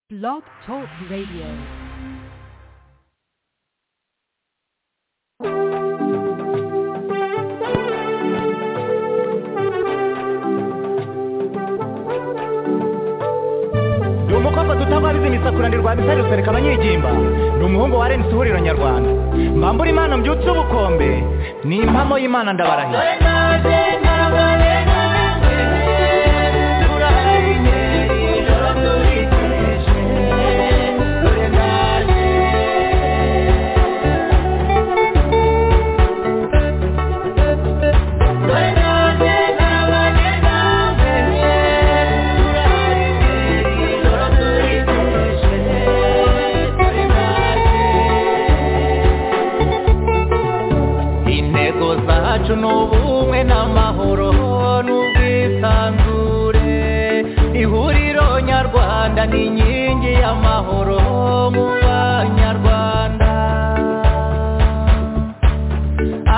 Blog Talk Radio. ni umukobwa dutabariza imisakurane rwa misari rusereka abanyigimba ni umuhungu wa renisi ihuriro nyarwanda mbambura imana mbyutse ubukombe ni impamo y'imana ndabarahiye intego zacu ni ubumwe n'amahoro n'ubwisanzure ihuriro nyarwanda ni inkingi y'amahoro mu banyarwanda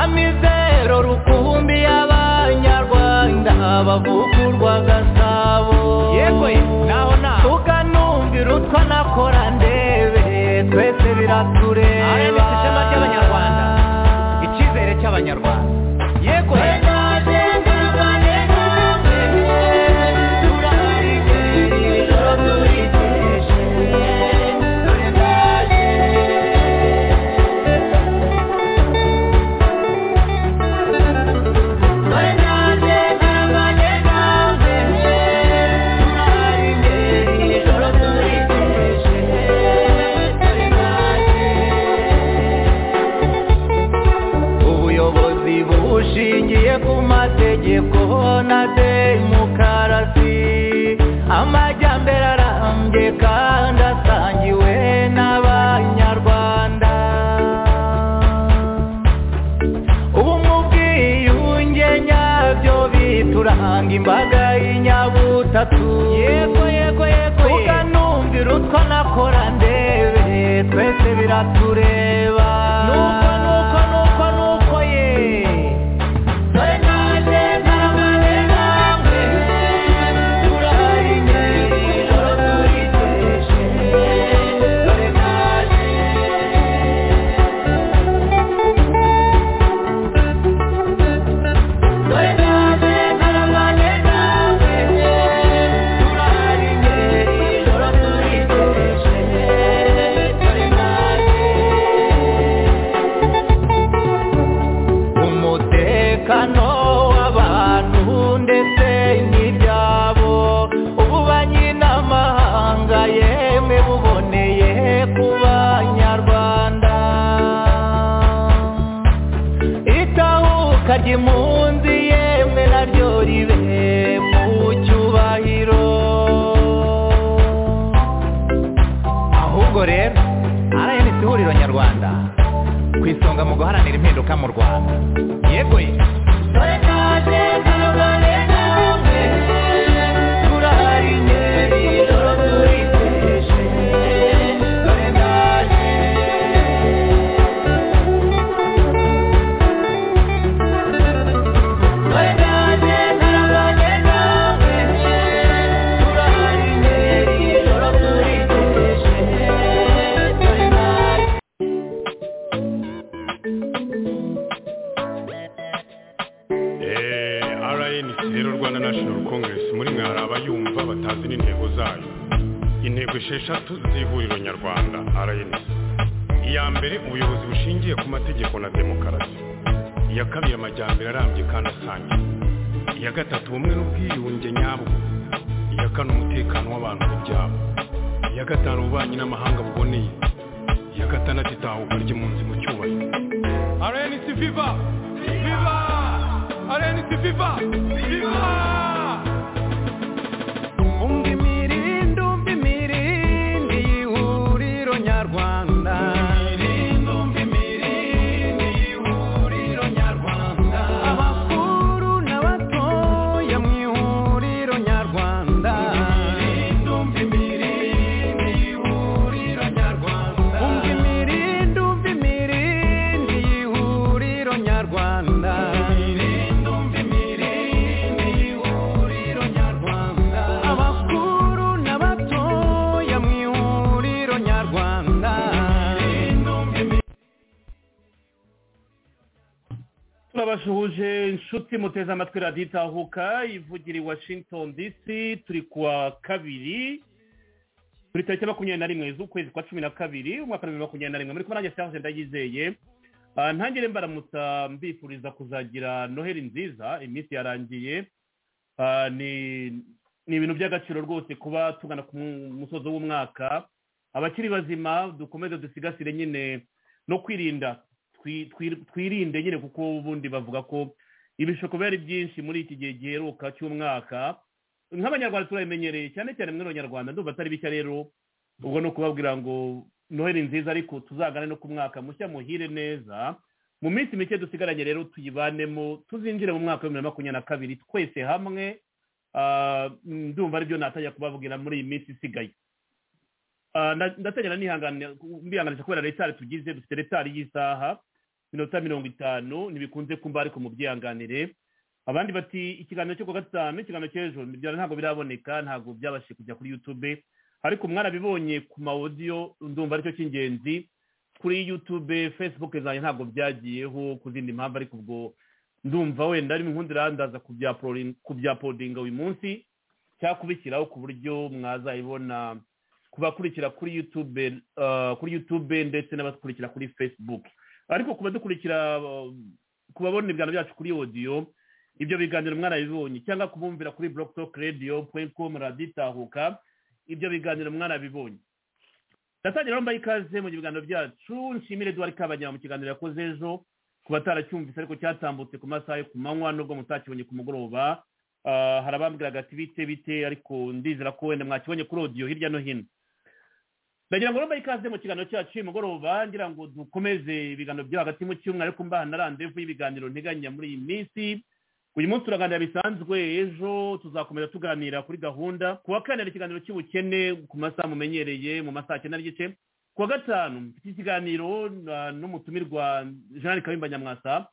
amizero rukumbi y'abanyarwanda bavugurwa gasabo yego naho naho tukanumvira utwa nakora ndebe twese biratureba RMS ishema ry'Abanyarwanda. icyizere cy'abanyarwanda yego ubuyobozi bushingiye ku mategeko na demokarasi amajyambere arambye kandi asangiwe n'abanyarwanda ubumwe ubwiyunge nyabyo bituranga imbaga y'inyabutatu yego yego yego tukanumvira utwo nakora ndebe twese biratureba nuko nuko nuko nuko ye dore naje ntarabane namwe turahari ngeri ijoro turiteje dore naje dore naje ntarabane namwe turahari ngeri ijoro turiteje dore naje umutekano w'abantu ndetse n'ibyabo ububanyi n'amahanga yemwe buboneye ku banyarwanda itahuka ry'impunzi yemwe naryo ribe mu cyubahiro ahubwo rero rns ihuriro nyarwanda ku isonga mu guharanira impinduka mu rwanda yego ye Eh, RNC rero Rwanda National Congress muri mwe hari abayumva batazi n'intego zayo intego esheshatu z'ihuriro nyarwanda RNC iya mbere ubuyobozi bushingiye ku mategeko na demokarasi iya kabiri amajyambere arambye kandi asangiye iya gatatu ubumwe n'ubwiyunge nyabwo iya kane umutekano w'abantu n'ibyabo iya gatanu ububanyi n'amahanga buboneye iya gatandatu itahuka ry'impunzi mu cyubahiro RNC Viva Viva RNC Viva Viva umva imirindi umva imirindi y'ihuriro nyarwanda abakuru n'abatoya mu ihuriro nyarwanda umva imirindi umva imirindi y'ihuriro nyarwanda Thank turabasuhuje inshuti muteze amatwi radiyo itahuka ivugira i washington dc turi ku wa kabiri turi tariki makumyabiri na rimwe z'ukwezi kwa cumi na kabiri umwaka w'ibihumbi bibiri na makumyabiri na rimwe muri kumwe nanjye serge ndayizeye Ah, ntangire mbaramutsa mbifuriza kuzagira noheli nziza iminsi yarangiye Ah, ni ni ibintu by'agaciro rwose kuba tugana ku mu- musozo w'umwaka abakiri bazima dukomeze dusigasire nyine no kwirinda twi- twi- twirinde nyine kuko ubundi bavuga ko ibishuko biba ari byinshi muri iki gihe giheruka cy'umwaka nk'abanyarwanda turabimenyereye cyane cyane mwe abanyarwanda ndumva atari bishya rero ubwo ni ukubabwira ngo noheli nziza ariko tuzagane no ku mwaka mushya muhire neza mu minsi mike dusigaranye rero tuyibanemo tuzinjire mu mwaka w'ibihumbi bibiri na makumyabiri na kabiri twese hamwe Ah, ndumva aribyo natajya kubabwira muri iyi minsi isigaye Ah, nda- ndateganya nihangane mbihanganisha kubera retari tugize dufite retari y'isaha minota mirongo itanu ntibikunze kumva ariko mubyihanganire abandi bati ikiganiro cyo ku wa gatanu ikiganiro cy'ejo byari ntabwo biraboneka ntabwo byabashije kujya kuri yutube ariko mwarabibonye ku ma audio ndumva aricyo cy'ingenzi kuri yutube facebook zanjye ntabwo byagiyeho ku zindi mpamvu ariko ubwo ndumva wenda ari inkundi irandaza kubyapodinga uyu munsi cyangwa kubishyiraho ku buryo mwazayibona ku bakurikira kuri yutube eh, kuri yutube ndetse n'abakurikira kuri facebook ariko ku badukurikira eh, ku babona ibiganiro byacu kuri audio ibyo biganiro mwarabibonye cyangwa kubumvira kuri blocktalk radio com radio itahuka ibyo biganiro mwarabibonye ndatangira mbaye ikaze mu biganiro byacu nshimire eduard kabanyama mu kiganiro yakoze ejo ku bataracyumvise ariko cyatambutse ku masaha yo ku manywa nubwo mutakibonye ku mugoroba Ah, hari abambwiraga ati bite bite ariko ndizera ko wenda mwakibonye kuri odiyo hirya no hino ndagira ngo mbaye ikaze mu kiganiro cyacu uyu mugoroba ngira ngo dukomeze ibiganiro byo hagati mu cyumweru ariko mbaha na randevu y'ibiganiro nteganya muri iyi minsi uyu munsi turaganira bisanzwe ejo tuzakomeza tuganira kuri gahunda ku wa kane hari ikiganiro cy'ubukene ku masaha mumenyereye mu masaha cyenda n'igice ku wa gatanu mfite ikiganiro ah, n'umutumirwa jean kayumba nyamwasa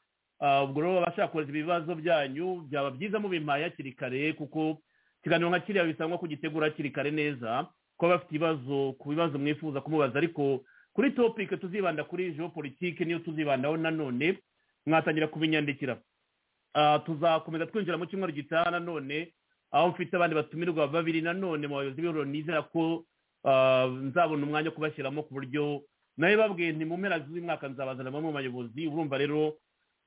Ah, ubwo rero abashaka kohereza ibibazo byanyu byaba byiza mubimpaye hakiri kare kuko ikiganiro nka kiriya bisangwa kugitegura hakiri kare neza kuba bafite ibibazo ku bibazo mwifuza kumubaza ariko kuri topike tuzibanda kuri geopolitike niyo tuzibandaho nanone mwatangira kubinyandikira Ah, tuzakomeza twinjira mu cyumweru gitaha nanone aho mfite abandi batumirwa babiri nanone mu bayobozi b'ibiro nizera ko ah, nzabona umwanya wo kubashyiramo ku buryo nawe babwiye nti mu mpera z'umwaka nzabazana bamwe mu bayobozi urumva rero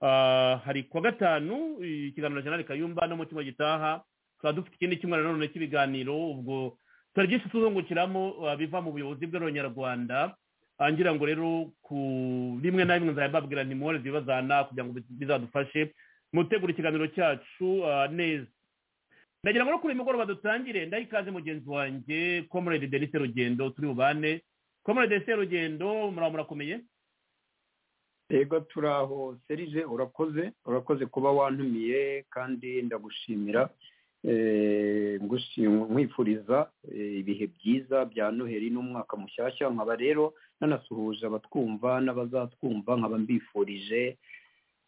ah, hari kuwa gatanu ikiganiro na jeanette kayumba no mu cyumweru gitaha tukaba dufite ikindi cyumweru nanone cy'ibiganiro ubwo turi byinshi tuzungukiramo ah, biva mu buyobozi bw'abanyarwanda Ah, ngira ngo rero ku rimwe na rimwe nzababwira nti muhore zibazana kugira ngo bizadufashe mutegura ikiganiro cyacu ah, neza ndagira ngo no kuri uyu mugoroba dutangire ndaha ikaze mugenzi wanjye comrade denise rugendo turi bubane comrade denise rugendo muraba murakomeye yego turaho serije urakoze urakoze kuba wantumiye kandi ndagushimira eh, ngushi- nkwifuriza eh, ibihe byiza bya noheli n'umwaka mushyashya nkaba rero nanasuhuje abatwumva n'abazatwumva nkaba mbifurije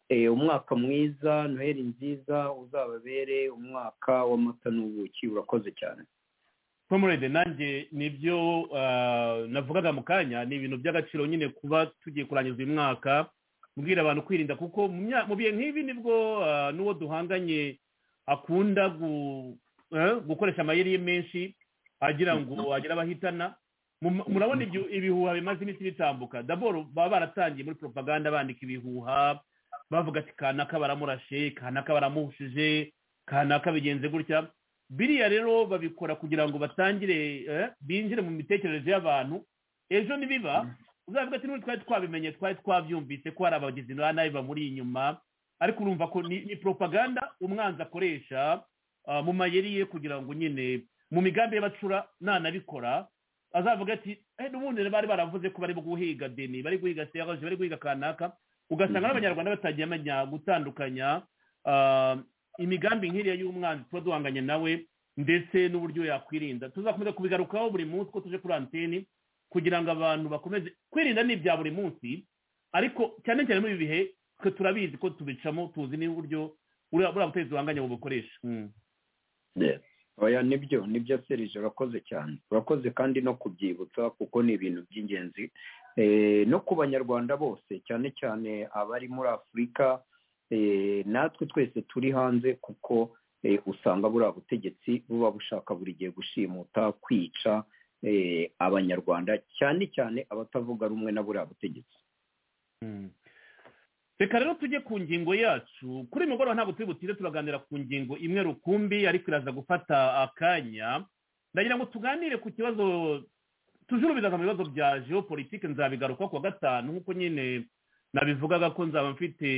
eh, umwaka mwiza noheli nziza uzababere umwaka w'amata n'ubuki urakoze cyane comrade nanjye nibyo ah, navugaga mu kanya ni ibintu by'agaciro nyine kuba tugiye kurangiza uyu mwaka kubwira abantu kwirinda kuko mu mya- mu bihe nk'ibi nibwo ah, n'uwo duhanganye akunda gu- eh, gukoresha amayeri ye menshi agira ngo agire abahitana Mu- murabona ibyo ibihuha bimaze iminsi bitambuka daboro baba baratangiye muri propaganda bandika ibihuha bavuga ati kanaka baramurashe kanaka baramuhushije kanaka bigenze gutya biriya rero babikora kugira ngo batangire eh, binjire mu mitekerereze y'abantu ejo nibiba uzavuga ati n'ubu twari twabimenye twari twabyumvise ko hari abagizi ba nabi bamuri inyuma ariko urumva ko ni, ni propaganda umwanzi akoresha ah, mu mayeri ye kugira ngo nyine mu migambi y'abacura nanabikora azavuga ati "Eh, n'ubundi bari baravuze ko bari guhiga deni bari guhiga serge bari guhiga kanaka ugasanga n'abanyarwanda batagiye bamenya gutandukanya ah, imigambi nk'iriya y'umwanzi tuba duhanganye nawe ndetse n'uburyo yakwirinda tuzakomeza kubigarukaho buri munsi ko tuje kuri anteni kugira ngo abantu bakomeze kwirinda ni ibya buri munsi ariko cyane cyane muri ibi bihe twe turabizi ko tubicamo tuzi n'uburyo buriya buriya butegetsi duhanganye bubukoresha Mm. oya nibyo nibyo serije urakoze cyane urakoze kandi no kubyibutsa kuko ni ibintu by'ingenzi Eh, no ku banyarwanda bose cyane cyane abari muri afurika eh, natwe twese turi hanze kuko eh, usanga buriya butegetsi buba bushaka buri gihe gushimuta kwica eh, abanyarwanda cyane cyane abatavuga rumwe na buriya butegetsi Mm. reka rero tujye ku ngingo yacu kuri uyu mugoroba ntabwo turi butinde turaganira ku ngingo imwe rukumbi ariko iraza gufata akanya ndagira ngo tuganire ku kibazo tujurubizaga mu bibazo bya geopolitike nzabigaruka ku wa gatanu nk'uko nyine nabivugaga ko nzaba mfite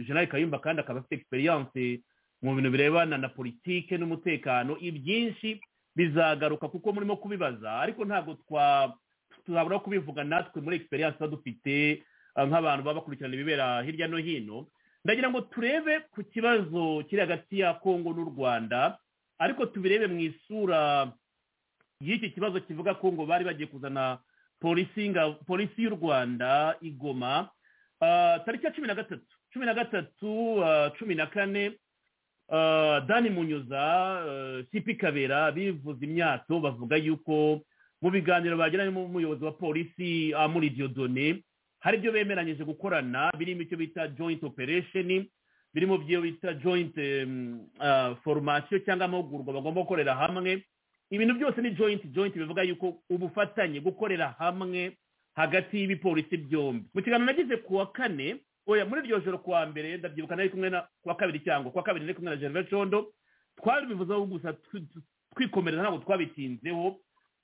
general kayumba kandi akaba afite experience mu bintu birebana na politike n'umutekano ibyinshi bizagaruka kuko murimo kubibaza ariko ntabwo twa tuzabura kubivuga natwe muri experience tuba dufite ah, nk'abantu baba bakurikirana ibibera hirya no hino ndagira ngo turebe ku kibazo kiri hagati ya kongo n'u rwanda ariko tubirebe mu isura y'iki kibazo kivuga kongo bari bagiye kuzana polisi y'inga- polisi y'u rwanda igoma Ah, tariki ya cumi na gatatu cumi na gatatu ah, cumi na kane ah, dani munyuza ah, sipi kabera bivuze imyato bavuga yuko mu biganiro bagiranye n'umuyobozi wa polisi ah, muri diyodone hari ibyo bemeranyije gukorana birimo icyo bita joint operation birimo ibyo bita joint em, ah, formation cyangwa amahugurwa bagomba gukorera hamwe ibintu byose ni joint joint bivuga yuko ubufatanye gukorera hamwe hagati y'ibipolisi byombi mu kiganiro nagize ku wa kane oya muri iryo joro ku wa mbere ndabyibuka nari kumwe na ku wa kabiri cyangwa ku wa kabiri nari kumwe na gervais condo twabivuzeho gusa twi- twi- twikomereza ntabwo twabitinzeho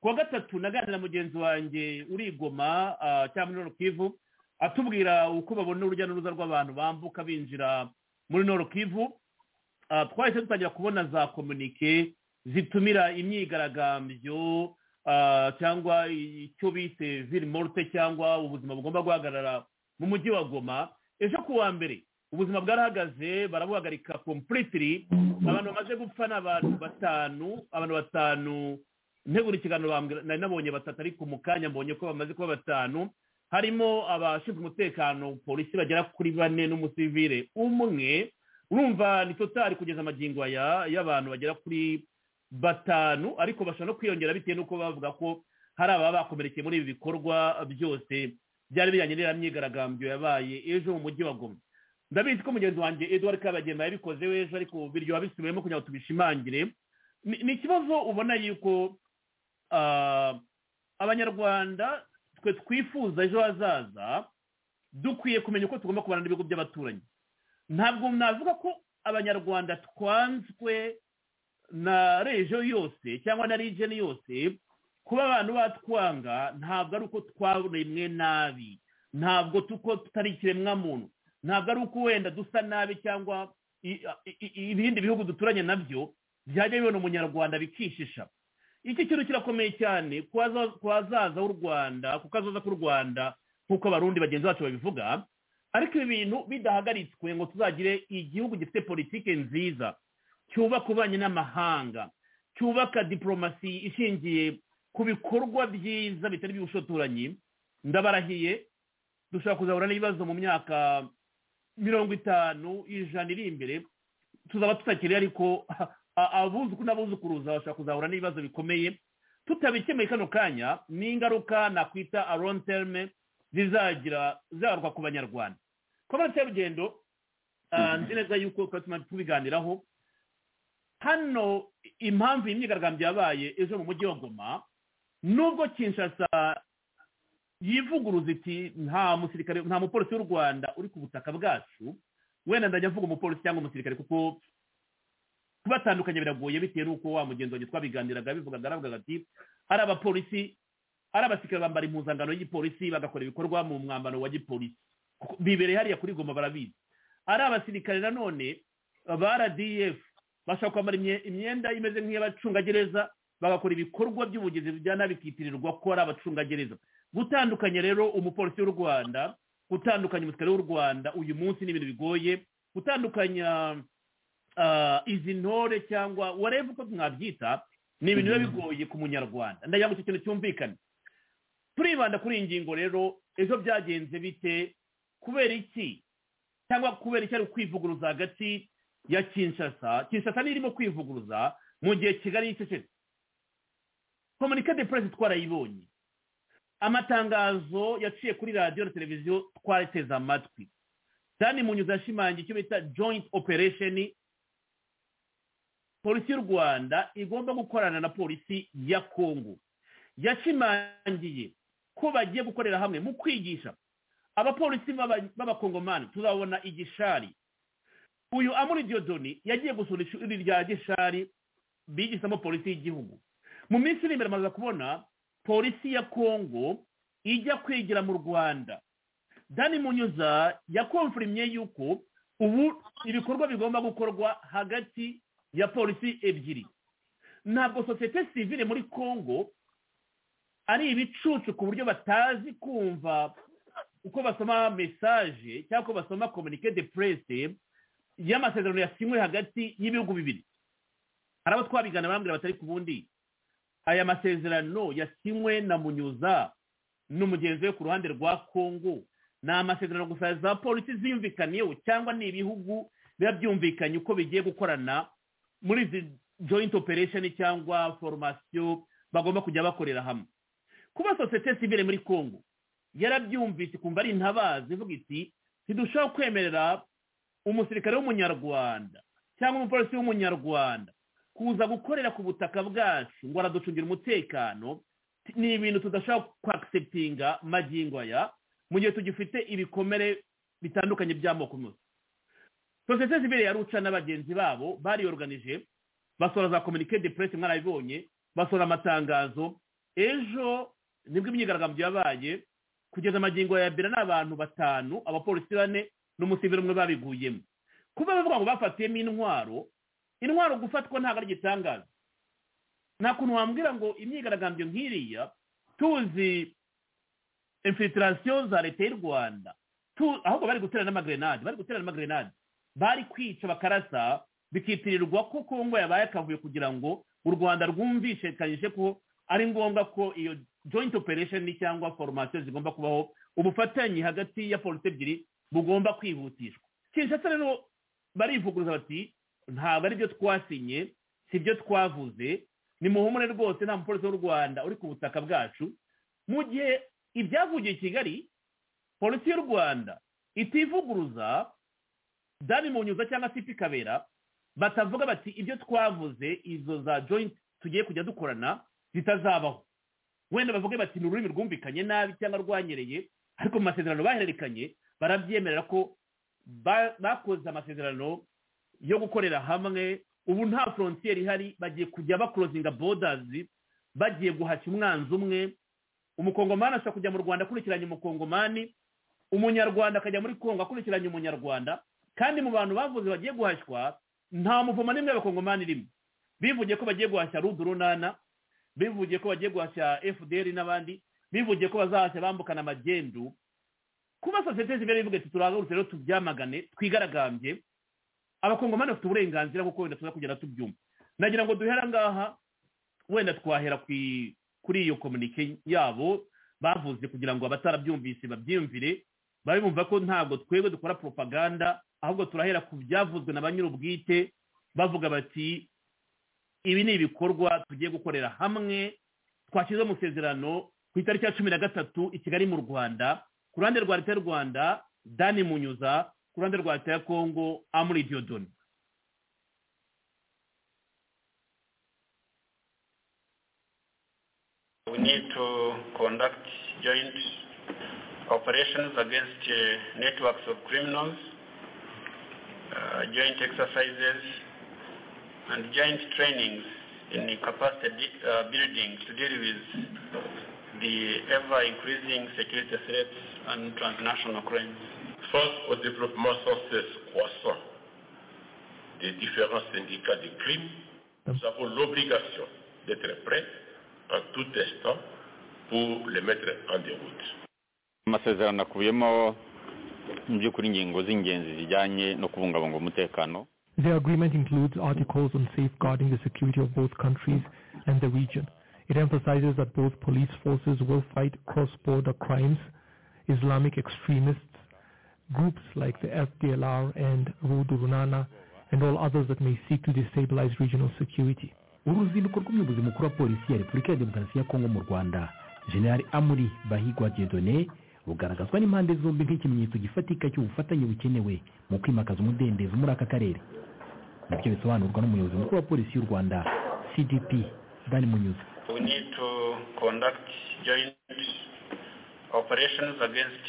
ku wa gatatu naganira na mugenzi wanjye urigoma cyangwa muri kivu atubwira uko babona urujya n'uruza rw'abantu bambuka binjira muri kivu Ah, twahise dutangira kubona za komunike zitumira imyigaragambyo ah, cyangwa icyo bise viri morute cyangwa ubuzima bugomba guhagarara mu mujyi wa goma ejo ku wa mbere ubuzima bwarahagaze barabuhagarika kompuriti abantu bamaze gupfa ni abantu batanu abantu batanu ntegura ikiganiro bambwira- nari nabonye batatu ariko mu kanya mbonye ko bamaze kuba batanu harimo abashinzwe umutekano polisi bagera kuri bane n'umusivire umwe urumva ni totari kugeza amagingo aya y'abantu bagera kuri batanu ariko bashobora no kwiyongera bitewe n'uko bavuga ko hari ababa bakomerekeye muri ibi bikorwa byose byari bijyanye n'iriya myigaragambyo yabaye ejo mu mujyi wa goma ndabizi ko mugenzi wanjye eduard kabagema yabikoze ejo ariko biryoha bisubiyemo kugira ngo tubishimangire Ni- ni ikibazo ubona yuko ah, abanyarwanda twe twifuza ejo hazaza dukwiye kumenya uko tugomba kubana n'ibigo by'abaturanyi ntabwo navuga ko abanyarwanda twanzwe na rejo yose cyangwa na region yose kuba abantu batwanga ntabwo ari uko twaremwe nabi ntabwo tuko tutari ikiremwamuntu ntabwo ari uko wenda dusa nabi cyangwa i- i- i- ibindi bihugu duturanye nabyo byajya bibona umunyarwanda bikishisha iki kintu kirakomeye cyane ku haza- ku hazaza h'u rwanda ku kazaza k'u rwanda nk'uko abarundi bagenzi bacu babivuga ariko ibi bintu bidahagaritswe ngo tuzagire igihugu gifite politiki nziza cyubaka ububanyi n'amahanga cyubaka diporomasi ishingiye ku bikorwa byiza bitari iby'ubushotoranyi ndabarahiye dushobora kuzahura n'ibibazo mu myaka mirongo itanu ijana iri imbere tuzaba tutakiri ariko a- abuzuku n'abuzukuruza bashobora kuzahura n'ibibazo bikomeye tutabikemeye kano kanya ni ingaruka nakwita aron terme zizagira zagaruka ku banyarwanda komera serugendo ah, nzi neza yuko twari tumaze tubiganiraho hano impamvu iyi myigaragambyo yabaye ejo mu mujyi wa goma nubwo kinshasa yivuguruza iti nta musirikare nta mupolisi w'u rwanda uri ku butaka bwacu wenda ndajya mvuga umupolisi cyangwa umusirikare kuko kubatandukanya biragoye bitewe n'uko wa mugenzi wanjye twabiganiraga bivugaga aravugaga ati ari abapolisi ari abasirikare bambara impuzangano y'igipolisi bagakora ibikorwa mu mwambaro wa gipolisi Kuko bibereye hariya kuri goma barabizi ari abasirikare nanone ba rdf bashobora kwambara imye- imyenda imeze nk'iy'abacungagereza bagakora ibikorwa by'ubugizi bya nabi bikitirirwa ko ari abacungagereza gutandukanya rero umupolisi w'u rwanda gutandukanya umusirikare w'u rwanda uyu munsi ni ibintu bigoye gutandukanya ah, izi ntore cyangwa wareba uko mwabyita ni ibintu biba bigoye ku munyarwanda ndagira ngo icyo kintu cyumvikane turibanda kuri iyi ngingo rero ejo byagenze bite kubera iki cyangwa kubera iki ari kwivuguruza hagati ya kinshasa kinshasa niyo irimo kwivuguruza mu gihe kigali yicecetse komunike de puresi twarayibonye amatangazo yaciye kuri radiyo na televiziyo twariteze amatwi dani munyuze yashimangiye icyo bita joint operation polisi y'u rwanda igomba gukorana na polisi ya kongo yashimangiye ko bagiye gukorera hamwe mu kwigisha abapolisi b'aba- b'abakongomani tuzabona igishari uyu amuri diyodoni yagiye gusura ishuri rya gishari bigisamo polisi y'igihugu mu minsi iri imbere amaze kubona polisi ya kongo ijya kwigira mu rwanda dani munyuza yakonfirimye yuko ubu ibikorwa bigomba gukorwa hagati ya polisi ebyiri ntabwo sosiyete sivile muri congo ari ibicucu ku buryo batazi kumva uko basoma mesaje cyangwa ko basoma komunike de presse y'amasezerano yasinywe hagati y'ibihugu bibiri hari abo twabigana barambwira batari ku bundi aya masezerano yasinywe na munyuza n'umugenzi we ku ruhande rwa congo ni amasezerano gusa za polisi ziyumvikaniyeho cyangwa ni ibihugu biba byumvikanye uko bigiye gukorana muri izi joint operation cyangwa formasiyo bagomba kujya bakorera hamwe kuba sosiyete sivile muri congo yarabyumvise ikumva ari intabazi ivuga iti ntidushaho kwemerera umusirikare w'umunyarwanda cyangwa umupolisi w'umunyarwanda kuza gukorera ku butaka bwacu ngo araducungira umutekano ni ibintu tudashobora kwakiseptinga magingo aya mu gihe tugifite ibikomere bitandukanye by'amoko yose sosiyete sivile ya ruca na bagenzi babo bariyoruganije basohora za komunike de presse mwarabibonye basohora amatangazo ejo nibwo imyigaragambyo yabaye kugeza amagingo ya mbere n'abantu batanu abapolisi bane n'umusivili umwe babiguyemo kuba bavuga ngo bafatiyemo intwaro intwaro gufatwa ntabwo ari igitangaza nta kuntu wambwira ngo imyigaragambyo nk'iriya tuzi infilitration za leta y'u rwanda Tu- ahubwo bari gutera n'amagrenade bari gutera n'amagrenade bari kwica bakarasa bikitirirwa ko kongo yabaye akavuyo kugira ngo u rwanda rwumvishekanyije ko ari ngombwa ko iyo joint operation cyangwa formation zigomba kubaho ubufatanye hagati ya polisi ebyiri bugomba kwihutishwa kinshasa rero barivuguruza bati ntabwo ari byo twasinye si byo twavuze ni muhumure rwose nta mupolisi w'u rwanda uri ku butaka bwacu mu gihe ibyavugiye i kigali polisi y'u rwanda itivuguruza dani munyuza cyangwa sipi kabera batavuga bati ibyo twavuze izo za joint tugiye kujya dukorana zitazabaho wenda bavuge bati ni ururimi rwumvikanye nabi cyangwa rwanyereye ariko mu masezerano bahererekanye barabyemerera ko ba- bakoze amasezerano yo gukorera hamwe ubu nta frontiere ihari bagiye kujya bakorozinga borders bagiye guhashya umwanzi umwe umukongomani ashobora kujya mu rwanda akurikiranye umukongomani umunyarwanda akajya muri kongo akurikiranye umunyarwanda kandi mu bantu bavuze bagiye guhashywa nta muvoma n'imwe y'abakongomani irimo bivugiye ko bagiye guhashya rudurunana bivugiye ko bagiye guhashya fdr n'abandi bivugiye ko bazahashya bambukana amagendu kuba sosiyete zibera ivuga iti turahagurutse rero tubyamagane twigaragambye abakongomani bafite uburenganzira kuko wenda tuza kugenda tubyumva nagira ngo duhere ngaha wenda twahera ku i- kuri iyo komunike yabo bavuze kugira ngo abatarabyumvise babyiyumvire babe bumva ko ntabwo twebwe dukora propaganda ahubwo turahera ku byavuzwe na ba nyir'ubwite bavuga bati ibi ni ibikorwa tugiye gukorera hamwe twashyize amasezerano ku itariki ya cumi na gatatu i kigali mu rwanda ku ruhande rwa leta y'u rwanda dani munyuza ku ruhande rwa leta ya kongo amuri diodoni We need to conduct joint operations against uh, networks of criminals, uh, joint exercises, and joint trainings in the capacity uh, building to deal with the ever-increasing security threats and transnational crimes. Face au développement sans cesse croissant des différents syndicats de crimes, nous avons l'obligation d'être prêts en tout instant pour les mettre en déroute. amasezerano akubiyemo mu by'ukuri ingingo z'ingenzi zijyanye no kubungabunga umutekano The agreement includes articles on safeguarding the security of both countries and the region. It emphasizes that both police forces will fight cross-border crimes, Islamic extremists, groups like the FDLR and Rodurunana, and all others that may seek to destabilize regional security. uruzinduko rw'umuyobozi mukuru wa polisi ya repubulika ya demokarasi ya kongo mu rwanda general amuri bahigwa diedone bugaragazwa n'impande zombi nk'ikimenyetso gifatika cy'ubufatanye bukenewe mu kwimakaza umudendezo muri aka karere nabyo bisobanurwa n'umuyobozi mukuru wa polisi y'u rwanda cdp dan munyuza We need to conduct joint operations against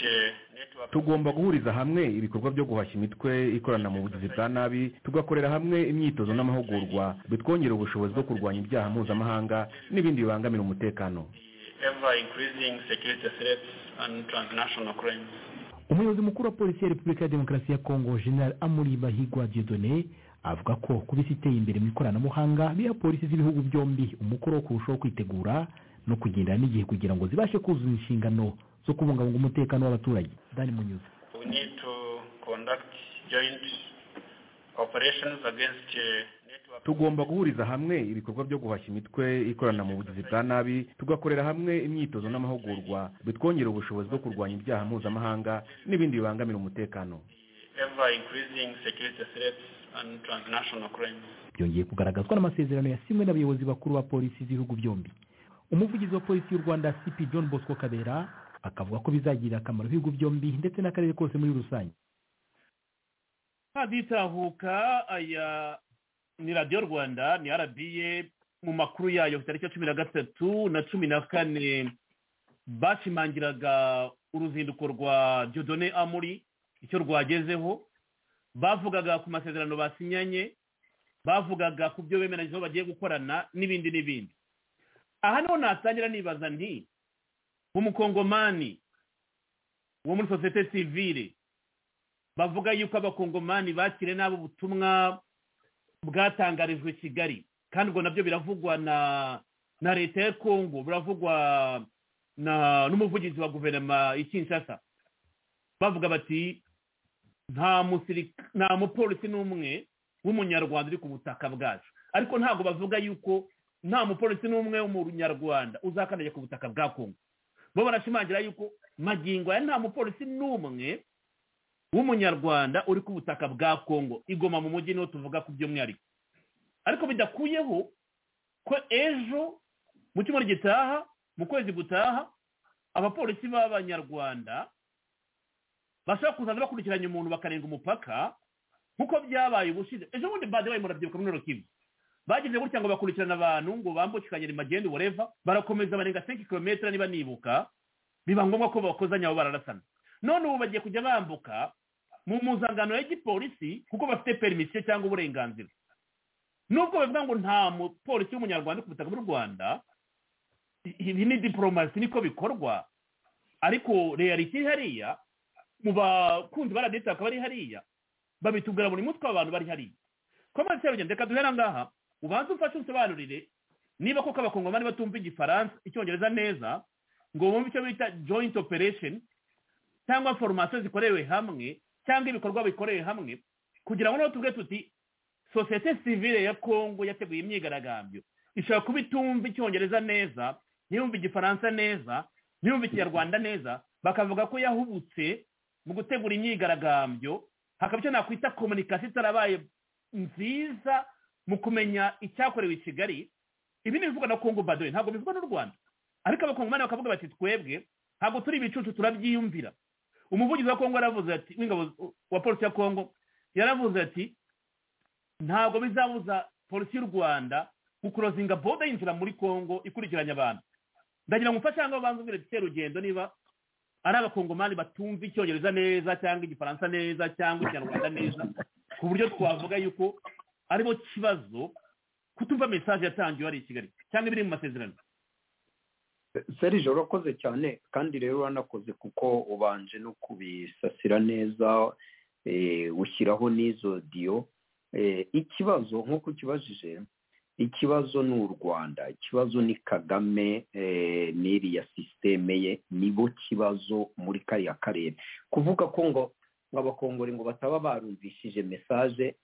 uh, tugomba guhuriza hamwe ibikorwa byo guhashya imitwe ikorana mu bugizi bwa nabi tugakorera hamwe imyitozo n'amahugurwa bitwongera ubushobozi bwo kurwanya ibyaha mpuzamahanga n'ibindi bibangamira umutekano ever increasing security threats and transnational crimes. umuyobozi mukuru wa polisi ya repubulika ya demokarasi ya kongo general amuri bahigwa diodone avuga ko kuba isi iteye imbere mu ikoranabuhanga biha polisi z'ibihugu byombi umukoro wo kurushaho kwitegura no kugendana n'igihe kugira ngo zibashe kuzuza inshingano zo kubungabunga umutekano w'abaturage dani munyuza We need to conduct joint operations against uh, tugomba guhuriza hamwe ibikorwa byo guhashya imitwe ikorana mu bugizi bwa nabi tugakorera hamwe imyitozo n'amahugurwa bitwongera ubushobozi bwo kurwanya ibyaha mpuzamahanga n'ibindi bibangamira umutekano ever increasing security threats and transnational crimes. byongeye kugaragazwa n'amasezerano yasinywe n'abayobozi bakuru ba polisi z'ibihugu byombi umuvugizi wa polisi y'u rwanda cp john bosco kabera akavuga ko bizagirira akamaro ibihugu byombi ndetse n'akarere kose muri rusange haditahuka aya ni radiyo rwanda ni rba mu makuru yayo ku tariki ya cumi na gatatu na cumi na kane bashimangiraga uruzinduko rwa jodone amuri icyo rwagezeho bavugaga ku masezerano basinyanye bavugaga ku byo bemeranyijeho bagiye gukorana n'ibindi n'ibindi aha niho natangira nibaza nti umukongomani wo muri sosiyete sivire bavuga yuko abakongomani bakire nabi ubutumwa bwatangarijwe kigali kandi ubwo nabyo biravugwa na na leta ya kongo biravugwa na n'umuvugizi wa guverinoma ikinshasa bavuga bati nta musirika nta mupolisi n'umwe w'umunyarwanda uri ku butaka bwacu ariko ntabwo bavuga yuko nta mupolisi n'umwe w'umunyarwanda uzakandagira ku butaka bwa kongo bo barashimangira yuko magingo aya nta mupolisi n'umwe w'umunyarwanda uri ku butaka bwa kongo igoma mu mujyi niho tuvuga ku by'umwihariko ariko bidakuyeho ko ejo mu cyumweru gitaha mu kwezi gutaha abapolisi b'abanyarwanda bashobora kuzaza bakurikiranye umuntu bakarenga umupaka nk'uko byabaye ubushize ejo bundi bade bayi murabyibuka muri rukivu bagize gutya ngo bakurikirana abantu ngo bambukikanye magende wareva barakomeza barenga senki kilometero niba nibuka biba ngombwa ko bakozanya aho bararasana none ubu bagiye kujya bambuka mu mpuzangano ya gipolisi kuko bafite perimisiyo cyangwa uburenganzira nubwo bavuga ngo nta mupolisi w'umunyarwanda ku butaka bw'u rwanda ibi ni diporomasi niko bikorwa ariko reyaliti iri hariya mu bakunzi ba radiyanti bakaba bari hariya babitubwira buri mutwe w'abantu bari hariya komande serugendo reka duhera ngaha ubanza ufashe unsobanurire niba koko abakongomani batumva igifaransa icyongereza neza ngo bumve icyo bita joint operation cyangwa foromasiyo zikorewe hamwe cyangwa ibikorwa bikorewe hamwe kugira ngo noneho tuvuge tuti sosiyete sivire ya kongo yateguye imyigaragambyo ishobora kuba itumva icyongereza neza ntiyumve igifaransa neza ntiyumve ikinyarwanda neza bakavuga ko yahubutse mu gutegura imyigaragambyo hakaba icyo nakwita komunikasiyo itarabaye nziza mu kumenya icyakorewe i kigali ibi ni ibivugwa na kongo badoye ntabwo bivugwa n'u rwanda ariko abakongomani bakavuga bati twebwe ntabwo turi ibicucu turabyiyumvira umuvugizi wa kongo yaravuze ati w'ingabo wa polisi ya kongo yaravuze ati ntabwo bizabuza polisi y'u rwanda gukurozinga boda yinjira muri kongo ikurikiranya abantu ndagira ngo umfashe ahangaha ubanza umbwire ati rugendo niba ari abakongomani batumva icyongereza neza cyangwa igifaransa neza cyangwa ikinyarwanda neza ku buryo twavuga yuko aribo kibazo kutumva mesaje yatangiwe hari i kigali cyangwa ibiri mu masezerano serije urakoze cyane kandi rero uranakoze kuko ubanje no kubisasira neza ushyiraho n'izo diyo ikibazo nk'uko ukibajije ikibazo ni u rwanda ikibazo ni kagame n'iriya sisiteme ye nibo kibazo muri kariya karere kuvuga ko ngo abakongore ngo bataba barumvishije mesaje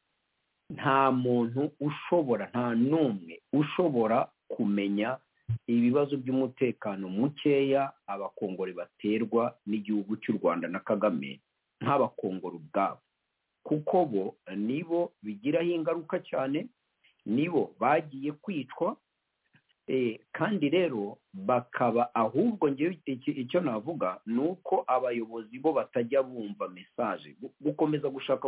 nta muntu ushobora nta n'umwe ushobora kumenya ibibazo by'umutekano mukeya abakongore baterwa n'igihugu cy'u rwanda na kagame nk'abakongore ubwabo kuko bo nibo bigiraho ingaruka cyane nibo bagiye kwicwa kandi rero bakaba ahubwo ngewe icyo navuga ni uko abayobozi bo batajya bumva mesaje gukomeza gushaka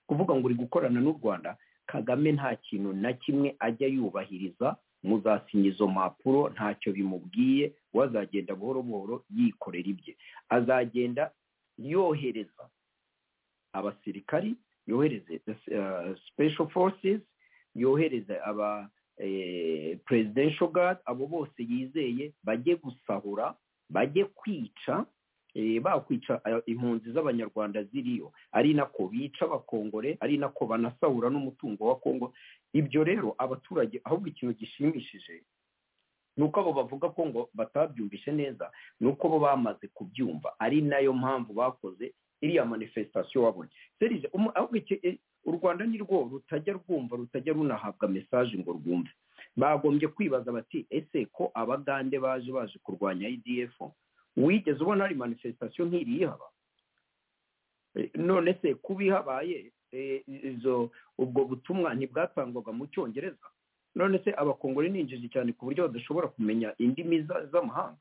kuvuga ngo uri gukorana n'u rwanda kagame nta kintu na kimwe ajya yubahiriza muzasinya izo mpapuro ntacyo bimubwiye we azagenda buhoro buhoro yikorera ibye azagenda yohereza abasirikari yohereze special forces yohereze aba presidential guard abo bose yizeye bajye gusahura bajye kwica bakwica impunzi z'abanyarwanda ziriyo ari nako bica abakongore ari nako banasahura n'umutungo wa kongo ibyo rero abaturage ahubwo ikintu gishimishije ni uko abo bavuga ko ngo batabyumvishe neza ni uko bo bamaze kubyumva ari nayo mpamvu bakoze iriya manifestasiyo wabonye serije ahubwo u rwanda ni rwo rutajya rwumva rutajya runahabwa mesaje ngo rwumve bagombye kwibaza bati ese ko abagande baje baje kurwanya idf wigeze ubona hari manifestasiyo nk'iri ihaba none se kuba ihabaye izo ubwo butumwa ntibwatangwaga mu cyongereza none se abakongore ni injiji cyane ku buryo badashobora kumenya indimi z'amahanga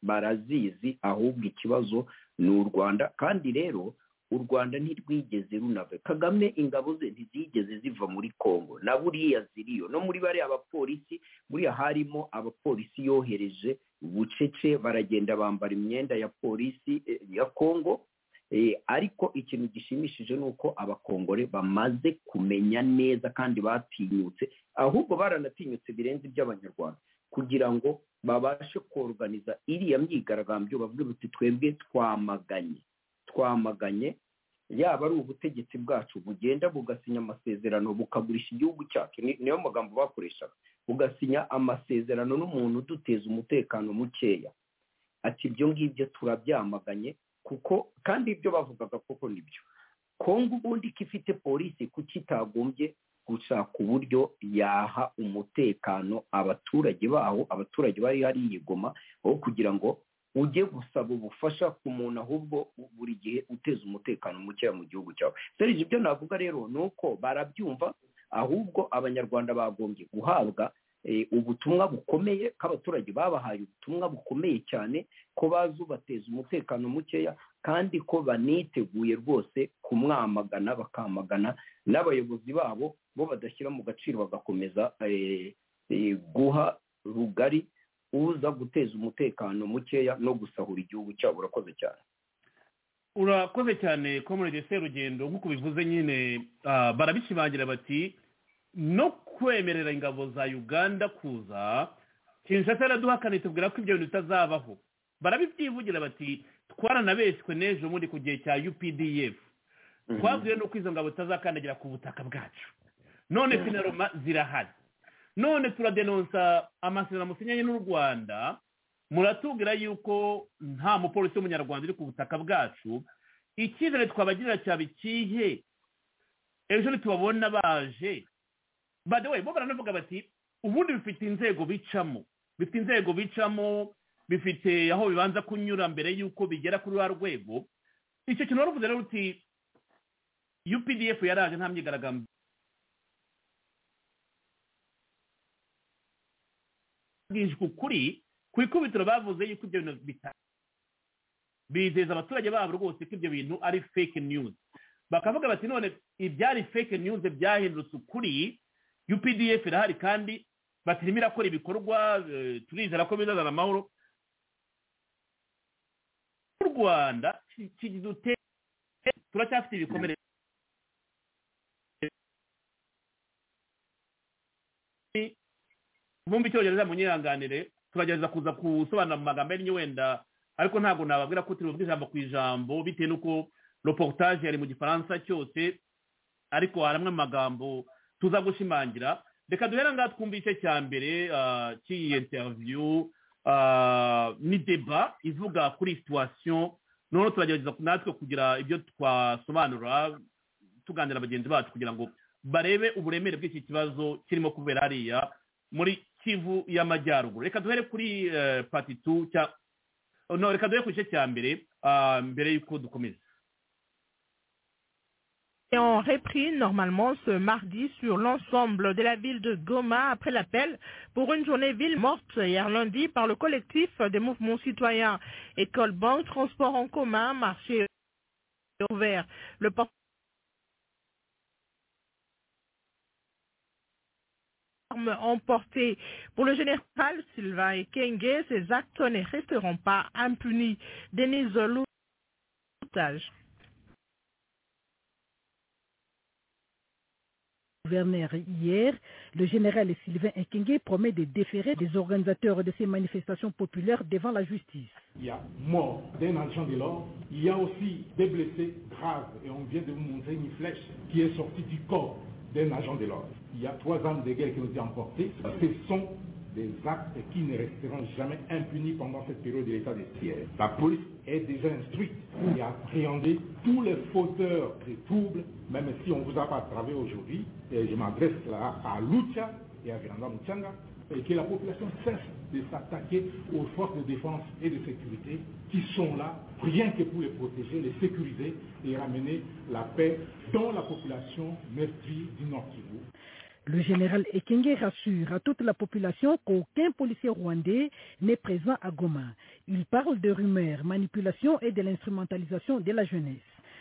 barazizi ahubwo ikibazo ni u rwanda kandi rero u rwanda ntirwigeze runave kagame ingabo ze ntizigeze ziva muri congo na buriya ziriyo no muri bariya abapolisi buriya harimo abapolisi yohereje bucece baragenda bambara imyenda ya polisi ya congo ariko ikintu gishimishije ni uko abakongore bamaze kumenya neza kandi batinyutse ahubwo baranatinyutse birenze iby'abanyarwanda kugira ngo babashe koruganiza iriya myigaragambyo bavuge buti twebwe twamaganye twamaganye yaba ari ubutegetsi bwacu bugenda bugasinya amasezerano bukagurisha igihugu cyacu niyo magambo bakoreshaga bugasinya amasezerano n'umuntu uduteza umutekano mukeya ati ibyo ngibyo turabyamaganye kuko kandi ibyo bavugaga koko nibyo kongo ubundi ko ifite polisi kuki itagombye gushaka uburyo yaha umutekano abaturage baho abaturage bari hariya igoma aho kugira ngo ujye gusaba ubufasha ku muntu ahubwo buri gihe uteza umutekano mukeya mu gihugu cyawe serije ibyo navuga rero ni uko barabyumva ahubwo abanyarwanda bagombye guhabwa ubutumwa bukomeye ko abaturage babahaye ubutumwa bukomeye cyane ko bazi ubateza umutekano mukeya kandi ko baniteguye rwose kumwamagana bakamagana n'abayobozi babo bo badashyira mu gaciro bagakomeza guha rugari uza guteza umutekano mukeya no gusahura igihugu cyabo urakoze cyane urakoze cyane komorege serugendo nk'uko bivuze nyine barabishimangira bati no kwemerera ingabo za uganda kuza kinshasa yaraduhakana itubwira ko ibyo bintu bitazabaho barabibyivugira bati twaranabeshywe n'ejo bundi ku gihe cya updf twabwiwe n'uko izo ngabo zitazakandagira ku butaka bwacu none sinaroma zirahari none turadenonsa amasezerano musinyanye n'u rwanda muratubwira yuko nta mupolisi w'umunyarwanda uri ku butaka bwacu icyizere twabagirira cyaba ikihe ejo ntitubabona baje badewe bo baranavuga bati ubundi bifite inzego bicamo bifite inzego bicamo bifite aho bibanza kunyura mbere y'uko bigera kuri rwa rwego icyo kintu wari rero uti updf yaraje nta myigaragambyo bwije ukuri ku ikubitiro bavuze yuko ibyo bintu bitari bizeza abaturage babo rwose ko ibyo bintu ari fake news bakavuga bati none ibyari fake news byahindutse ukuri updf irahari kandi batirimo irakora ibikorwa turizera ko bizazana amahoro mu rwanda turacyafite ibikomere bumva icyongereza munyihanganire turagerageza kuza gusobanura mu magambo yari wenda ariko ntabwo nababwira ko turi buvuge ijambo ku ijambo bitewe n'uko reportage yari mu gifaransa cyose ariko hari amwe mu magambo tuza gushimangira reka duhera ngaha twumve igice cya mbere cy'iyi interiviyu ni deba ivuga kuri situwasiyo noneho turagerageza natwe kugira ibyo twasobanura tuganira bagenzi bacu kugira ngo barebe uburemere bw'iki kibazo kirimo kubera hariya muri kivu y'amajyaruguru reka duhere kuri pati tu no reka duhere ku gice cya mbere mbere y'uko dukomeza ont repris normalement ce mardi sur l'ensemble de la ville de Goma après l'appel pour une journée ville morte hier lundi par le collectif des mouvements citoyens, école, banque, transport en commun, marché ouvert. Le porte emportées. Pour le général Sylvain Ekenge, ces actes ne resteront pas impunis. Denise Loutage. gouverneur hier, le général Sylvain Ekenge promet de déférer les organisateurs de ces manifestations populaires devant la justice. Il y a mort d'un agent de l'ordre, il y a aussi des blessés graves et on vient de vous montrer une flèche qui est sortie du corps d'un agent de l'ordre. Il y a trois armes de guerre qui ont été emportées. Ce sont des actes qui ne resteront jamais impunis pendant cette période de l'état de siège. La police est déjà instruite et a appréhendé tous les fauteurs de troubles, même si on ne vous a pas travaillé aujourd'hui. Et je m'adresse là à Lucha et à Viranda Muchanga, et que la population cesse de s'attaquer aux forces de défense et de sécurité qui sont là rien que pour les protéger, les sécuriser et ramener la paix dans la population meurtrie du Nord Kivu. Le général Ekenge rassure à toute la population qu'aucun policier rwandais n'est présent à Goma. Il parle de rumeurs, manipulations et de l'instrumentalisation de la jeunesse.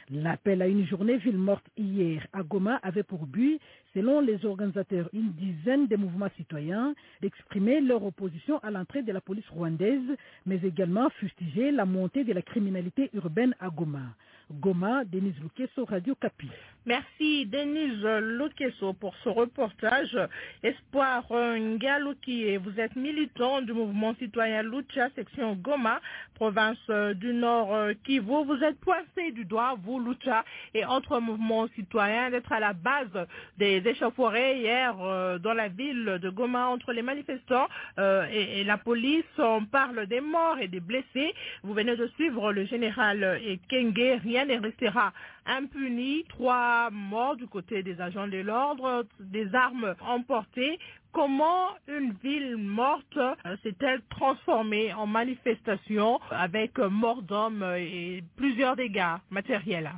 L'appel à une journée ville morte hier à Goma avait pour but, selon les organisateurs, une dizaine de mouvements citoyens, d'exprimer leur opposition à l'entrée de la police rwandaise, mais également fustiger la montée de la criminalité urbaine à Goma. Goma, Denise Lukeso, Radio Capi. Merci Denise Lukeso pour ce reportage. Espoir Ngaluki, vous êtes militant du mouvement citoyen Lucha, section Goma, province du Nord Kivu. Vous êtes pointé du doigt, vous Lucha et autres mouvements citoyens, d'être à la base des échauffourées hier euh, dans la ville de Goma entre les manifestants euh, et, et, la police. On parle des morts et des blessés. Vous venez de suivre le général Kenge. Rien ne restera impuni. Trois morts du côté des agents de l'ordre, des armes emportées. Comment une ville morte euh, s'est-elle transformée en manifestation avec mort d'hommes et plusieurs dégâts matériels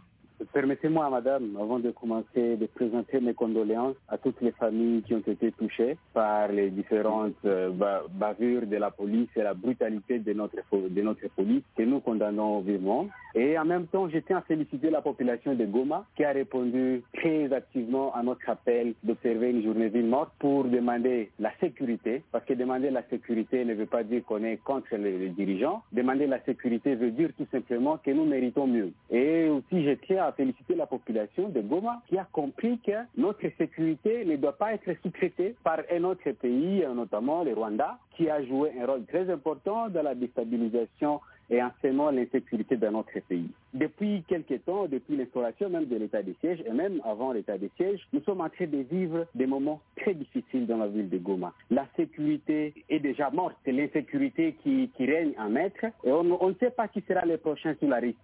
Permettez-moi, madame, avant de commencer, de présenter mes condoléances à toutes les familles qui ont été touchées par les différentes euh, bavures de la police et la brutalité de notre, de notre police que nous condamnons vivement. Et en même temps, je tiens à féliciter la population de Goma qui a répondu très activement à notre appel d'observer une journée ville morte pour demander la sécurité, parce que demander la sécurité ne veut pas dire qu'on est contre les, les dirigeants. Demander la sécurité veut dire tout simplement que nous méritons mieux. Et aussi, je tiens à féliciter la population de Goma qui a compris que notre sécurité ne doit pas être sous-traitée par un autre pays, notamment le Rwanda, qui a joué un rôle très important dans la déstabilisation et en seulement l'insécurité dans notre pays. Depuis quelques temps, depuis l'instauration même de l'état de siège et même avant l'état de siège, nous sommes en train de vivre des moments très difficiles dans la ville de Goma. La sécurité est déjà morte, c'est l'insécurité qui, qui, règne en maître et on, ne sait pas qui sera le prochain sur la, liste,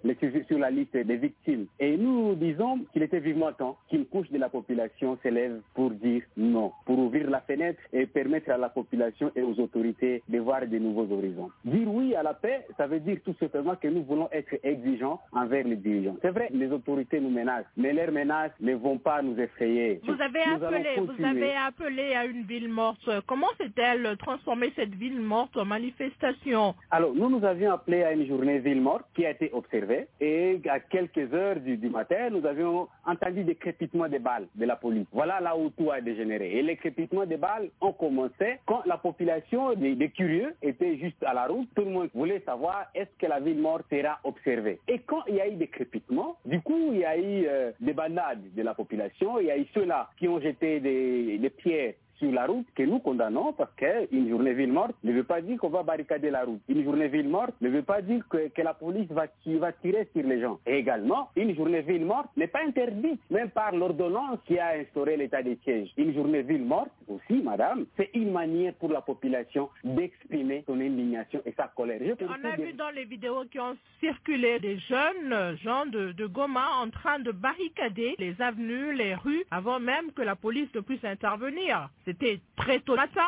sur la liste des victimes. Et nous disons qu'il était vivement temps qu'une couche de la population s'élève pour dire non, pour ouvrir la fenêtre et permettre à la population et aux autorités de voir de nouveaux horizons. Dire oui à la paix, ça veut dire tout simplement que nous voulons être exigeants envers les dirigeants. C'est vrai, les autorités nous menacent, mais leurs menaces ne vont pas nous effrayer. Vous avez nous appelé, vous avez appelé à une ville morte. Comment s'est-elle transformée cette ville morte en manifestation Alors, nous nous avions appelé à une journée ville morte qui a été observée et à quelques heures du, du matin, nous avions entendu des crépitements de balles de la police. Voilà là où tout a dégénéré. Et les crépitements de balles ont commencé quand la population des, des curieux était juste à la route. Tout le monde voulait savoir est-ce que la ville morte sera observée Et quand il y a eu des crépitements, du coup, il y a eu euh, des bandades de la population, il y a eu ceux-là qui ont jeté des, des pierres sur la route que nous condamnons parce qu'une journée ville morte ne veut pas dire qu'on va barricader la route. Une journée ville morte ne veut pas dire que, que la police va, va, tirer sur les gens. Et également, une journée ville morte n'est pas interdite, même par l'ordonnance qui a instauré l'état de siège. Une journée ville morte aussi, madame, c'est une manière pour la population d'exprimer son indignation et sa colère. Je On a vu de... dans les vidéos qui ont circulé des jeunes gens de, de Goma en train de barricader les avenues, les rues, avant même que la police ne puisse intervenir. C'était très tôt matin.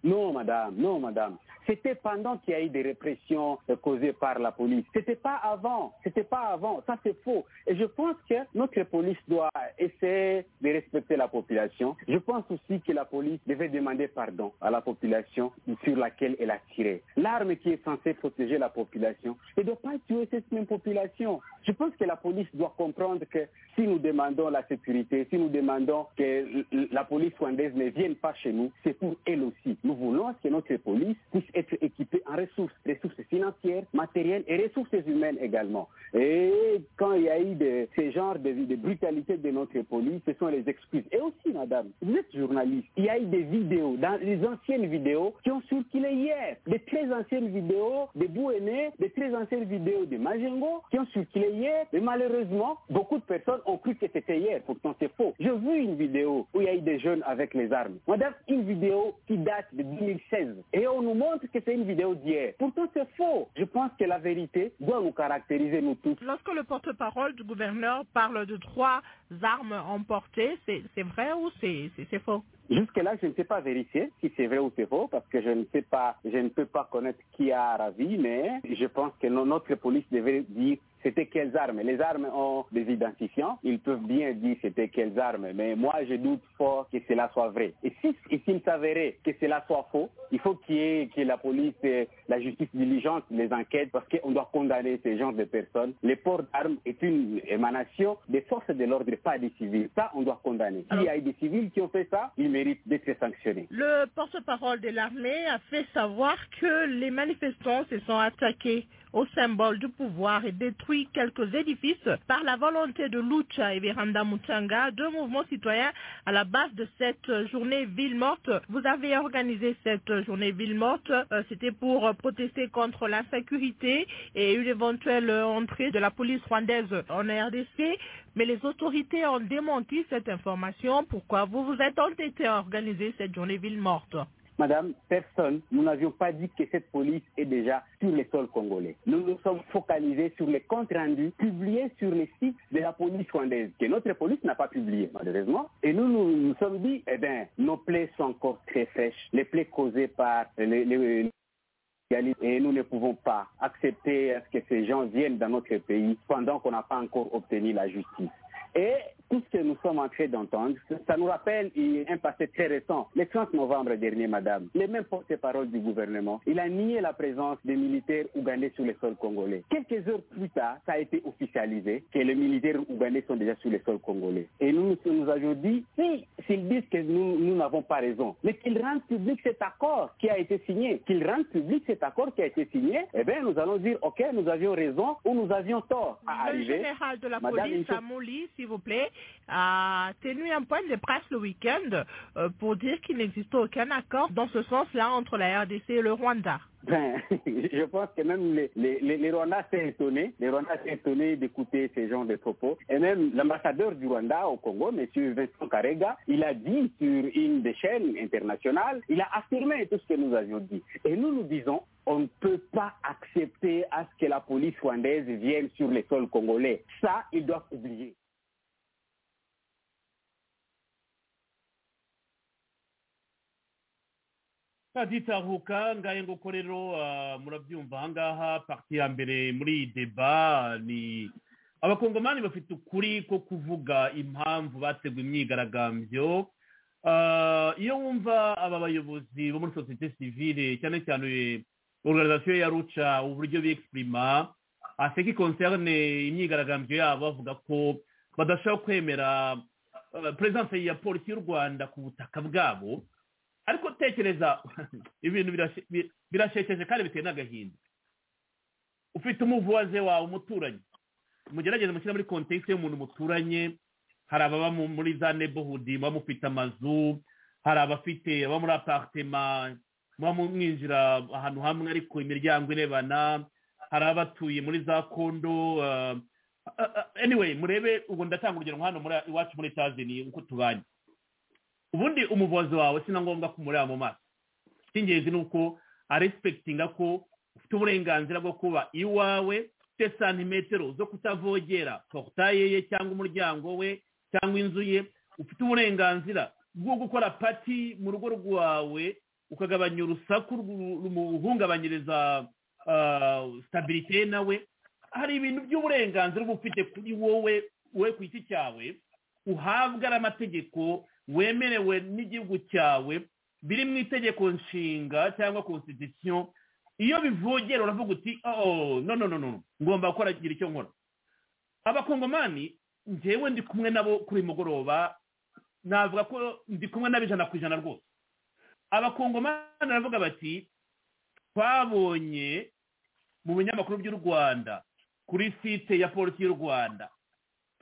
Non, madame, non, madame. C'était pendant qu'il y a eu des répressions euh, causées par la police. C'était pas avant. C'était pas avant. Ça, c'est faux. Et je pense que notre police doit essayer de respecter la population. Je pense aussi que la police devait demander pardon à la population sur laquelle elle a tiré. L'arme qui est censée protéger la population ne doit pas tuer cette même population. Je pense que la police doit comprendre que si nous demandons la sécurité, si nous demandons que l- l- la police rwandaise ne vienne pas chez nous, c'est pour elle aussi. Nous voulons que notre police puisse être équipée en ressources, ressources financières, matérielles et ressources humaines également. Et quand il y a eu de, ce genre de, de brutalité de notre police, ce sont les excuses. Et aussi, madame, vous êtes journaliste. Il y a eu des vidéos, dans les anciennes vidéos, qui ont circulé hier. Des très anciennes vidéos de Bouéné, des très anciennes vidéos de Majengo, qui ont circulé hier. Et malheureusement, beaucoup de personnes ont cru que c'était hier. Pourtant, c'est faux. J'ai vu une vidéo où il y a eu des jeunes avec les armes. Madame, une vidéo qui date de 2016. Et on nous montre que c'est une vidéo d'hier. Pourtant, c'est faux. Je pense que la vérité doit nous caractériser, nous tous. Lorsque le porte-parole du gouverneur parle de trois armes emportées, c'est c'est vrai ou c'est c'est- c'est faux Jusque-là, je ne sais pas vérifier si c'est vrai ou c'est faux, parce que je ne sais pas, je ne peux pas connaître qui a ravi, mais je pense que no- notre police devait dire c'était quelles armes. Les armes ont des identifiants, ils peuvent bien dire c'était quelles armes, mais moi je doute fort que cela soit vrai. Et si et s'il s'avérait que cela soit faux, il faut qu'il y ait que la police, et la justice diligente les enquêtes, parce qu'on doit condamner ce genre de personnes. Le port d'armes est une émanation des forces de l'ordre, pas des civils. Ça, on doit condamner. S'il y a eu des civils qui ont fait ça, ils méritent d'être sanctionnés. Le porte-parole de l'armée a fait savoir que les manifestants se sont attaqués au symbole du pouvoir et détruit quelques édifices par la volonté de Lucha et Veranda Mutanga, deux mouvements citoyens à la base de cette journée ville morte. Vous avez organisé cette journée ville morte, euh, c'était pour euh, protester contre l'insécurité et une éventuelle euh, entrée de la police rwandaise en RDC, mais les autorités ont démenti cette information. Pourquoi vous vous êtes entêté à organiser cette journée ville morte Madame, personne, nous n'avions pas dit que cette police est déjà sur le sol congolais. Nous nous sommes focalisés sur les comptes rendus publiés sur les sites de la police rwandaise, que notre police n'a pas publié, malheureusement. Et nous, nous nous sommes dit, eh bien, nos plaies sont encore très fraîches, les plaies causées par les- les, Et nous ne pouvons pas accepter à ce que ces gens viennent dans notre pays pendant qu'on n'a pas encore obtenu la justice. Et tout ce que nous sommes en train d'entendre, ça nous rappelle un passé très récent. Le 30 novembre dernier, madame, le même porte-parole du gouvernement, il a nié la présence des militaires ougandais sur le sol congolais. Quelques heures plus tard, ça a été officialisé que les militaires ougandais sont déjà sur le sol congolais. Et nous, nous avions dit, si, s'ils disent que nous, nous n'avons pas raison, mais qu'ils rendent public cet accord qui a été signé, qu'ils rendent public cet accord qui a été signé, eh bien, nous allons dire, OK, nous avions raison ou nous avions tort à Le arriver. général de la Madame, une police chose- à Moli, s'il vous plaît, a tenu un point de presse le week-end euh, pour dire qu'il n'existe aucun accord dans ce sens-là entre la RDC et le Rwanda. Ben, je pense que même les, les, les, les Rwandais s'est étonné, les Rwandais s'est étonné d'écouter ces gens de propos. Et même l'ambassadeur du Rwanda au Congo, M. Vincent Karega, il a dit sur une des chaînes internationales, il a affirmé tout ce que nous avions dit. Et nous nous disons, on ne peut pas accepter à ce que la police rwandaise vienne sur les sols congolais. Ça, ils doivent oublier. kaditahuka ngahe nguko rero ah, murabyumva ahangaha parti ya mbere muri iyi deba ni abakongomani bafite ukuri ko kuvuga impamvu bateguye imyigaragambyo Ah, iyo wumva aba bayobozi bo muri sosiyete sivile cyane cyane organizasiyo ya ruca uburyo bexprima aseki concerne imyigaragambyo yabo bavuga ko badashobora kwemera ah, presence ya polisi y'u rwanda ku butaka bwabo ariko tekereza ibintu birashe- bi- birashekeje kandi biteye n'agahinda ufite umuvuwaze wawe umuturanyi mugerageze mushyira muri kontekisi y'umuntu muturanye hari ababa mu- muri za neighborhood muba mufite amazu hari abafite ababa muri aparitema muba mwinjira ahantu hamwe ariko imiryango irebana hari abatuye muri za kondo ah, ah, ah, anyway murebe ubu ndatanga urugero nka hano muri iwacu muri tazini uko tubanye ubundi umuvuzi wawe si na ngombwa kumureba mu maso icy'ingenzi ni uko aresipekitinga ko ufite uburenganzira bwo kuba iwawe ufite santimetero zo kutavogera porutaye ye cyangwa umuryango we cyangwa inzu ye ufite uburenganzira bwo gukora pati mu rugo rwawe ukagabanya urusaku rumuhungabanyiriza sitabirite nawe hari ibintu by'uburenganzira uba ufite kuri wowe we ku giti cyawe uhabwa n'amategeko wemerewe n'igihugu cyawe biri mu itegeko nshinga cyangwa konsidisiyo iyo bivogera uravuga uti no no no ngomba gukora igira icyo nkora abakongomani njyewe ndi kumwe nabo kuri uyu mugoroba navuga ko ndi kumwe nabo ijana ku ijana rwose abakongomani baravuga bati twabonye mu binyamakuru by'u rwanda kuri site ya polisi y'u rwanda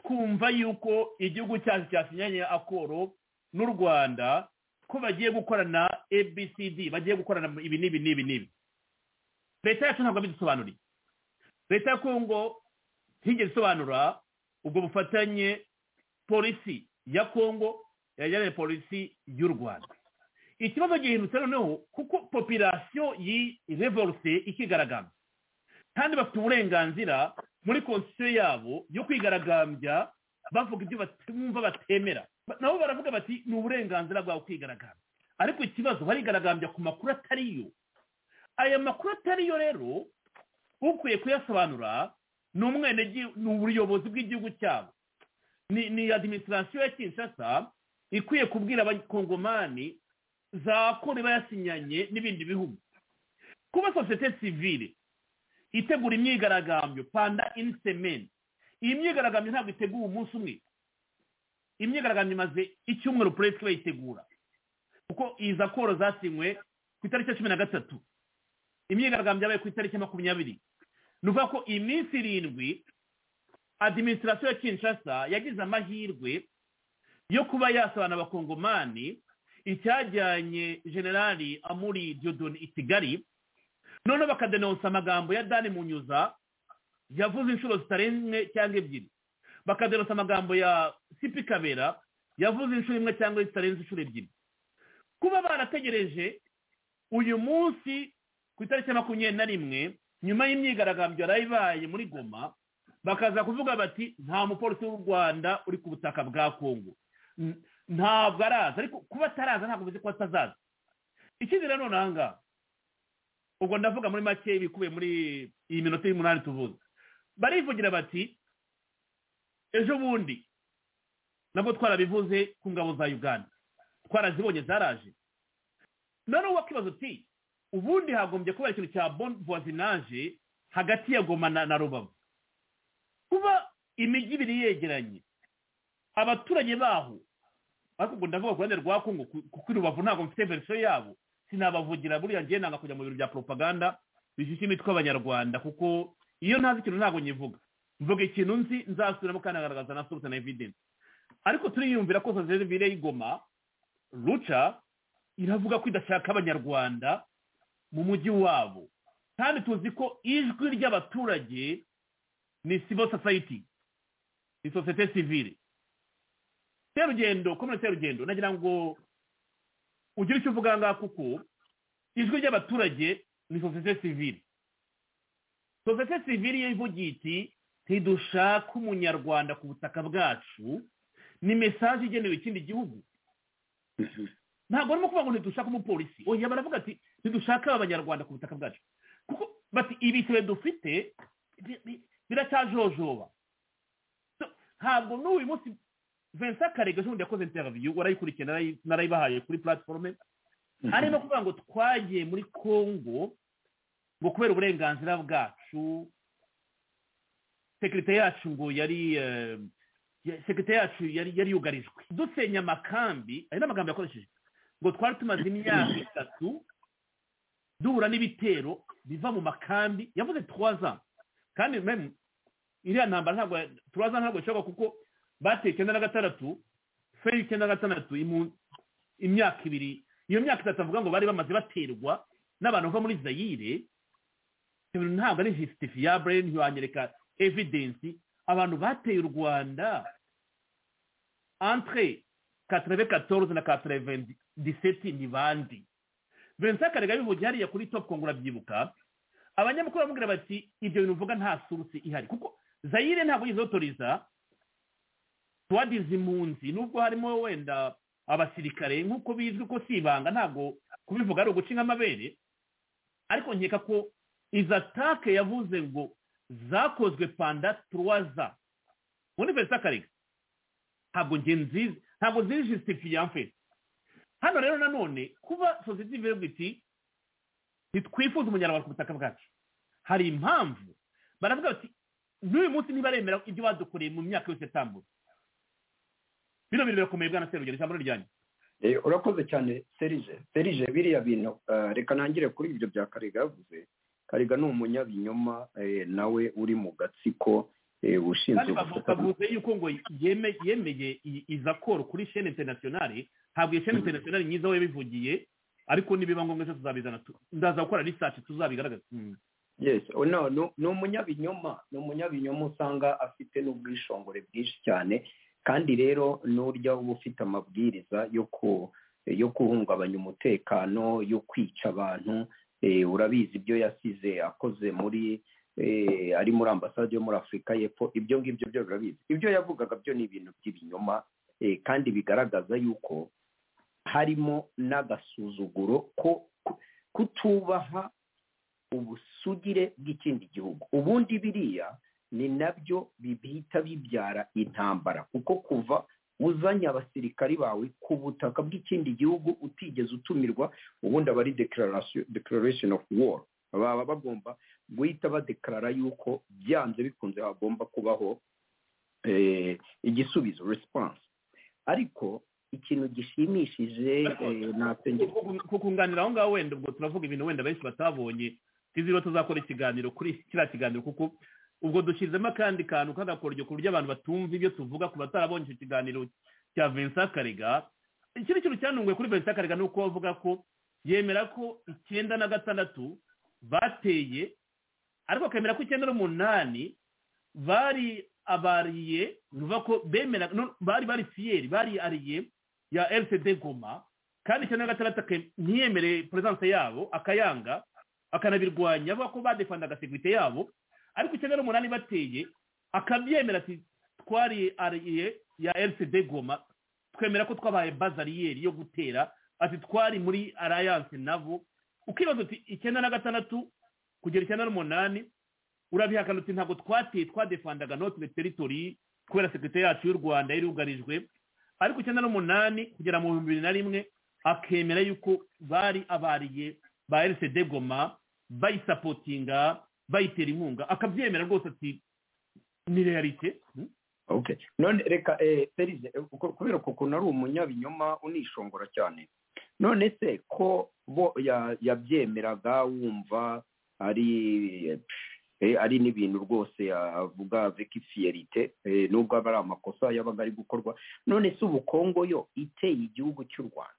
twumva yuko igihugu cyacu cyasinyanye akoro n'u rwanda ko bagiye gukorana abcd bagiye gukorana ibi n'ibi n'ibi n'ibi leta yacu ntabwo abidusobanuriye leta ya kongo ntigeze isobanura ubwo bufatanye polisi ya kongo yajyanye polisi y'u rwanda ikibazo gihindutse noneho kuko popirasiyo yirevorute ikigaragambya kandi bafite uburenganzira muri konstitusiyo yabo yo kwigaragambya bavuga ibyo bumva batemera nabo baravuga bati ni uburenganzira bwawe kwigaragambya ariko ikibazo barigaragambya ku makuru atariyo aya makuru atariyo rero ukwiye kuyasobanura ni umwene ni ubuyobozi bw'igihugu cyabo ni adiminisitirasiyo ya kinshasa ikwiye kubwira abakongomani za kore bayasinyanye n'ibindi bihugu kuba sosiyete sivire itegura imyigaragambyo panda inisemeni iyi myigaragambyo ntabwo iteguwe umunsi umwe imyigaragambyo imaze icyumweru polisi bayitegura kuko iza koro zasinywe ku itariki ya cumi na gatatu imyigaragambyo yabaye ku itariki ya makumyabiri ni ukuvuga ko iyi minsi irindwi adiminisitirasiyo ya kinshasa yagize amahirwe yo kuba yasobanura abakongomani icyajyanye generali amuri diodoni i kigali noneho bakadenonsa amagambo ya dani munyuza yavuze inshuro zitarenze cyangwa ebyiri bakadenonsa amagambo ya sipi kabera yavuze inshuro imwe cyangwa zitarenze inshuro ebyiri kuba barategereje uyu munsi ku itariki ya makumyabiri na rimwe nyuma y'imyigaragambyo yari ibaye muri goma bakaza kuvuga bati nta mupolisi w'u rwanda uri ku butaka bwa kongo ntabwo araza ariko kuba ataraza ntabwo bivuze ko atazaza ikindi nanone aha ngaha ubwo ndavuga muri make ibikubiye muri iyi minota y'umunani tuvuze barivugira bati ejo bundi nabwo twarabivuze ku ngabo za uganda twarazibonye zaraje noneho wakibaza uti ubundi hagombye kubera ikintu cya bon voisinage hagati ya goma na rubavu kuba imijyi ibiri yegeranye abaturage baho ariko ubwo ndavuga ku ruhande rwa kongo kuko i rubavu ntabwo mfite verisiyo yabo sinabavugira buriya ngiye nanga kujya mu biro bya propaganda bishyushye imitwe abanyarwanda kuko iyo ntazi ikintu ntabwo nyivuga mvuga ikintu nzi nzasubiramo kandi nkagaragaza na sorute na evidensi ariko turiyumvira ko sosiyete sivire y'igoma ruca iravuga ko idashaka abanyarwanda mu mujyi wabo kandi tuzi ko ijwi ry'abaturage ni sibo sosayiti ni sosiyete sivire serugendo komune serugendo nagira ngo ugire icyo uvuga ngaha kuko ijwi ry'abaturage ni sosiyete sivire sosiyete sivire iyo ivugiye iti ntidushake umunyarwanda ku butaka bwacu ni mesaje igenewe ikindi gihugu ntabwo barimo kuvuga ngo ntidushake umupolisi oya baravuga ati ntidushake abanyarwanda ku butaka bwacu kuko bati ibisebe dufite biracyajojoba ntabwo n'uyu munsi vincent karega ejo bundi yakoze interiviyu warayikurikiye narayibahaye kuri platiforume arimo kuvuga ngo twagiye muri congo ngo kubera uburenganzira bwacu sekirite yacu ngo yari sekirite yacu yari yugarijwe dusenya amakambi ayo ni amagambo yakoresheje ngo twari tumaze imyaka itatu duhura n'ibitero biva mu makambi yavuze tuwaza kandi iriya ntambara ntabwo tuwaza ntabwo ishoboka kuko bateye icyenda na gatandatu feri icyenda na gatandatu imyaka ibiri iyo myaka itatu avuga ngo bari bamaze baterwa n'abantu bava muri zayire ntabwo ari jisitifiyabure ntiwanyereka evidensi abantu bateye u rwanda entre katreve katorze na katreve diseti ni bandi vincent karega bivugiye hariya kuri topu kongura byibuka abanyamakuru bamubwira bati ibyo bintu uvuga nta surusi ihari kuko zayire ntabwo yizotoriza twadize impunzi nubwo harimo wenda abasirikare nk'uko bizwi ko si ibanga ntabwo kubivuga ari uguca amabere ariko nkeka ko izi atake yavuze ngo zakozwe panda turuwaza ubundi mbese akareka ntabwo njye nziza ntabwo nziza jisitifiyanse hano rero nanone kuba sosiyete ivuga iti ntitwifuze umunyarwanda ku butaka bwacu hari impamvu baravuga bati n'uyu munsi ntibaremera ibyo badukoreye mu myaka yose yatambutse bino bintu birakomeye bwana serugero ijambo ryanyu urakoze cyane serije serije biriya bintu reka ntangire kuri ibyo bya karega yavuze karega ni umunyabinyoma eh, nawe uri mu gatsiko eh, ushinzwe kandi bavuga bavuze yuko ngo yeme- yemeye iyi- iza koro kuri shene interinasiyonari ntabwo iyo shene interinasiyonari myiza we yabivugiye ariko nibiba ngombwa cyo tuzabizana tu- ndaza gukora risaci tuzabigaragaza yes oh, no no- ni umunyabinyoma ni umunyabinyoma usanga afite n'ubwishongore bwinshi cyane kandi rero n'urya uba ufite amabwiriza yo ku yo guhungabanya umutekano yo kwica abantu eh, urabizi ibyo yasize akoze muri eh, ari muri ambasade yo muri afurika y'epfo ibyo ngibyo byo birabizi ibyo yavugaga byo ni ibintu by'ibinyoma eh, kandi bigaragaza yuko harimo n'agasuzuguro ko ku- kutubaha ubusugire bw'ikindi gihugu ubundi biriya ni nabyo bihita bibyara intambara kuko kuva uzanye abasirikari bawe ku butaka bw'ikindi gihugu utigeze utumirwa ubundi aba ari declaration declaration of war baba bagomba guhita badekarara yuko byanze bikunze hagomba kubaho eh, igisubizo response ariko ikintu gishimishije eh, natengera kukunganira aho ngaho wenda ubwo turavuga ibintu wenda benshi batabonye tuzi ko tuzakora ikiganiro kuri kiriya kiganiro kuko ubwo dushyizemo akandi kantu k'agakoryo ku buryo abantu batumva ibyo tuvuga ku batarabonye icyo kiganiro cya vincent karega ikindi kintu cyanunguye kuri vincent karega ni uko bavuga ko yemera ko icyenda na gatandatu bateye ariko akemera ko icyenda n'umunani bari abariye ni ukuvuga ko bemera no- bari bari fiyeri bari ariye ya lcd goma kandi icyenda na gatandatu ake- ntiyemere perezidanse yabo akayanga akanabirwanya avuga ko badefandaga sekirite yabo ariko icyenda n'umunani bateye akabyemera ati twari ariye ya lcd goma twemera ko twabaye bazariyeri yo gutera ati twari muri alliance nabo ukibaza uti icyenda na gatandatu kugera icyenda n'umunani urabihakana uti ntabwo twateye twadefandaga notre territory kubera sekirite yacu y'u rwanda yari yugarijwe ariko icyenda n'umunani kugera mu bihumbi bibiri na rimwe akemera yuko bari abariye ba lcd goma bayisapotinga bayitera inkunga akabyemera rwose ati ni realite okay none reka eh, Serize, eh, kuko- kubera ko ukuntu ari umunyabinyoma unishongora cyane none se ko bo ya- yabyemeraga wumva ari eh, pff, eh, ari n'ibintu rwose avuga avec fierite eh, nubwo aba ari amakosa yabaga ari gukorwa none se ubu kongo yo iteye igihugu cy'u rwanda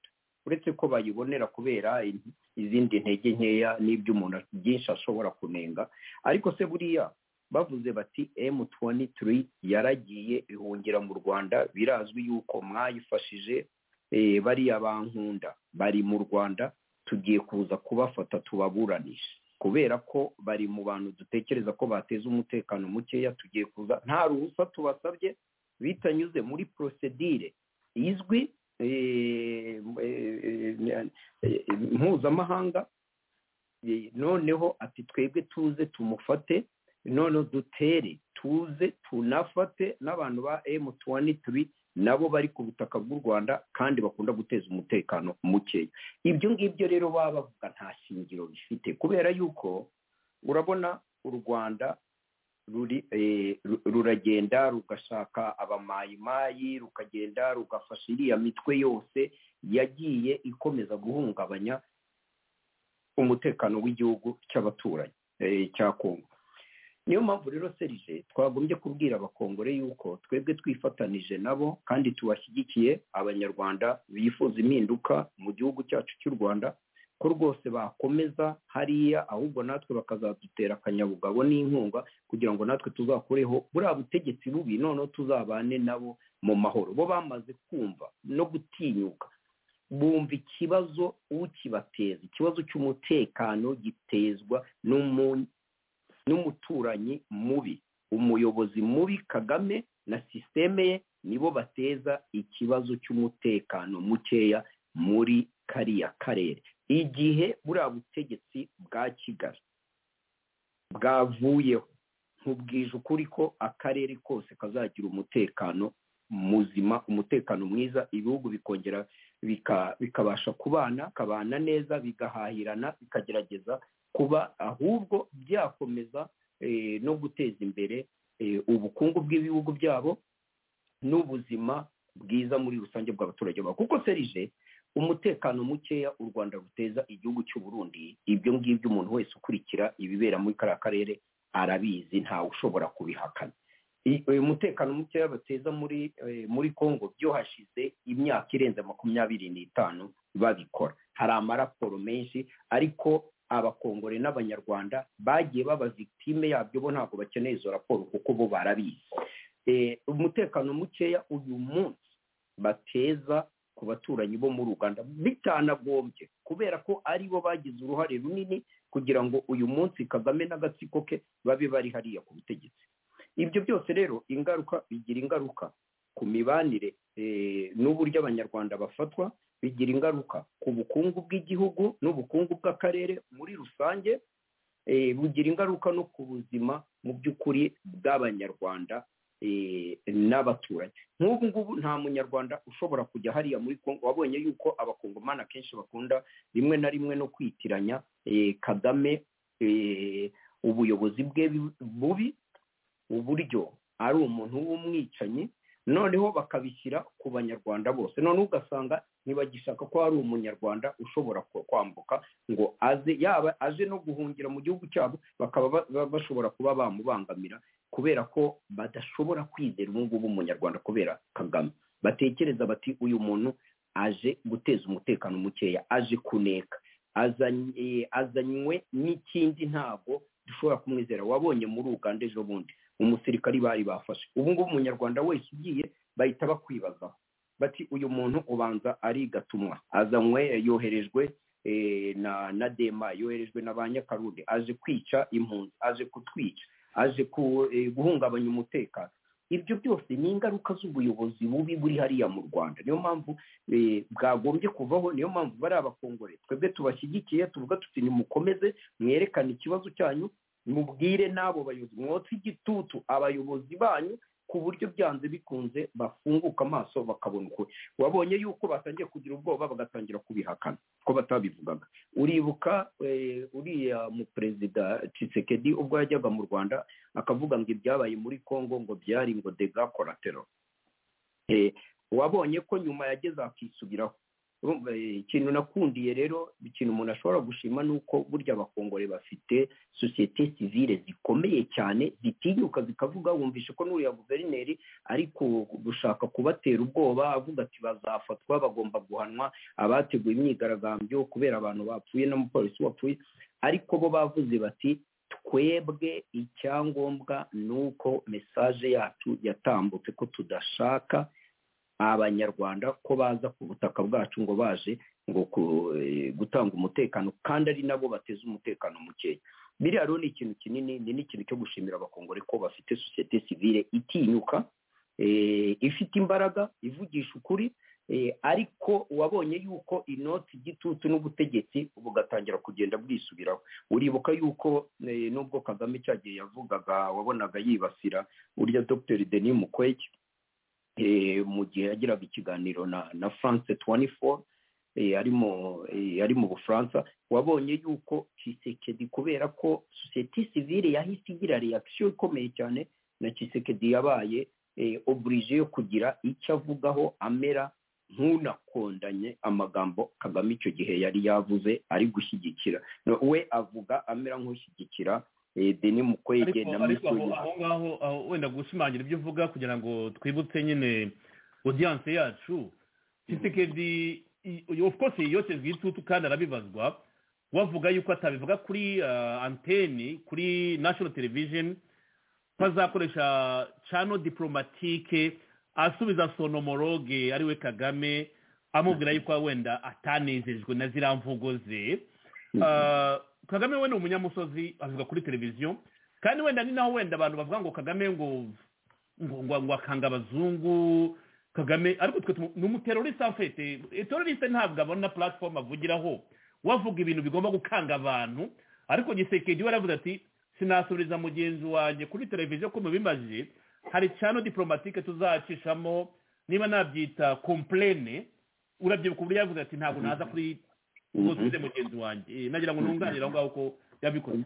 uretse ko bayibonera kubera in- izindi ntege nkeya n'ibyo umuntu a- byinshi ashobora kunenga ariko se buriya bavuze bati m23 yaragiye ihungira mu rwanda birazwi yuko mwayifashije eh, bariya bankunda bari mu rwanda tugiye kuza kubafata tubaburanishe kubera ko bari mu bantu dutekereza ko bateza umutekano mukeya tugiye kuza nta ruhusa tubasabye bitanyuze muri prosedire izwi eh, eh, eh, mpuzamahanga Eh, noneho ati twebwe tuze tumufate noneho dutere tuze tunafate n'abantu ba emu tuwani turi nabo bari ku butaka bw'u rwanda kandi bakunda guteza umutekano mukeya ibyo ngibyo rero baba bavuga nta shingiro bifite kubera yuko urabona u rwanda ruri eh, ru- ruragenda rugashaka abamayimayi rukagenda rugafasha iriya mitwe yose yagiye ikomeza guhungabanya umutekano w'igihugu cy'abaturanyi eh, cya kongo niyo mpamvu rero serije twagombye kubwira abakongore yuko twebwe twifatanije nabo kandi tubashyigikiye abanyarwanda bifuza impinduka mu gihugu cyacu cy'u rwanda ko rwose bakomeza hariya ahubwo natwe bakazadutera akanyabugabo n'inkunga kugira ngo natwe tuzakureho buriya butegetsi bubi noneho tuzabane nabo mu mahoro bo bamaze kumva no gutinyuka bumva ikibazo ukibateza ikibazo cy'umutekano gitezwa n'umu- n'umuturanyi mubi umuyobozi mubi kagame na sisiteme ye nibo bateza ikibazo cy'umutekano mukeya muri kariya karere igihe buriya butegetsi bwa kigali bwavuyeho nkubwije ukuri ko akarere kose kazagira umutekano muzima umutekano mwiza ibihugu bikongera bikabasha kubana kabana neza bigahahirana bikagerageza kuba ahubwo byakomeza no guteza imbere ubukungu bw'ibihugu byabo n'ubuzima bwiza muri rusange bw'abaturage babo kuko serije umutekano mukeya u rwanda ruteza igihugu cy'u burundi ibyo ngibyo umuntu wese ukurikira ibibera muri kariya karere arabizi ntawe ushobora kubihakana umutekano mukeya bateza muri muri congo byo hashize imyaka irenze makumyabiri n'itanu babikora hari amaraporo menshi ariko abakongore n'abanyarwanda bagiye baba victime yabyo bo ntabwo bakeneye izo raporo kuko bo barabizi umutekano mukeya uyu munsi bateza ku baturanyi bo muri uganda bitanagombye kubera ko ari bo bagize uruhare runini kugira ngo uyu munsi kagame n'agatsiko ke babe bari hariya ku butegetsi ibyo byose rero ingaruka bigira ingaruka ku mibanire n'uburyo abanyarwanda bafatwa bigira ingaruka ku bukungu bw'igihugu n'ubukungu bw'akarere muri rusange bugira ingaruka no ku buzima mu by'ukuri bw'abanyarwanda n'abaturage nk'ubu ngubu nta munyarwanda ushobora kujya hariya muri congo wabonye yuko abakongomani akenshi bakunda rimwe na rimwe no kwitiranya kagame ubuyobozi bwe bubi uburyo ari umuntu w'umwicanyi noneho bakabishyira ku banyarwanda bose noneho ugasanga ntibagishaka ko hari umunyarwanda ushobora kwambuka ngo aze yaba aje no guhungira mu gihugu cyabo bakaba bashobora kuba bamubangamira kubera ko badashobora kwizera ubu ngubu umunyarwanda kubera kagame batekereza bati uyu muntu aje guteza umutekano mukeya aje kuneka azanywe n'ikindi ntabwo dushobora kumwizera wabonye muri uganda ejo bundi umusirikari bari bafashe ubu ngubu umunyarwanda wese ugiye bahita bakwibazaho bati uyu muntu ubanza arigatumwa azanywe yoherejwe na dema yoherejwe na ba nyakarude aje kwica impunzi aje kutwica aje guhungabanya umutekano ibyo byose ni ingaruka z'ubuyobozi bubi buri hariya mu rwanda niyo mpamvu bwagombye kuvaho niyo mpamvu bari abakongore twebwe tubashyigikiye tuvuga tuti nimukomeze mwerekane ikibazo cyanyu mubwire n'abo bayobozi mwotse igitutu abayobozi banyu ku buryo byanze bikunze bafunguka amaso bakabona ukuri wabonye yuko batangiye kugira ubwoba bagatangira kubihakana ko batabivugaga uribuka uriya mu perezida Tshisekedi ubwo yajyaga mu rwanda akavuga ngo ibyabaye muri congo ngo byari ngo dega koratero wabonye ko nyuma yageze akisubiraho ikintu nakundiye rero ikintu umuntu ashobora gushima ni uko burya abakongore bafite sosiyete sivire zikomeye cyane zitinyuka zikavuga wumvishe ko n'uriya guverineri ari gushaka kubatera ubwoba avuga ati bazafatwa bagomba guhanwa abateguye imyigaragambyo kubera abantu bapfuye n'umupolisi wapfuye ariko bo bavuze bati twebwe icyangombwa ni uko mesaje yacu yatambutse ko tudashaka abanyarwanda ko baza ku butaka bwacu ngo baje ngo gutanga umutekano kandi ari nabo bateza umutekano mukeya biriya rero ni ikintu kinini ni n'ikintu cyo gushimira abakongore ko bafite sosiyete sivire itinyuka ifite imbaraga ivugisha ukuri ariko wabonye yuko inoti igitutu n'ubutegetsi bugatangira kugenda bwisubiraho uribuka yuko nubwo kagame cyagiye yavugaga wabonaga yibasira burya dr denis mukwege mu gihe yagiraga ikiganiro na france tuwani foru ari mu bufaransa wabonye yuko kisekedi kubera ko sosiyete sivire yahise igira reakisiyo ikomeye cyane na kisekedi yabaye oburije yo kugira icyo avugaho amera nk'unakondanye amagambo kagame icyo gihe yari yavuze ari gushyigikira we avuga amera nk'ushyigikira deni mukwege na mituweli aho ngaho wenda gushimangira ibyo uvuga kugira ngo twibutse nyine odiyanse yacu kisekedi of course yotejwe igitutu kandi arabibazwa wavuga yuko atabivuga kuri anteni kuri national television ko azakoresha cano diplomatike asubiza sonomoroge ariwe kagame amubwira yuko wenda atanezejwe na ziriya mvugo ze kagame we ni umunyamusozi avuga kuri televiziyo kandi wenda ni naho wenda abantu bavuga ngo kagame ngo ngo akanga abazungu kagame ariko twe ni umuteroriste afite teroriste ntabwo abona puratifomu avugiraho wavuga ibintu bigomba gukanga abantu ariko gisekedi we aravuze ati sinasubiriza mugenzi wanjye kuri televiziyo ko mubimaze hari cyane diporomatike tuzacishamo niba nabyita komplene urabyibuka uburyo yavuze ati ntabwo naza kuri ngo tuze mugenzi wanjye nagira ngo ntunganire aho ngaho ko yabikoze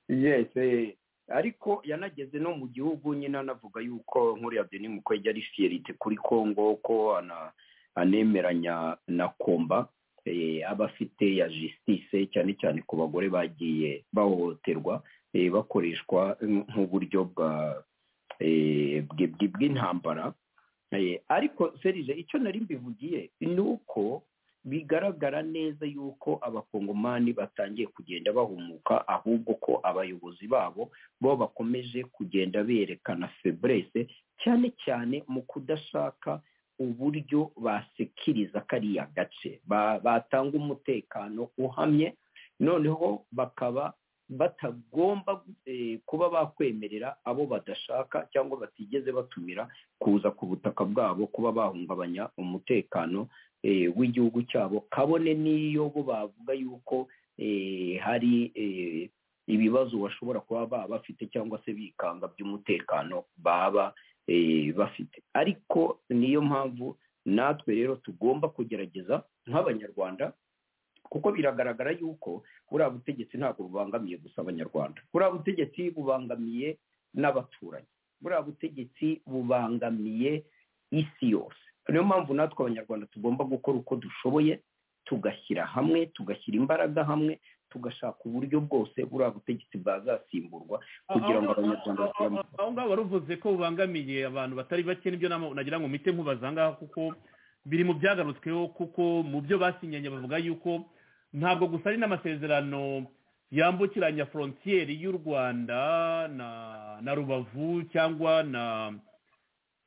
yese ariko yanageze no mu gihugu nyine anavuga yuko nkuriya deni mukwege ari fiyerite kuri kongo ko ana- anemeranya na komba eh, aba afite ya jisitise cyane cyane ku bagore bagiye bahohoterwa eh, bakoreshwa nk'uburyo bwa eh, bw- bw- bw'intambara Eh, ariko serije icyo nari mbivugiye ni uko bigaragara neza yuko abakongomani batangiye kugenda bahumuka ahubwo ko abayobozi babo bo bakomeje kugenda berekana feburese cyane cyane mu kudashaka uburyo basekiriza kariya gace Ba- batanga umutekano uhamye noneho bakaba batagomba eh, kuba bakwemerera abo badashaka cyangwa batigeze batumira kuza ku butaka bwabo kuba bahungabanya umutekano eh, w'igihugu cyabo kabone n'iyo bo bavuga yuko eh, hari eh, ibibazo bashobora kuba baba bafite cyangwa se bikanga by'umutekano baba eh, bafite ariko niyo mpamvu natwe rero tugomba kugerageza nk'abanyarwanda kuko biragaragara yuko buriya butegetsi ntabwo bubangamiye gusa abanyarwanda buriya butegetsi bubangamiye n'abaturanyi buriya butegetsi bubangamiye isi yose niyo mpamvu natwe abanyarwanda tugomba gukora uko dushoboye tugashyira hamwe tugashyira imbaraga hamwe tugashaka uburyo bwose buriya butegetsi bwazasimburwa kugira ngo abanyarwanda baturane aho ngaho wari uvuze ko bubangamiye abantu batari bake nibyo nama- nagira ngo mpite nkubaza aha ngaha kuko biri mu byagarutsweho kuko mu byo basinyanye bavuga yuko ntabwo gusa ari n'amasezerano yambukiranya forontiyeri y'u rwanda na na rubavu cyangwa na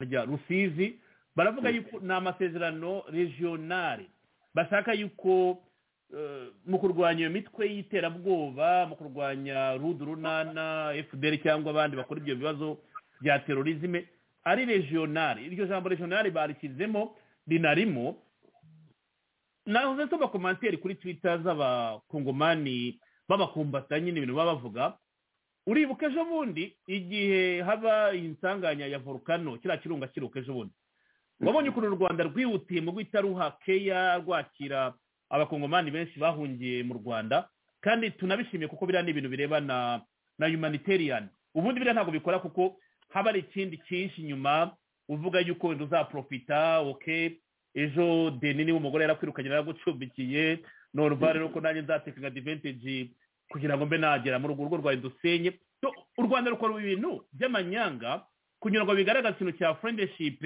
rya rusizi baravuga yuko ni amasezerano regionale bashaka yuko eh, mu kurwanya iyo mitwe y'iterabwoba mu kurwanya rudu runana fdr cyangwa abandi bakora ibyo bibazo bya terorizme ari regionale iryo jambo regionale barishyizemo rinarimo nahoze nsoma komantere kuri twita z'abakongomani b'abakumbatanyi n'ibintu baba bavuga uribuka ejo bundi igihe haba insanganya ya volcano kiriya kirunga kiruka ejo bundi wabonye ukuntu u rwanda rwihutiye mu guhita ruha keya rwakira abakongomani benshi bahungiye mu rwanda kandi tunabishimiye kuko biriya ni ibintu birebana na humanitarian ubundi biriya ntabwo bikora kuko haba hari ikindi cyinshi inyuma uvuga yuko wenda uzaprofita oke ejo deni niba umugore yarakwirukanye yaragucumbikiye norva rero ko nanjye nzatekinga diventeji kugira ngo mbe nagera mu rugo urugo rwawe dusenye So, u rwanda rukora ibintu by'amanyanga kugira ngo bigaragaze ikintu cya friendship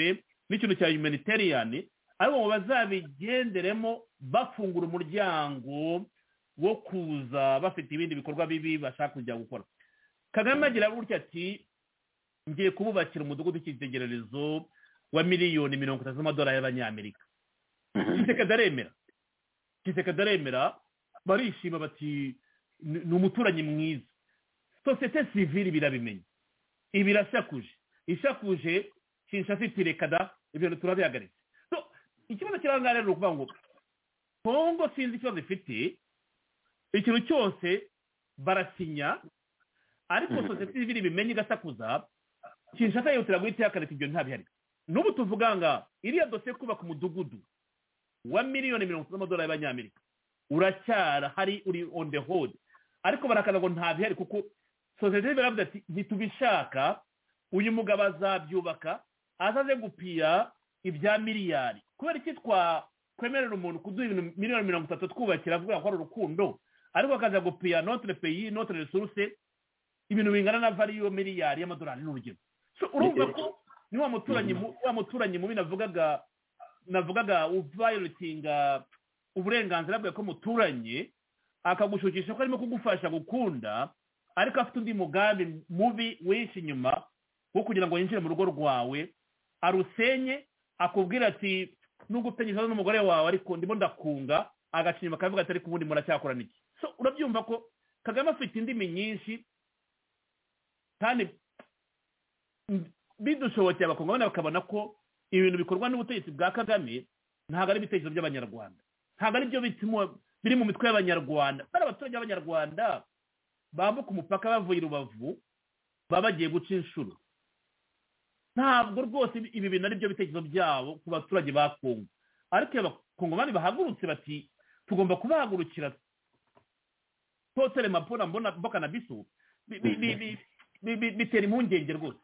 n'ikintu cya humanitarian ariko ngo bazabigenderemo bafungura umuryango wo kuza bafite ibindi bikorwa bibi bashaka kujya gukora kagame agira gutya ati ngiye kububakira umudugudu w'icyitegererezo wa miliyoni mirongo itatu z'amadolari y'abanyamerika kiseka aremera kiseka aremera barishima bati "Ni- ni umuturanyi mwiza sosiyete sivili birabimenya ibi irashakuje ishakuje kinshasa iti reka da ibintu turabihagaritse So, ikibazo kirangana rero ni ukuvuga ngo kongo sinzi ikibazo ifite ikintu cyose barasinya ariko Mhm. sosiyete sivili ibimenye igasakuza kinshasa yihutira guhita ihagarika ibyo ntabihari n'ubu tuvuga nga iriya dosiye yo kubaka umudugudu wa miliyoni mirongo itatu z'amadolari y'abanyamerika uracyarahari uri on the hold ariko barakana ngo ntabihari kuko sosiyete baravuga ati ntitubishaka uyu mugabo azabyubaka azaze gupiya ibya miliyari kubera iki twakwemerera umuntu kuduha ibintu miliyoni mirongo itatu twubakira avuga ko ari urukundo ariko akaza gupiya notre pays notre resource ibintu bingana na valiyo miliyari y'amadolari n'urugero So, urumva ko ni wa muturanyi mu- wa muturanyi mubi navugaga navugaga uvayoletinga uburenganzira bwawe ko muturanye akagushukisha ko arimo kugufasha gukunda ariko afite undi mugambi mubi wihishe inyuma wo kugira ngo yinjire mu rugo rwawe arusenye akubwira ati nugupenyeza n'umugore wawe ariko ndimo ndakunga agaca inyuma akavuga ati ariko ubundi muracyakorana iki so urabyumva ko kagame afite indimi nyinshi kandi bidushobokeye abakongomani bakabona ko ibintu bikorwa n'ubutegetsi bwa kagame ntabwo ari ibitekerezo by'abanyarwanda ntabwo ari byo bituma biri mu mitwe y'abanyarwanda bari abaturage b'abanyarwanda bambuka umupaka bavuye i rubavu baba bagiye guca inshuro ntabwo rwose ibi bintu ari byo bitekerezo byabo ku baturage ba kongo ariko iyo abakongomani bahagurutse bati tugomba kubahagurukira totere mapura mbona mboka na bisu bi- bi- bi- bi- bi- bi- bitera impungenge rwose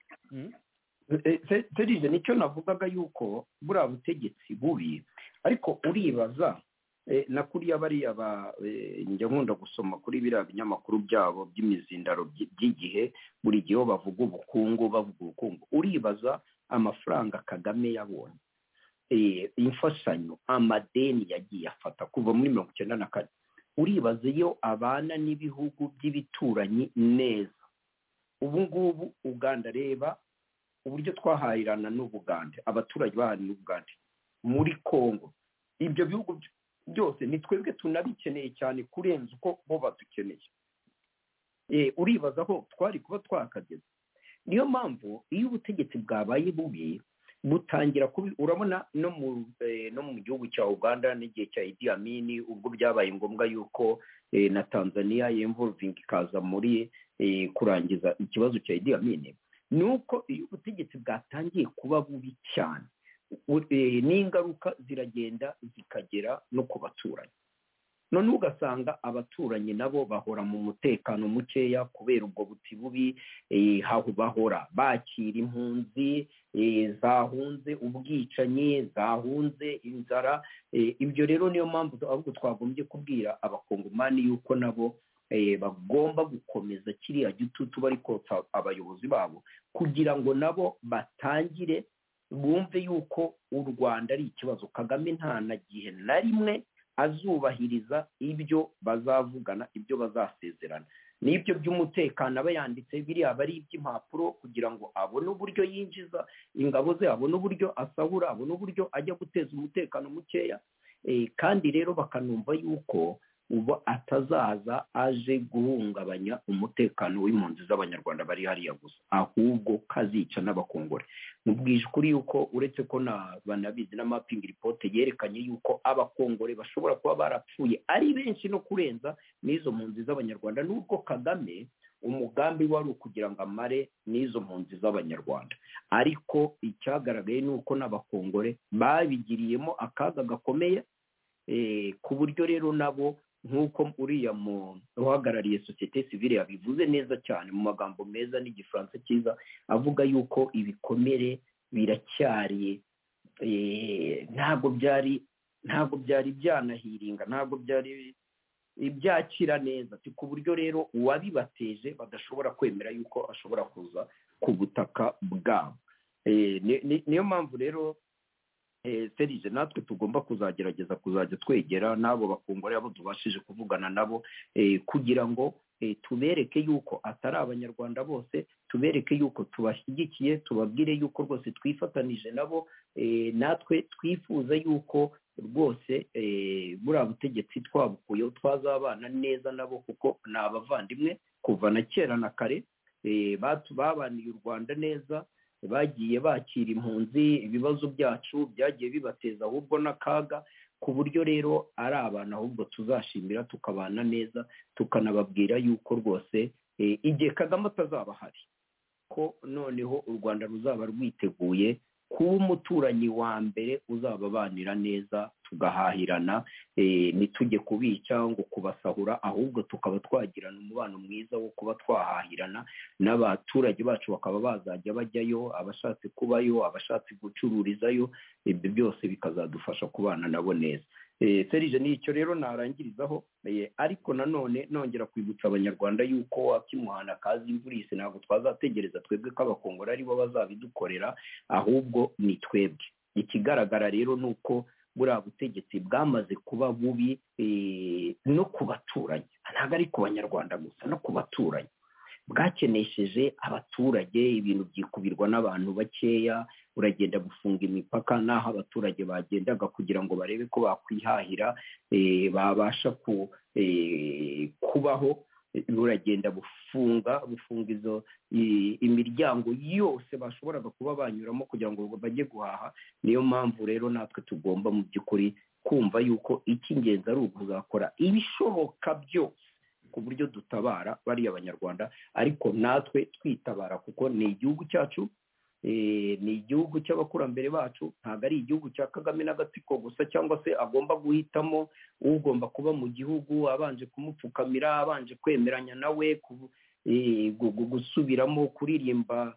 serije nicyo navugaga yuko buriya butegetsi bubi ariko uribaza eh, na kuriya bariya ba eh, njya nkunda gusoma kuri biriya binyamakuru byabo by'imizindaro by- by'igihe buri gihe iyo bavuga ubukungu bavuga ubukungu uribaza amafaranga kagame yabonye eh, imfashanyo amadeni yagiye afata kuva muri mirongo icyenda na kane uribaza iyo abana n'ibihugu by'ibituranyi neza ubu ngubu uganda reba uburyo twahahirana n'ubugande abaturage bahana n'ubugande muri kongo ibyo bihugu by- byose ni twebwe tunabikeneye cyane kurenza uko bo badukeneye Eh, uribaza aho twari kuba twakageze niyo mpamvu iyo ubutegetsi bwabaye bubi butangira kubi urabona no mu eh, no mu gihugu cya uganda n'igihe cya idi amini ubwo byabaye ngombwa yuko eh, na tanzania yemvuvinga ikaza muri eh, kurangiza ikibazo cya idi amini ni uko iyo ubutegetsi bwatangiye kuba bubi cyane u- eh, n'ingaruka ziragenda zikagera no ku baturanyi none ugasanga abaturanyi nabo bahora mu mutekano mukeya kubera ubwo buti bubi eh, haho bahora bakira impunzi eh, zahunze ubwicanyi zahunze inzara eh, ibyo rero niyo mpamvu ahubwo twagombye kubwira abakongomani yuko nabo eh, bagomba gukomeza kiriya gitutu bari kotsa abayobozi babo kugira ngo nabo batangire bumve yuko u rwanda ari ikibazo kagame nta na gihe na rimwe azubahiriza ibyo bazavugana ibyo bazasezerana n'ibyo by'umutekano aba yanditse biriya aba ari iby'impapuro kugira ngo abone uburyo yinjiza ingabo ze abone uburyo asahura abone uburyo ajya guteza umutekano mukeya Eh, kandi rero bakanumva yuko ubu atazaza aje guhungabanya umutekano w'impunzi z'abanyarwanda bari hariya gusa ahubwo ko azica n'abakongore mubwije ukuri yuko uretse ko na banabizi na mapping report yerekanye yuko abakongore bashobora kuba barapfuye ari benshi no kurenza n'izo mpunzi z'abanyarwanda n'ubwo kagame umugambi wari ukugira ngo amare n'izo mpunzi z'abanyarwanda ariko icyagaragaye ni uko n'abakongore babigiriyemo akaga gakomeye eh, ku buryo rero nabo nk'uko uriya mu uhagarariye sosiyete sivile yabivuze neza cyane mu magambo meza n'igifaransa cyiza avuga yuko ibikomere biracyari eh, ntabwo byari ntabwo byari byanahiringa ntabwo byari ibyakira neza ati ku buryo rero uwabibateje badashobora kwemera yuko ashobora kuza ku butaka bwabo Eh, ni- ni- niyo mpamvu rero eh, serije natwe tugomba kuzagerageza kuzajya twegera n'abo bakungore abo tubashije kuvugana nabo eh, kugira ngo eh, tubereke yuko atari abanyarwanda bose tubereke yuko tubashyigikiye tubabwire yuko rwose twifatanije nabo eh, natwe twifuza yuko rwose eh, buriya butegetsi twabukuyeho twazabana neza nabo kuko ni abavandimwe kuva na kera na kare eh, batu- babaniye u rwanda neza bagiye bakira impunzi ibibazo byacu byagiye bibateza ahubwo n'akaga ku buryo rero ari abantu ahubwo tuzashimira tukabana neza tukanababwira yuko rwose eh, igihe kagame atazaba ahari ko noneho u rwanda ruzaba rwiteguye kuba umuturanyi wa mbere uzababanira neza tugahahirana eh, ntitujye kubica ngo kubasahura ahubwo tukaba twagirana umubano mwiza wo kuba twahahirana n'abaturage bacu bakaba bazajya bajyayo abashatse kubayo abashatse gucururizayo ibyo byose bikazadufasha kubana nabo neza Eh, serije ni icyo rero narangirizaho eh, ariko nanone nongera kwibutsa abanyarwanda yuko wakimuhana kazi imvura iyise ntabwo twazategereza twebwe ko abakongora aribo bazabidukorera ahubwo ni twebwe ikigaragara rero ni uko buriya butegetsi bwamaze kuba bubi eh, no ku baturanyi ntabwo ari ku banyarwanda gusa no ku baturanyi bwakenesheje abaturage ibintu byikubirwa n'abantu bakeya uragenda gufunga imipaka n'aho abaturage bagendaga kugira ngo barebe ko bakwihahira eh, babasha ku eh, kubaho eh, buragenda bufunga bufunga izo i- imiryango yose bashoboraga kuba banyuramo kugira ngo bajye guhaha niyo mpamvu rero natwe tugomba mu by'ukuri kumva yuko icy'ingenzi ari ukuzakora ibishoboka byose ku buryo dutabara bariya banyarwanda ariko natwe twitabara kuko ni igihugu cyacu eh, ni igihugu cy'abakurambere bacu ntabwo ari igihugu cya kagame n'agatsiko gusa cyangwa se agomba guhitamo ugomba kuba mu gihugu abanje kumupfukamira abanje kwemeranya nawe ku- eh, gu- gu- gusubiramo kuririmba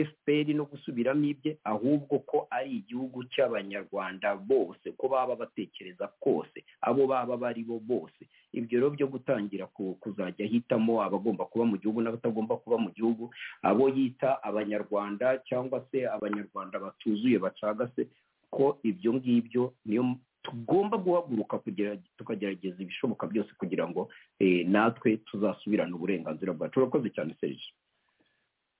fpr no gusubiramo ibye ahubwo ko ari igihugu cy'abanyarwanda bose ko baba batekereza kose abo baba bari bo bose ibyo rero byo gutangira ku- kuzajya ahitamo abagomba kuba mu gihugu n'abatagomba kuba mu gihugu abo yita abanyarwanda cyangwa se abanyarwanda batuzuye bacagase ko ibyo ngibyo niyo m- tugomba guhaguruka kugira tukagerageza ibishoboka byose kugira ngo eh, natwe tuzasubirane uburenganzira bwacu urakoze cyane serije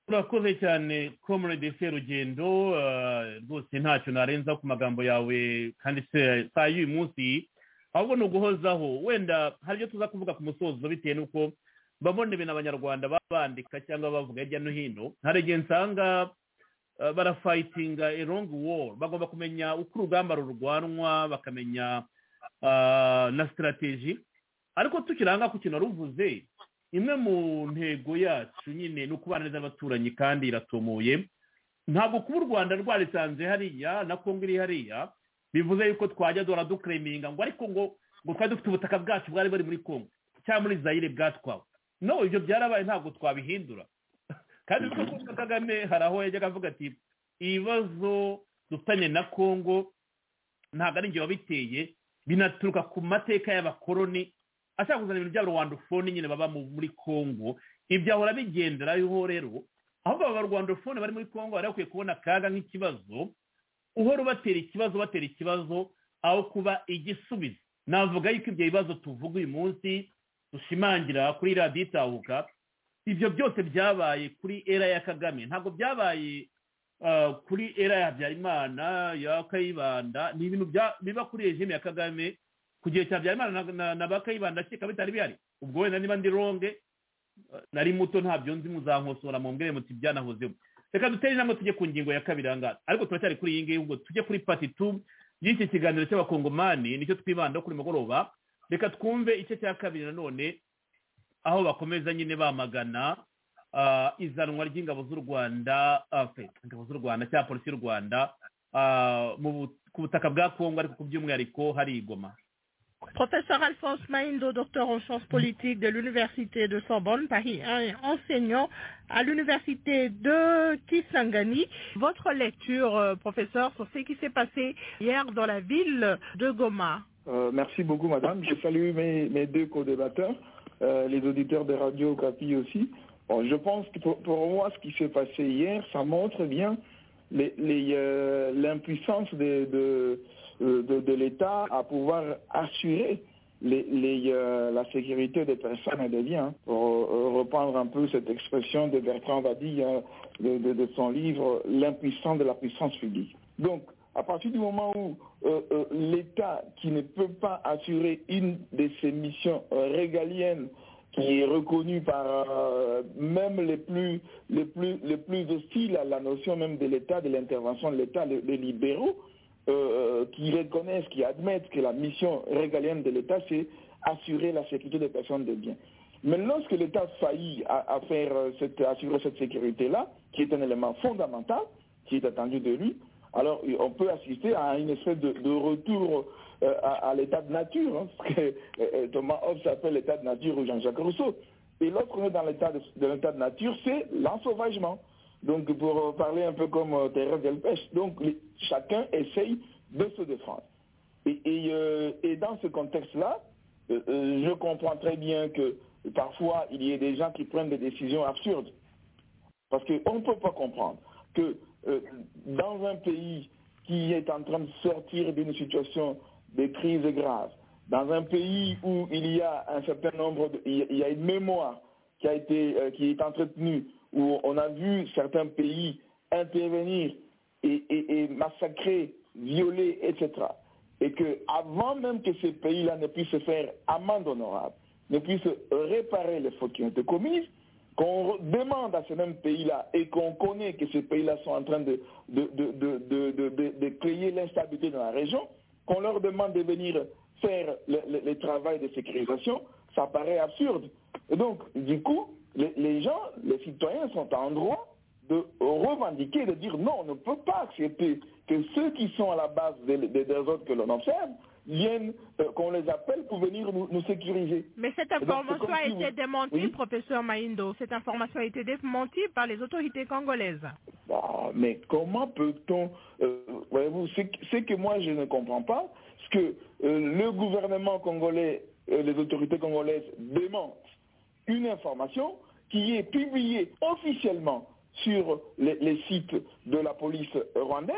urakoze cyane comrade serugendo ah, rwose ntacyo narenza ku magambo yawe kandi se- saa y'uyu munsi ahubwo ni uguhozaho wenda hari ibyo tuza kuvuga ku musozo bitewe n'uko mbabona ibintu abanyarwanda baba bandika cyangwa bavuga hirya no hino hari igihe nsanga ah, barafayitinga a long war bagomba kumenya uko urugamba rurwanwa bakamenya ah, na sitarateji ariko tukiranga ku kintu waruvuze imwe mu ntego yacu nyine ni ukubana neza n'abaturanyi kandi iratumuye ntabwo kuba u rwanda rwarisanze hariya na kongo iri hariya bivuze yuko twajya duhora dukureminga ngo ariko ngo ngo twari dufite ubutaka bwacu bwari buri muri kongo cyangwa muri zayire bwatwawe no ibyo byarabaye ntabwo twabihindura kandi nuko kuba kagame hari aho yajyaga avuga ati ibibazo dufitanye na kongo ntabwo ari njye wabiteye binaturuka ku mateka y'abakoroni ashaka kuzana ibintu byabo rwandofone nyine baba mu- muri kongo ibyo ahora bigenderaho rero ahubwo aba rwandofone bari muri kongo bari bakwiye kubona akaga nk'ikibazo uhora ubatera ikibazo batera ikibazo aho kuba igisubizo navuga yuko ibyo bibazo tuvuga uyu munsi dushimangira kuri radiyo itahuka ibyo byose byabaye kuri era ya kagame ntabwo byabaye ah, kuri era ya habyarimana ya kayibanda ni ibintu bya- biba kuri regime ya kagame ku gihe cya Habyarimana na- na- na ba Kayibanda ndakeka bitari bihari ubwo wenda niba ndi ronge eh, nari muto ntabyo nzi muzankosora mumbwire muti byanahozeho reka dutere intambwe tujye ku ngingo ya kabiri ahangaha ariko turacyari kuri iyi ngiyi ubwo tujye kuri pati tu y'iki kiganiro cy'abakongomani nicyo twibandaho kuri mugoroba reka twumve igice cya kabiri nanone aho bakomeza nyine bamagana ah, izanwa ry'ingabo z'u rwanda ah, fe, ingabo z'u rwanda cyangwa polisi y'u rwanda ah, mu bu- ku butaka bwa kongo ariko ku by'umwihariko hari igoma Professeur Alphonse Maindo, docteur en sciences politiques de l'Université de Sorbonne, Paris 1 et enseignant à l'Université de Kisangani. Votre lecture, euh, professeur, sur ce qui s'est passé hier dans la ville de Goma. Euh, merci beaucoup, madame. Je salue mes, mes deux co-débatteurs, euh, les auditeurs de Radio Capi aussi. Bon, je pense que pour, pour moi, ce qui s'est passé hier, ça montre bien les- les, euh, l'impuissance de, de, euh, de- de l'État à pouvoir assurer les- les, euh, la sécurité des personnes et des biens. Pour euh, reprendre un peu cette expression de Bertrand Vadille hein, de, de- de son livre L'impuissance de la puissance publique. Donc, à partir du moment où euh, euh, l'État, qui ne peut pas assurer une de ses missions euh, régaliennes, qui est reconnue par euh, même les plus, les, plus, les plus hostiles à la notion même de l'État, de l'intervention de l'État, les, les libéraux, euh, qui reconnaissent, qui admettent que la mission régalienne de l'État, c'est assurer la sécurité des personnes des biens. Mais lorsque l'État faillit à, à faire euh, cette, à assurer cette sécurité-là, qui est un élément fondamental, qui est attendu de lui, alors euh, on peut assister à une espèce de, de retour euh, à, à l'état de nature, hein, ce que euh, euh, Thomas Hobbes appelle l'état de nature ou Jean-Jacques Rousseau. Et lorsqu'on est dans l'état de, de l'état de nature, c'est l'ensauvagement. Donc pour euh, parler un peu comme euh, Thérèse Delpech, donc les- chacun essaye de se défendre. Et, et, euh, et dans ce contexte-là, euh, euh, je comprends très bien que parfois il y ait des gens qui prennent des décisions absurdes. Parce qu'on ne peut pas comprendre que euh, dans un pays qui est en train de sortir d'une situation de crise grave, dans un pays où il y a un certain nombre, de- il y a- il y a une mémoire qui a été, euh, qui est entretenue, où on a vu certains pays intervenir et, et- et massacrer, violer, etc. Et que avant même que ces pays-là ne puissent faire amende honorable, ne puissent réparer les fautes qui ont été commises, qu'on re- demande à ces mêmes pays-là et qu'on connaît que ces pays-là sont en train de, de, de, de, de, de- de- de créer l'instabilité dans la région, qu'on leur demande de venir faire le, le- le travail de sécurisation, ça paraît absurde. Et donc, du coup, les, les gens, les citoyens sont en droit de revendiquer, de dire non, on ne peut pas accepter que ceux qui sont à la base des, des- des ordres que l'on observe viennent, euh, qu'on les appelle pour venir nous, nous sécuriser. Mais cette Et donc, c'est information comme a si été vous- démentie, Oui. professeur Maindo. Cette information a été démentie par les autorités congolaises. Ah, mais comment peut-on, euh, voyez-vous, c'est que- c'est que moi je ne comprends pas, ce que euh, le gouvernement congolais, euh, les autorités congolaises démentent une information qui est publiée officiellement sur les, les sites de la police rwandaise.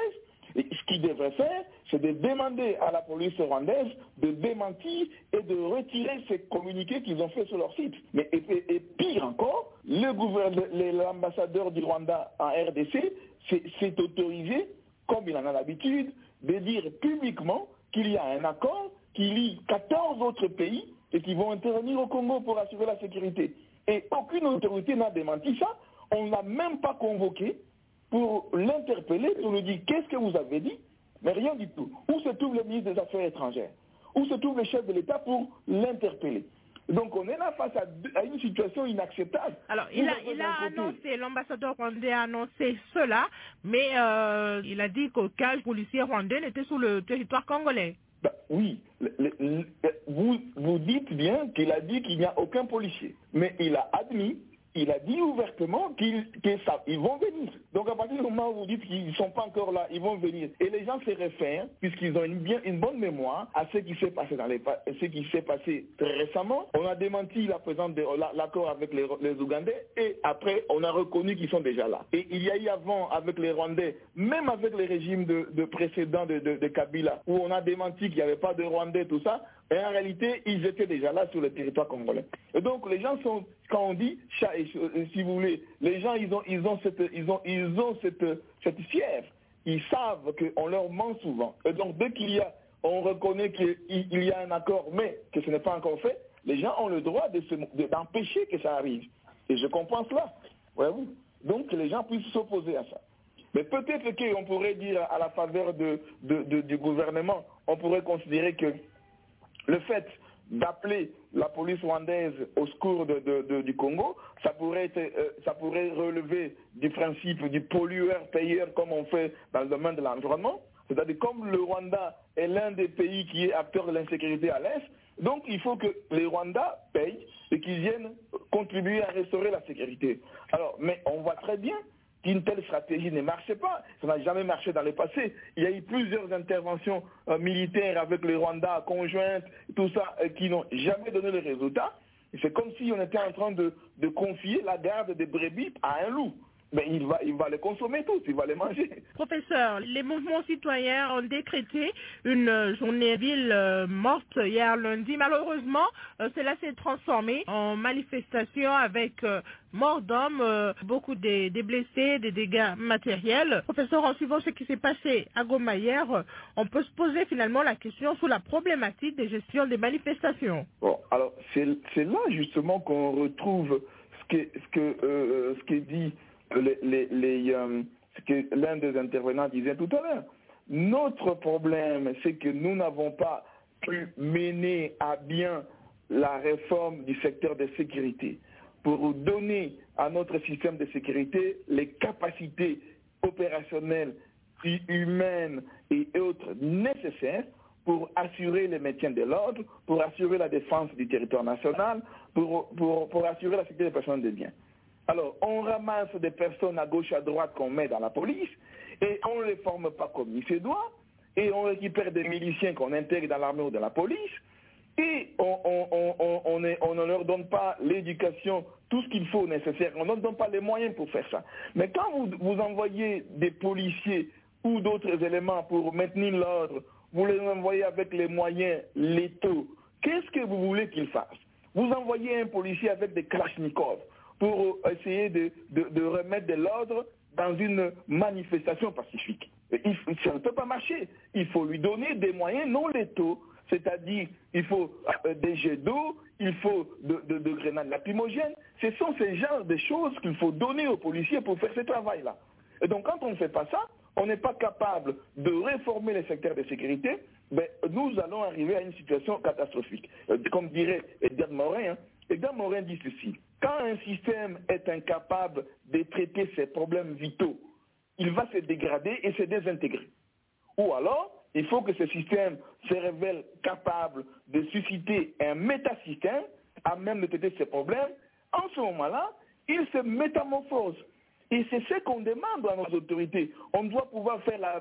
Et ce qu'ils devraient faire, c'est de demander à la police rwandaise de démentir et de retirer ces communiqués qu'ils ont faits sur leur site. Mais, et, et- et pire encore, le gouverne- le- l'ambassadeur du Rwanda en RDC s'est- s'est autorisé, comme il en a l'habitude, de dire publiquement qu'il y a un accord qui lie 14 autres pays et qui vont intervenir au Congo pour assurer la sécurité. Et aucune autorité n'a démenti ça. On ne l'a même pas convoqué pour l'interpeller, pour lui dire qu'est-ce que vous avez dit, mais rien du tout. Où se trouve le ministre des Affaires étrangères Où se trouve le chef de l'État pour l'interpeller Donc on est là face à, deux- à une situation inacceptable. Alors, il a, Nous avons il a d'un côté- annoncé, l'ambassadeur rwandais a annoncé cela, mais euh, il a dit qu'aucun policier rwandais n'était sur le territoire congolais. Bah, oui, le- le- le- vous, vous dites bien qu'il a dit qu'il n'y a aucun policier, mais il a admis, il a dit ouvertement qu'ils ils vont venir. Donc à partir du moment où vous dites qu'ils ne sont pas encore là, ils vont venir. Et les gens se réfèrent, puisqu'ils ont une, bien, une bonne mémoire, à ce qui s'est passé dans les pa- ce qui s'est passé très récemment. On a démenti la présence de la- l'accord avec les, les Ougandais et après on a reconnu qu'ils sont déjà là. Et il y a eu avant avec les Rwandais, même avec les régimes de, de précédents de, de- de Kabila, où on a démenti qu'il n'y avait pas de Rwandais, tout ça, et en réalité, ils étaient déjà là sur le territoire congolais. Et donc les gens sont, quand on dit chat et chou- euh, si vous voulez, les gens ils ont ils ont cette ils ont ils ont cette cette fièvre. Ils savent qu'on leur ment souvent. Et donc dès qu'il y a on reconnaît qu'il il y a un accord, mais que ce n'est pas encore fait, les gens ont le droit de se- de- d'empêcher que ça arrive. Et je comprends cela. Voyez-vous Donc que les gens puissent s'opposer à ça. Mais peut-être qu'on pourrait dire à la faveur de- de- de- du gouvernement, on pourrait considérer que le fait d'appeler la police rwandaise au secours de- de- de- du Congo, ça pourrait, être, euh, ça pourrait relever du principe du pollueur-payeur comme on fait dans le domaine de l'environnement. C'est-à-dire comme le Rwanda est l'un des pays qui est acteur de l'insécurité à l'Est, donc il faut que les Rwandais payent et qu'ils viennent contribuer à restaurer la sécurité. Alors, mais on voit très bien qu'une telle stratégie ne marchait pas. Ça n'a jamais marché dans le passé. Il y a eu plusieurs interventions euh, militaires avec le Rwanda, conjointes, tout ça, euh, qui n'ont jamais donné le résultat. C'est comme si on était en train de, de confier la garde des brebis à un loup. Mais il va, il va les consommer tous, il va les manger. Professeur, les mouvements citoyens ont décrété une euh, journée ville euh, morte hier lundi. Malheureusement, euh, cela s'est transformé en manifestation avec euh, mort d'hommes, euh, beaucoup des, des blessés, des dégâts matériels. Professeur, en suivant ce qui s'est passé à Goma hier, euh, on peut se poser finalement la question sur la problématique de gestion des manifestations. Bon, alors c'est c'est là justement qu'on retrouve ce que ce que euh, ce que dit les, les- les, euh, ce que l'un des intervenants disait tout à l'heure. Notre problème, c'est que nous n'avons pas pu mener à bien la réforme du secteur de sécurité pour donner à notre système de sécurité les capacités opérationnelles, hu- humaines et autres nécessaires pour assurer le maintien de l'ordre, pour assurer la défense du territoire national, pour, pour, pour assurer la sécurité des personnes et des biens. Alors, on ramasse des personnes à gauche, à droite qu'on met dans la police, et on ne les forme pas comme il se doit, et on récupère des miliciens qu'on intègre dans l'armée ou dans la police, et on, on- on- on- on est- on ne leur donne pas l'éducation, tout ce qu'il faut nécessaire, on ne leur donne pas les moyens pour faire ça. Mais quand vous, vous envoyez des policiers ou d'autres éléments pour maintenir l'ordre, vous les envoyez avec les moyens létaux, qu'est-ce que vous voulez qu'ils fassent vous envoyez un policier avec des Kalachnikov pour euh, essayer de, de- de remettre de l'ordre dans une manifestation pacifique. Et il faut- ça ne peut pas marcher. Il faut lui donner des moyens non létaux, c'est-à-dire il faut euh, des jets d'eau, il faut de, de- de grenades lacrymogènes. Ce sont ces genres de choses qu'il faut donner aux policiers pour faire ce travail-là. Et donc quand on ne fait pas ça, on n'est pas capable de réformer les secteurs de sécurité, ben, nous allons arriver à une situation catastrophique. Euh, Comme dirait Edgar Morin, hein. Edgar Morin dit ceci. Quand un système est incapable de traiter ses problèmes vitaux, il va se dégrader et se désintégrer. Ou alors, il faut que ce système se révèle capable de susciter un métasystème à même de traiter ses problèmes. En ce moment-là, il se métamorphose. Et c'est ce qu'on demande à nos autorités. On doit pouvoir faire la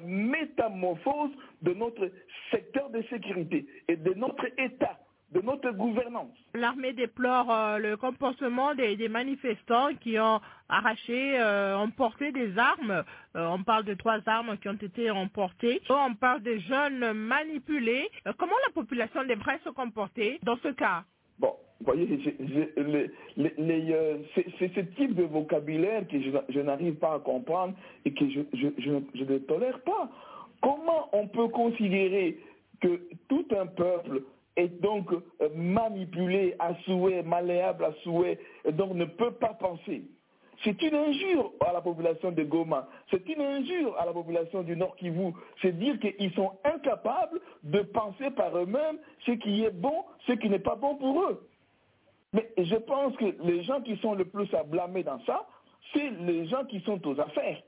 métamorphose de notre secteur de sécurité et de notre État, de notre gouvernance. L'armée déplore euh, le comportement des, des manifestants qui ont arraché, euh, emporté des armes. Euh, on parle de trois armes qui ont été emportées. On parle des jeunes manipulés. Euh, comment la population devrait se comporter dans ce cas Bon, vous voyez, j'ai- j'ai- les- les- les, euh, c'est c'est ce type de vocabulaire que je, je n'arrive pas à comprendre et que je, je- je- je ne tolère pas. Comment on peut considérer que tout un peuple est donc euh, manipulé à souhait, malléable à souhait, et donc ne peut pas penser c'est une injure à la population de Goma. C'est une injure à la population du Nord Kivu. C'est dire qu'ils sont incapables de penser par eux-mêmes ce qui est bon, ce qui n'est pas bon pour eux. Mais je pense que les gens qui sont le plus à blâmer dans ça, c'est les gens qui sont aux affaires.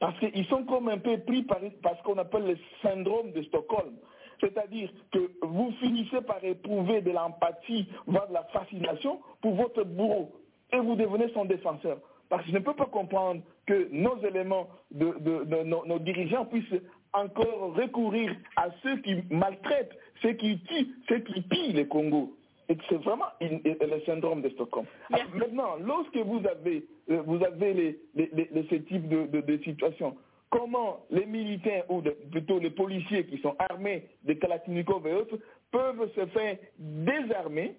Parce qu'ils sont comme un peu pris par, par ce qu'on appelle le syndrome de Stockholm. C'est-à-dire que vous finissez par éprouver de l'empathie, voire de la fascination pour votre bourreau. Et vous devenez son défenseur. Parce que je ne peux pas comprendre que nos éléments, de, de- de- nos, nos dirigeants puissent encore recourir à ceux qui maltraitent, ceux qui tuent, ceux qui pillent le Congo. Et que c'est vraiment une- le syndrome de Stockholm. Alors, Maintenant, lorsque vous avez, euh, vous avez les, les- les- les- ce type de, de- de situation, comment les militaires, ou de- plutôt les policiers qui sont armés de Kalachnikov et autres, peuvent se faire désarmer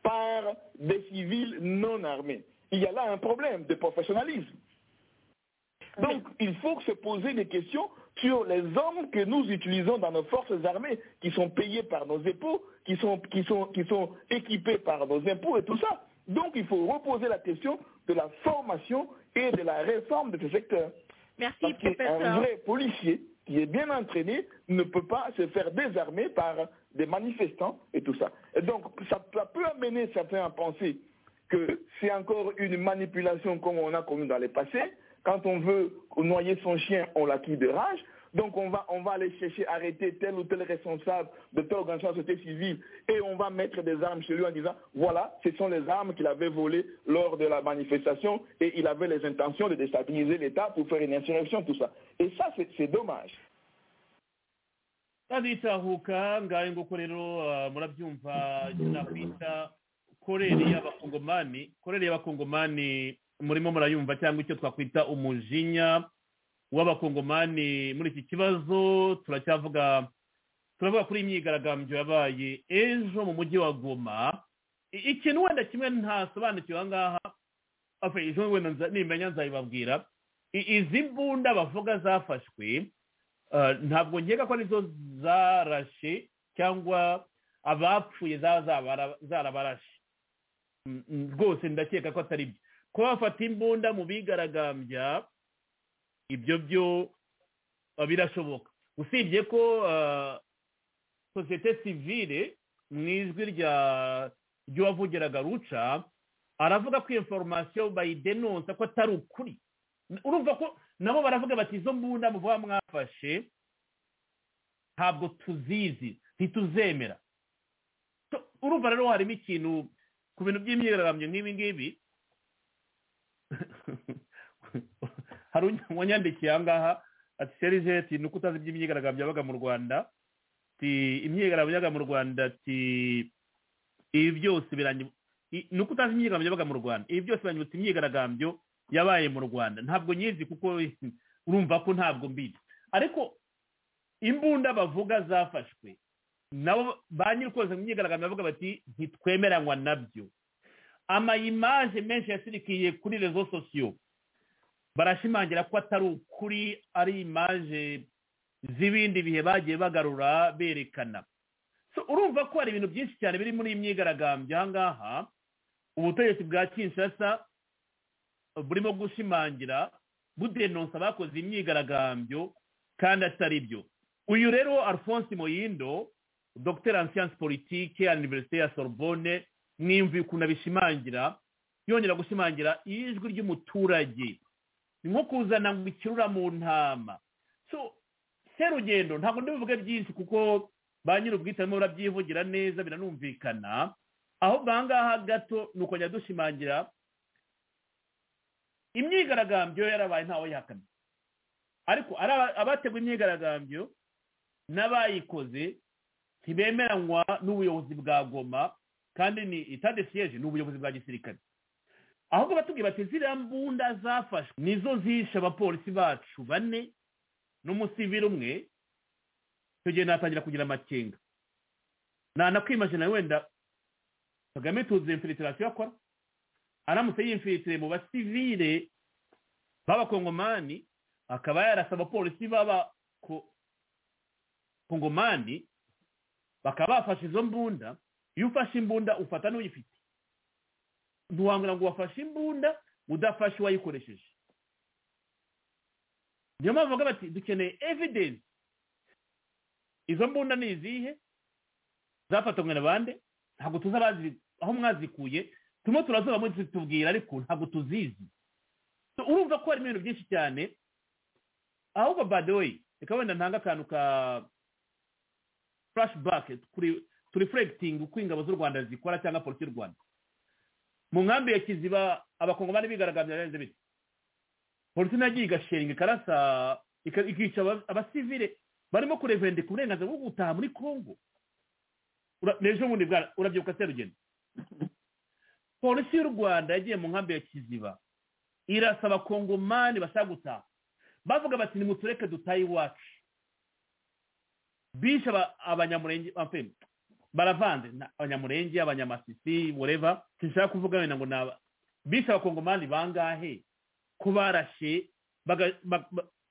par des civils non armés Il y a là un problème de professionnalisme. Donc, il faut se poser des questions sur les hommes que nous utilisons dans nos forces armées, qui sont payés par nos impôts, qui sont, qui sont, qui sont équipés par nos impôts et tout ça. Donc, il faut reposer la question de la formation et de la réforme de ce secteur. Merci, Parce qu'un professeur. vrai policier qui est bien entraîné ne peut pas se faire désarmer par des manifestants et tout ça. Et donc, ça, ça peut amener certains à penser que c'est encore une manipulation comme on a connue dans le passé. Quand on veut noyer son chien, on l'acquit de rage. Donc on va, on va aller chercher, arrêter tel ou tel responsable de telle organisation de société civile et on va mettre des armes chez lui en disant, voilà, ce sont les armes qu'il avait volées lors de la manifestation et il avait les intentions de déstabiliser l'État pour faire une insurrection, tout ça. Et ça, c'est- c'est dommage. ndabitahuka ngahe nguko rero ah, murabyumva nakwita koreri y'abakongomani koreri y'abakongomani murimo murayumva cyangwa icyo twakwita umujinya w'abakongomani muri iki kibazo turacyavuga turavuga kuri iyi myigaragambyo yabaye ejo mu mujyi wa goma I- ikintu wenda kimwe ntasobanukiwe aha ngaha Enfin, ejo wenda nza- nimenya nzabibabwira I- izi mbunda bavuga zafashwe Uh, ntabwo nkeka ko arizo zarashe cyangwa abapfuye zaba zabara- zarabarashe Mm, mm, rwose ndakeka ko atari byo kuba bafata imbunda mu bigaragambya ibyo byo uh, birashoboka usibye ko uh, sosiyete sivile mu ijwi rya ry'uwavugiraga ruca aravuga ko iyo foromasiyo bayidenonsa ko atari ukuri urumva ko nabo baravuga bati izo mbunda muvuga mwafashe ntabwo tuzizi ntituzemera So, urumva rero harimo ikintu ku bintu by'imyigaragambyo nk'ibi ngibi hari wanyandikiye aha ngaha ati serije ati ni uko utazi iby'imyigaragambyo yabaga mu rwanda ati imyigaragambyo yabaga mu rwanda ati ibi byose birangira i- ni uko utazi imyigaragambyo yabaga mu rwanda ibi byose biranyibutsa imyigaragambyo yabaye mu rwanda ntabwo nyizi kuko urumva ko ntabwo mbizi ariko imbunda bavuga zafashwe nabo ba nyir'ukoze mu myigaragambyo bavuga bati ntitwemeranywa nabyo amayimaje menshi yasirikiye kuri rezo sosiyo barashimangira ko atari ukuri ari imaje z'ibindi bihe bagiye bagarura berekana So, urumva ko hari ibintu byinshi cyane biri muri iyi myigaragambyo aha ngaha ubutegetsi bwa kinshasa burimo gushimangira budenonsa abakoze imyigaragambyo kandi atari byo uyu rero alphonse moyindo dogiteri en siyansi politike ya iniverisite ya sorbonne n'imvi ukuntu abishimangira yongera gushimangira ijwi ry'umuturage ni nko kuzana ngo ikirura mu ntama so serugendo ntabwo ndibuvuge byinshi kuko ba nyir'ubwite barimo barabyivugira neza biranumvikana aho ngaha gato ni ukongera dushimangira imyigaragambyo yarabaye ntawe yihakamye ariko abateguye imyigaragambyo n'abayikoze ntibemeranywa n'ubuyobozi bwa goma kandi ni itadesiyeje ni ubuyobozi bwa gisirikare ahubwo batubwira bati ziriya mbunda zafashwe nizo zishe abapolisi bacu bane n'umusivire umwe icyo gihe natangira kugira amakenga ntanakwimaje wenda kagame tuzi imfiritirasiyo akora aramutse yimfiritire mu basivire b'abakongomani akaba yarasa abapolisi b'abakongomani bakaba bafashe izo mbunda iyo ufashe imbunda ufata n'uyifite ntiwambwira ngo wafashe imbunda udafashe uwayikoresheje niyo mpamvu bavuga bati dukeneye evidensi izo mbunda ni izihe zafatanywe na bande ntabwo tuzi aho mwazikuye turimo turazuba mutubwira ariko ntabwo tuzizi urumva ko harimo ibintu byinshi cyane ahubwo badeweyi reka wenda ntanga akantu ka furashibake turifuregitingi uko ingabo z'u rwanda zikora cyangwa polisi y'u rwanda mu nkambi ya kiziba abakongomani bigaragambya byarenze biti polisi nagiye igashinga ikarasa ikica abasivire barimo kurevendika uburenganzira bwo gutaha muri congo n'ejo bundi urabyibuka serugendo polisi y'u rwanda yagiye mu nkambi ya kiziba irasa abakongomani bashaka gutaha bavuga bati nimutureke dutahe iwacu bishe abanyamurenge baravanze abanyamurenge abanyamasisi bureva sinshaka kuvuga wenda ngo naba bishe abakongomani bangahe ko barashe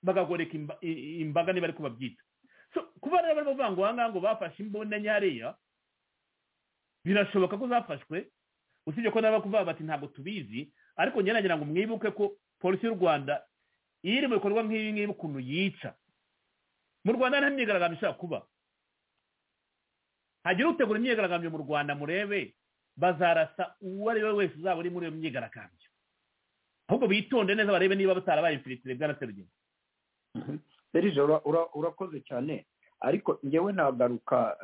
bagagoreka imbaga niba ariko babyita kuba rero barimo bavuga ngo aha ngaha ngo bafashe imbunda nyariya birashoboka ko zafashwe usibye ko nabo kuvuga bati ntabwo tubizi ariko ngira ngo mwibuke ko polisi y'u rwanda iyo iri mu bikorwa nk'ibi ngibi ukuntu yica mu rwanda nta myigaragambyo ishobora kuba hagire utegura imyigaragambyo mu rwanda murebe bazarasa uwo ari we wese uzaba uri muri iyo myigaragambyo ahubwo bitonde neza barebe niba batarabaye imfiritire bwaraserugendo serije urakoze cyane ariko ngewe nagaruka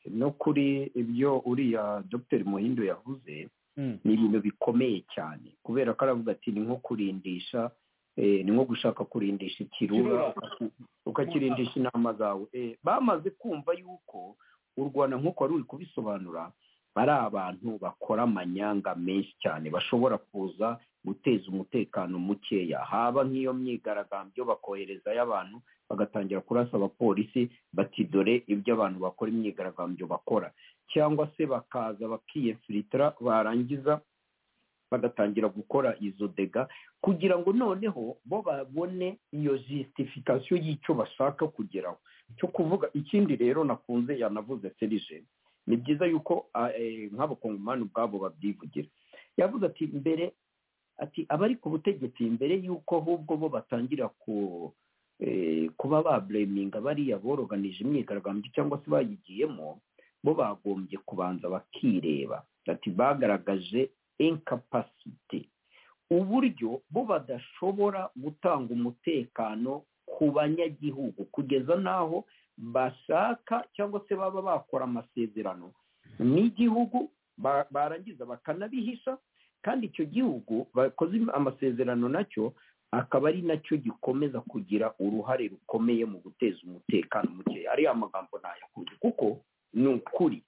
no kuri ibyo uriya dr muhindo yavuze ni ibintu bikomeye cyane kubera ko aravuga ati ni nko kurindisha ni nko gushaka kurindisha ikirura ukakirindisha inama zawe bamaze kumva yuko u rwanda nk'uko wari uri kubisobanura ari abantu bakora amanyanga menshi cyane bashobora kuza guteza umutekano mukeya haba nk'iyo myigaragambyo bakoherezayo abantu bagatangira kurasa abapolisi bati dore ibyo abantu bakora imyigaragambyo bakora cyangwa se bakaza bakiyefiritira barangiza bagatangira gukora izo dega kugira ngo noneho bo babone iyo jisitifikasiyo y'icyo bashaka kugeraho cyo kuvuga ikindi rero nakunze yanavuze serije ni byiza yuko nk'abakongomani ubwabo babyivugira yavuze ati mbere ati abari ku butegetsi mbere y'uko ahubwo bo batangira ku kuba babureminga bariya boroganije imyigaragambyo cyangwa se bayigiyemo bo bagombye kubanza bakireba ati bagaragaje inkapasite uburyo bo badashobora gutanga umutekano ku banyagihugu kugeza n'aho bashaka cyangwa se baba bakora amasezerano n'igihugu barangiza bakanabihisha kandi icyo gihugu bakoze amasezerano nacyo akaba ari nacyo gikomeza kugira uruhare rukomeye mu guteza umutekano muke ariya magambo ntayakunze kuko ni ukuri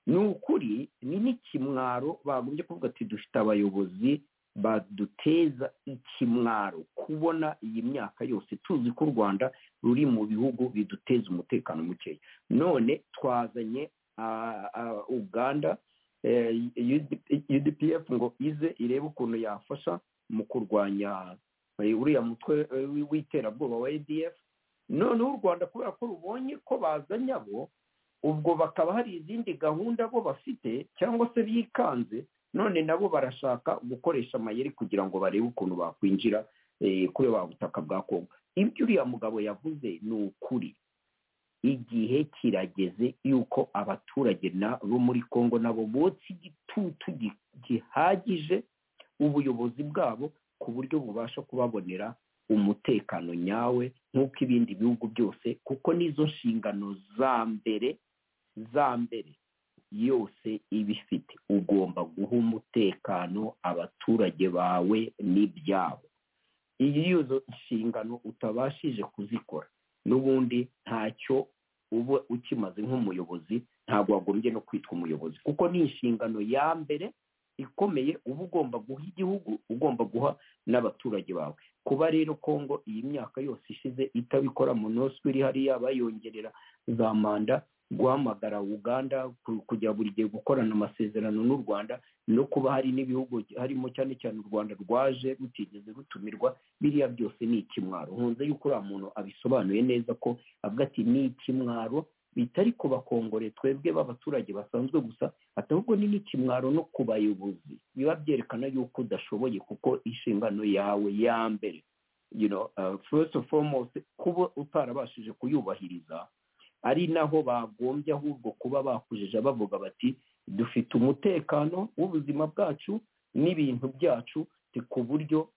ni ukuri ni n'ikimwaro bagombye kuvuga ati dufite abayobozi baduteza ikimwaro kubona iyi myaka yose tuzi ko u rwanda ruri mu bihugu biduteza umutekano mukeya none twazanye uganda udpf ngo ize irebe ukuntu yafasha mu kurwanya uriya mutwe w'iterabwoba wa adf noneho u rwanda kubera ko rubonye ko bazanye abo ubwo bakaba hari izindi gahunda bo bafite cyangwa se bikanze none nabo barashaka gukoresha amayeri kugira ngo barebe ukuntu bakwinjira kuri wa butaka bwa kongo ibyo uriya mugabo yavuze ni ukuri igihe kirageze yuko abaturage na bo muri kongo nabo botsa igitutu gi- gihagije ubuyobozi bwabo ku buryo bubasha kubabonera umutekano nyawe nk'uko ibindi bihugu byose kuko n'izo nshingano za mbere za mbere yose iba ifite ugomba guha umutekano abaturage bawe n'ibyabo iyo izo nshingano utabashije kuzikora n'ubundi ntacyo uba ukimaze nk'umuyobozi ntabwo wagombye no kwitwa umuyobozi kuko ni inshingano ya mbere ikomeye uba ugomba guha igihugu ugomba guha n'abaturage bawe kuba rero kongo iyi myaka yose ishize itabikora monoswi iri hariya bayongerera za manda guhamagara uganda ku- kujya buri gihe gukorana amasezerano n'u rwanda no kuba hari n'ibihugu harimo cyane cyane u rwanda rwaje rutigeze rutumirwa biriya byose ni ikimwaro nkunze yuko uriya muntu abisobanuye neza ko avuga ati ni ikimwaro bitari ku bakongore twebwe b'abaturage basanzwe gusa ati ahubwo ni n'ikimwaro no ku bayobozi biba byerekana yuko udashoboye kuko inshingano yawe ya mbere you know, uh, first and foremost kuba utarabashije kuyubahiriza ari naho bagombye ahubwo kuba bakujije bavuga bati dufite umutekano w'ubuzima bwacu n'ibintu byacu ti ku buryo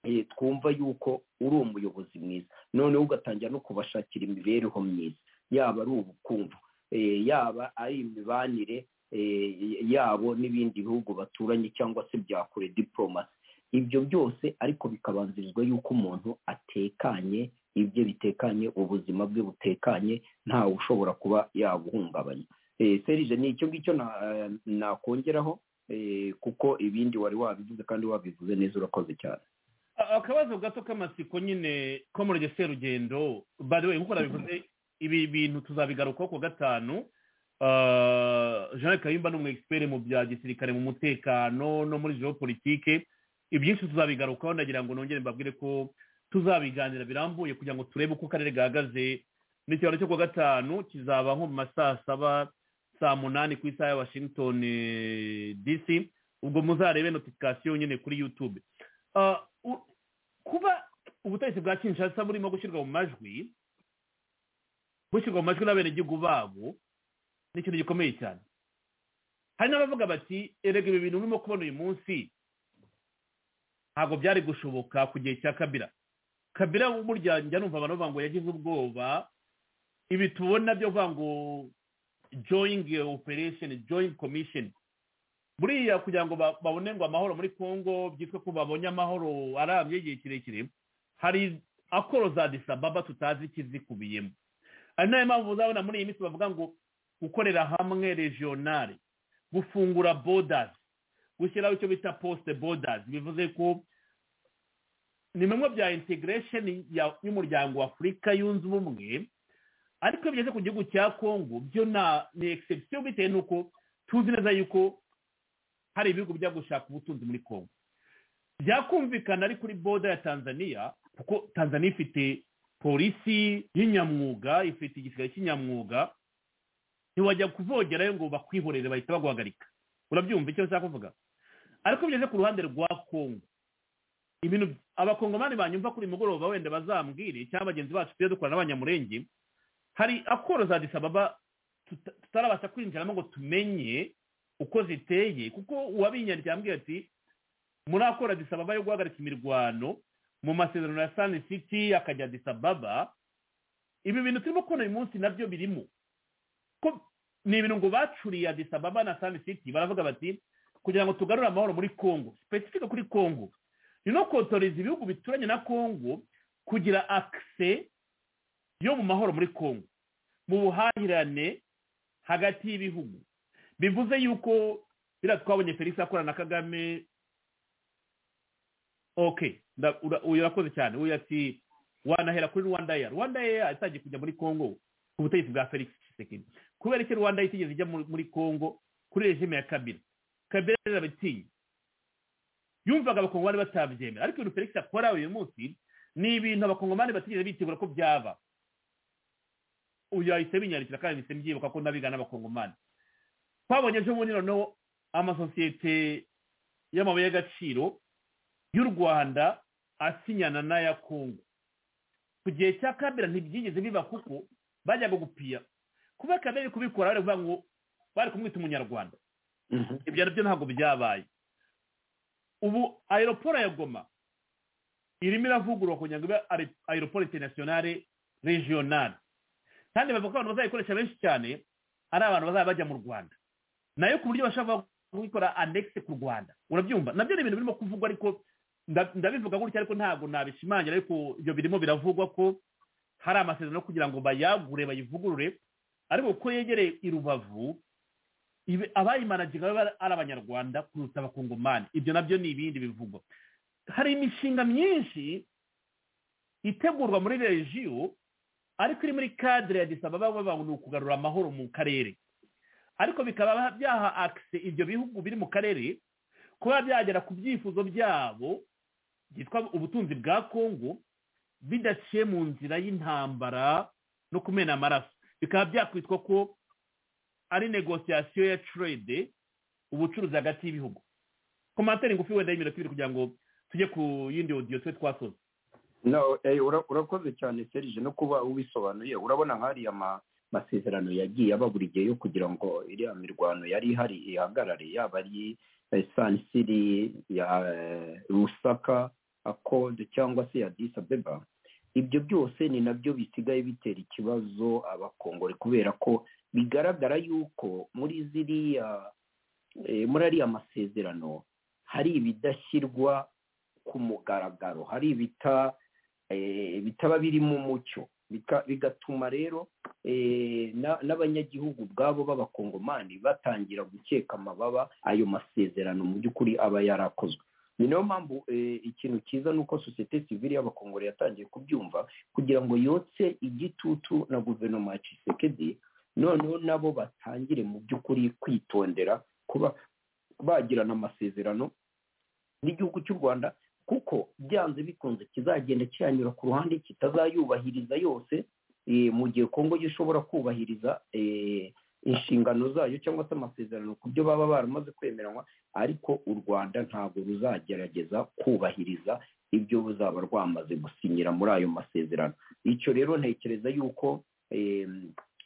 eh, twumva yuko uri umuyobozi mwiza noneho ugatangira no kubashakira imibereho myiza yaba ari ubukungu eh, yaba ari imibanire eh, yabo n'ibindi bihugu baturanye cyangwa se bya kure diporomasi ibyo byose ariko bikabanzirizwa yuko umuntu atekanye ibye bitekanye ubuzima bwe butekanye ntawe ushobora kuba yabuhungabanya Eh, serije ni icyo ngicyo na- eh, nakongeraho eh, kuko ibindi wari wabivuze kandi wabivuze neza urakoze cyane A- akabazo gato k'amatsiko nyine ko muri ryo serugendo by the way nk'uko nabivuze ibi bintu tuzabigarukaho ku wa gatanu Ah, jean kayumba ni umu expert mu bya gisirikare mu mutekano no muri geopolitike ibyinshi tuzabigarukaho ndagira ngo nongere mbabwire ko tuzabiganira birambuye kugira ngo turebe uko akarere gahagaze n'ikiganiro cyo ku wa gatanu kizaba nko mu ma saa saba saa munani ku isaha ya washington eh, dc ubwo muzarebe notification nyine kuri youtube Ah, u- kuba ubutegetsi bwa kinshasa burimo gushyirwa mu majwi bushyirwa mu majwi n'abenegihugu babo ni ikintu gikomeye cyane hari n'abavuga bati erega ibi bintu urimo kubona uyu munsi ntabwo byari gushoboka ku gihe cya kabira kabira burya njya numva abantu bavuga ngo yagize ubwoba ibi tubona byo kuvuga ngo joyingi operesheni joyingi komisheni buriya kugira ngo ba- babone ngo amahoro muri congo byitwa ko babonye amahoro arambye igihe kirekire hari akoro za disababa tutazi ikizikubiyemo ari nayo mpamvu uzabona muri iyi minsi bavuga ngo gukorera hamwe regionale gufungura borders gushyiraho icyo bita poste borders bivuze ko ni bimwe bya integration ya- y'umuryango wa afurika yunze ubumwe ariko iyo bigeze ku gihugu cya congo byo na- ni exception bitewe n'uko tuzi neza yuko hari ibihugu bijya gushaka ubutunzi muri congo byakumvikana ari kuri boda ya tanzania kuko tanzania ifite polisi y'inyamwuga ifite igisirikare cy'inyamwuga ntiwajya kuvogerayo ngo bakwihorere bahita baguhagarika urabyumva icyo nshaka kuvuga ariko iyo ugeze ku ruhande rwa congo ibintu abakongomani banyumva kuri uyu mugoroba wenda bazambwire cyangwa bagenzi bacu tujye dukorana n'abanyamurenge hari akoro za disababa tuta- tutarabasha kwinjiramo ngo tumenye uko ziteye kuko uwabinyanditse yambwiye ati murakora disababa yo guhagarika imirwano mu masezerano ya sani siti akajya disababa ibi bintu turimo kubona uyu munsi nabyo birimo ko ni ibintu ngo bacuriye disababa na sani siti baravuga bati kugira ngo tugarure amahoro muri congo sipesifike kuri congo ni no kotoreza ibihugu bituranye na congo kugira akise yo mu mahoro muri congo mu buhahirane hagati y'ibihugu bivuze yuko biriya twabonye felix akora na kagame ok nda- ura- uyu urakoze cyane uyu ati wanahera kuri rwanda eya rwanda eya itangiye kujya muri congo ku butegetsi bwa felix tshisekedi kubera iki rwanda eya itigeze ijya muri muri congo kuri regime ya kabira kabira rero arabitinye yumvaga abakongomani batabyemera ariko ibintu felix akora uyu munsi ni ibintu abakongomani batigeze bitegura ko byaba uyu yahise binyandikira kandi mpise mbyibuka ko nabiga n'abakongomani twabonye ejo bundi noneho amasosiyete y'amabuye y'agaciro y'u rwanda asinyana n'aya kongo ku gihe cya kabira ntibyigeze biba kuko bajyaga gupira kuba kagame kubikora bari kuvuga ngo bari kumwita umunyarwanda ibyo nabyo ntabwo byabaye ubu aeroporo ya goma irimo iravugururwa kugira ngo ibe aeroporo interinasiyonale regionale kandi bavuga ko abantu bazayikoresha benshi cyane ari abantu bazaba bajya mu rwanda nayo ku buryo bashobora kubikora anegisi ku rwanda urabyumva nabyo ni ibintu birimo kuvugwa ariko nda- ndabivuga gutya ariko ntabwo nabishimangira ariko ibyo birimo biravugwa ko hari amasezerano kugira ngo bayagure bayivugurure ariko kuko yegereye i rubavu ibe- abayimanaginga babe ari abanyarwanda kuruta abakongomani ibyo nabyo ni ibindi bivugwa hari imishinga myinshi itegurwa muri regiyo ariko iri muri kadire ya disababa bavuga ngo ni ukugarura amahoro mu karere ariko bikaba byaha akise ibyo bihugu biri mu karere kuba byagera ku byifuzo byabo byitwa ubutunzi bwa kongo bidaciye mu nzira y'intambara no kumena amaraso bikaba byakwitwa ko ari negosiyasiyo ya trade ubucuruzi hagati y'ibihugu komantere ngufi wenda y'iminota ibiri kugira ngo tujye ku yindi odiyo twe twasoza no eh, ura- urakoze cyane serije no kuba ubisobanuye urabona hariya ama- masezerano yagiye aba buri gihe yo kugira ngo iriya mirwano yari ihari ihagarare yaba ari eh, sanisiri ya eh, rusaka akode cyangwa se ya disabeba ibyo byose ni nabyo bisigaye bitera ikibazo abakongore kubera ko bigaragara yuko muri ziriya eh, muri ariya masezerano hari ibidashyirwa ku mugaragaro hari ibita eh, bitaba birimo umucyo Bika- bigatuma rero eh, na- n'abanyagihugu ubwabo b'abakongomani batangira gukeka amababa ayo masezerano mu by'ukuri aba yarakozwe ni nayo mpamvu eh, ikintu cyiza ni uko sosiyete sivile y'abakongore yatangiye kubyumva kugira ngo yotse igitutu na guverinoma ya cisekedi noneho nabo batangire mu by'ukuri kwitondera kuba bagirana amasezerano n'igihugu cy'u rwanda kuko byanze bikunze kizagenda kiranyura ku ruhande kitazayubahiriza yose eh, mu gihe kongo yo ishobora kubahiriza eh, inshingano zayo cyangwa se amasezerano ku byo baba baramaze kwemeranywa ariko u rwanda ntabwo ruzagerageza kubahiriza ibyo ruzaba rwamaze gusinyira muri ayo masezerano icyo rero ntekereza yuko eh,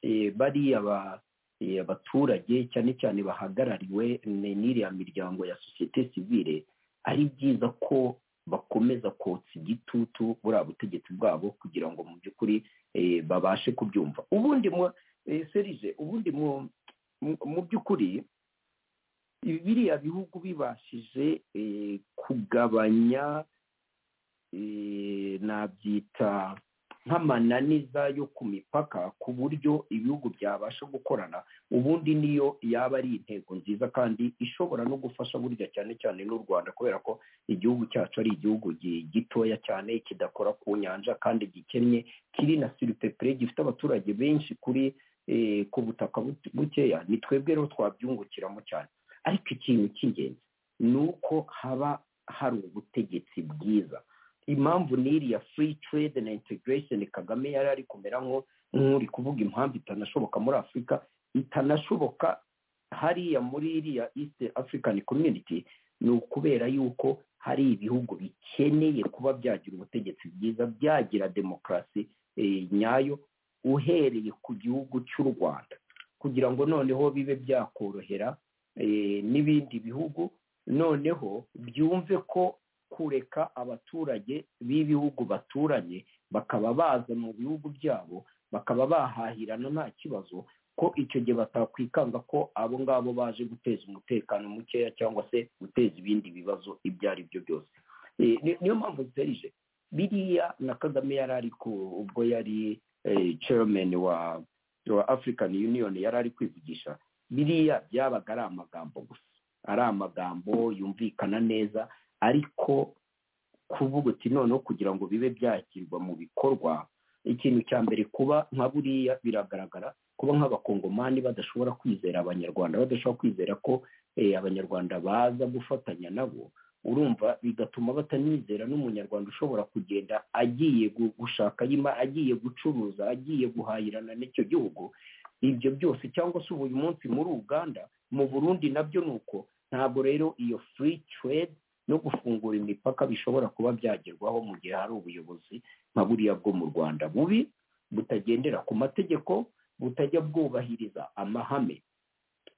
eh, bariya ba- eh, abaturage cyane cyane bahagarariwe ni- n'iriya miryango ya sosiyete sivile ari byiza ko bakomeza kotsa igitutu buriya butegetsi bwabo kugira ngo mu by'ukuri eh, babashe kubyumva ubundi mu serije ubundi mu- mu- mu by'ukuri biriya bihugu bibashije eh, kugabanya eh, nabyita nk'amananiza yo ku mipaka ku buryo ibihugu byabasha gukorana ubundi niyo yaba ari intego nziza kandi ishobora no gufasha burya cyane cyane n'u rwanda kubera ko igihugu cyacu ari igihugu gi- gitoya cyane kidakora ku nyanja kandi gikennye kiri na siripepure gifite abaturage benshi kuri eh, ku butaka bu- bukeya ni twebwe rero twabyungukiramo cyane ariko ikintu cy'ingenzi ni uko haba hari ubutegetsi bwiza impamvu n'iriya free trade na integration kagame yari ari kumera nko nk'uri kuvuga impamvu itanashoboka muri afurika itanashoboka hariya muri iriya east african community ni ukubera yuko hari ibihugu bikeneye kuba byagira ubutegetsi bwiza byagira demokarasi eh, nyayo uhereye ku gihugu cy'u rwanda kugira ngo noneho bibe byakorohera eh, n'ibindi bihugu noneho byumve ko kureka abaturage b'ibihugu baturanye bakaba baza mu bihugu byabo bakaba bahahirana nta kibazo ko icyo gihe batakwikanga ko abo ngabo baje guteza umutekano mukeya cyangwa se guteza ibindi bibazo ibyo ari byo byose Eh, ni- niyo mpamvu ziterije biriya na kagame yari ari ku- ubwo yari eh, chairman wa wa african union yari ari kwivugisha biriya byabaga ari amagambo gusa ari amagambo yumvikana neza ariko kuvuga uti noneho kugira ngo bibe byashyirwa mu bikorwa ikintu cya mbere kuba nka buriya biragaragara kuba nk'abakongomani badashobora kwizera abanyarwanda badashobora kwizera ko eh, abanyarwanda baza gufatanya nabo urumva bigatuma batanizera n'umunyarwanda ushobora kugenda agiye gu- gushaka yima agiye gucuruza agiye guhahirana n'icyo gihugu ibyo byose cyangwa se ubu uyu munsi muri uganda mu burundi nabyo ni uko ntabwo rero iyo free trade no gufungura imipaka bishobora kuba byagerwaho mu gihe hari ubuyobozi nka buriya bwo mu rwanda bubi butagendera ku mategeko butajya bwubahiriza amahame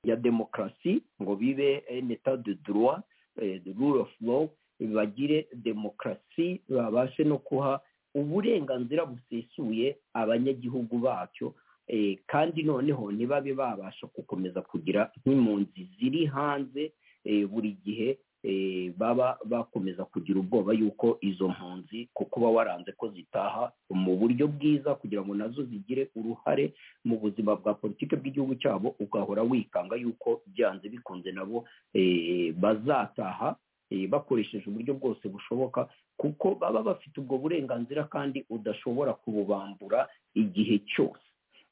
ya demokarasi ngo bibe neta de droit eh, the rule of law bagire demokarasi babashe no guha uburenganzira busesuye abanyagihugu bacyo eh, kandi noneho ntibabe babasha gukomeza kugira nk'impunzi ziri hanze eh, buri gihe eh, baba bakomeza kugira ubwoba yuko izo mpunzi ko kuba waranze ko zitaha mu buryo bwiza kugira ngo nazo zigire uruhare mu buzima bwa politiki bw'igihugu cyabo ugahora wikanga yuko byanze bikunze nabo eh, bazataha eh, bakoresheje uburyo bwose bushoboka kuko baba bafite ubwo burenganzira kandi udashobora kububambura igihe cyose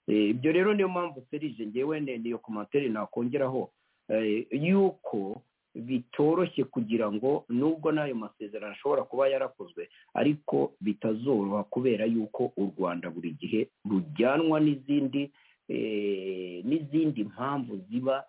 Eh, ibyo rero niyo mpamvu serije ngewe ne- niyo komantere nakongeraho eh, yuko bitoroshye kugira ngo nubwo n'ayo masezerano ashobora kuba yarakozwe ariko bitazoroha kubera yuko u rwanda buri gihe rujyanwa n'izindi eh, n'izindi mpamvu ziba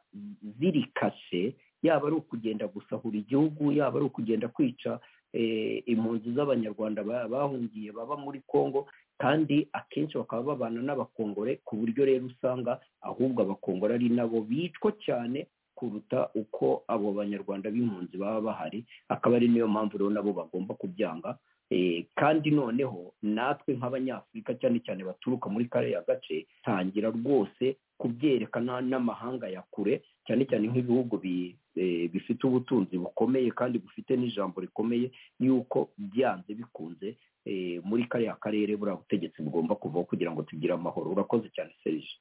ziri kashe yaba ari ukugenda gusahura igihugu yaba ari ukugenda kwica eh, impunzi z'abanyarwanda ba- bahungiye baba muri congo kandi akenshi bakaba babana n'abakongore ku buryo rero usanga ahubwo abakongore ari nabo bicwa cyane kuruta uko abo banyarwanda b'impunzi baba bahari akaba ari niyo mpamvu rero nabo bagomba kubyanga Eh, kandi noneho natwe nk'abanyafurika cyane cyane baturuka muri kariya gace tangira rwose kubyerekana n'amahanga ya kure cyane cyane nk'ibihugu bi- eh, bifite ubutunzi bukomeye kandi bufite n'ijambo rikomeye yuko byanze bikunze eh, muri kariya karere buriya butegetsi bugomba kuvaho kugira ngo tugire amahoro urakoze cyane serije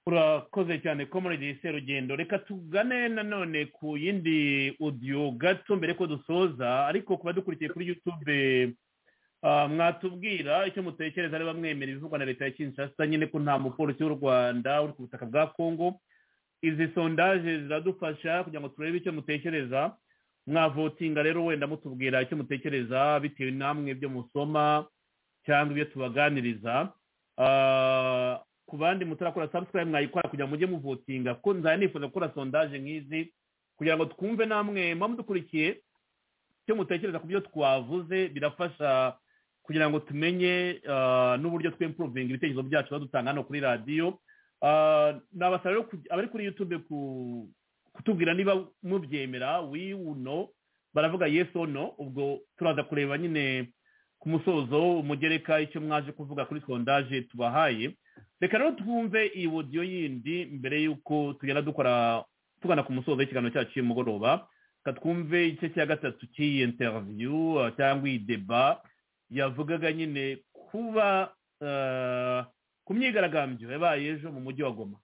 urakoze cyane komoredi serugendo reka tugane nanone ku yindi odiyo gato mbere ko dusoza ariko ku badukurikiye kuri yutube ah, mwatubwira icyo mutekereza niba mwemera ibivugwa na leta ya kinshasa nyine ko nta mupolisi w'u rwanda uri ku butaka bwa kongo izi sondaje ziradufasha kugira ngo turebe icyo mutekereza mwavotinga rero wenda mutubwira icyo mutekereza bitewe namwe ibyo musoma cyangwa ibyo tubaganiriza Ah, ku bandi mutarakora subscribe mwayikora kugira ngo mujye muvotinga kuko nzajya nifuza gukora sondaje nk'izi kugira ngo twumve namwe muba mudukurikiye icyo mutekereza ku byo twavuze birafasha kugira ngo tumenye ah, n'uburyo twempuruvinga ibitekerezo byacu tuba dutanga hano kuri radiyo Ah, nabasaba rero kujya- abari kuri yutube ku- kutubwira niba mubyemera wiyu no baravuga yes or no ubwo turaza kureba nyine ku musozo umugereka icyo mwaje kuvuga kuri sondaje tubahaye reka rero twumve iyi wodiyo yindi mbere y'uko tugenda dukora tugana ku musozo w'ikiganiro cyacu cy'umugoroba reka twumve igice cya gatatu cy'iyi interiviyu eh, cyangwa iyi deba yavugaga nyine kuba eh, ku myigaragambyo yabaye ejo mu mujyi wa goma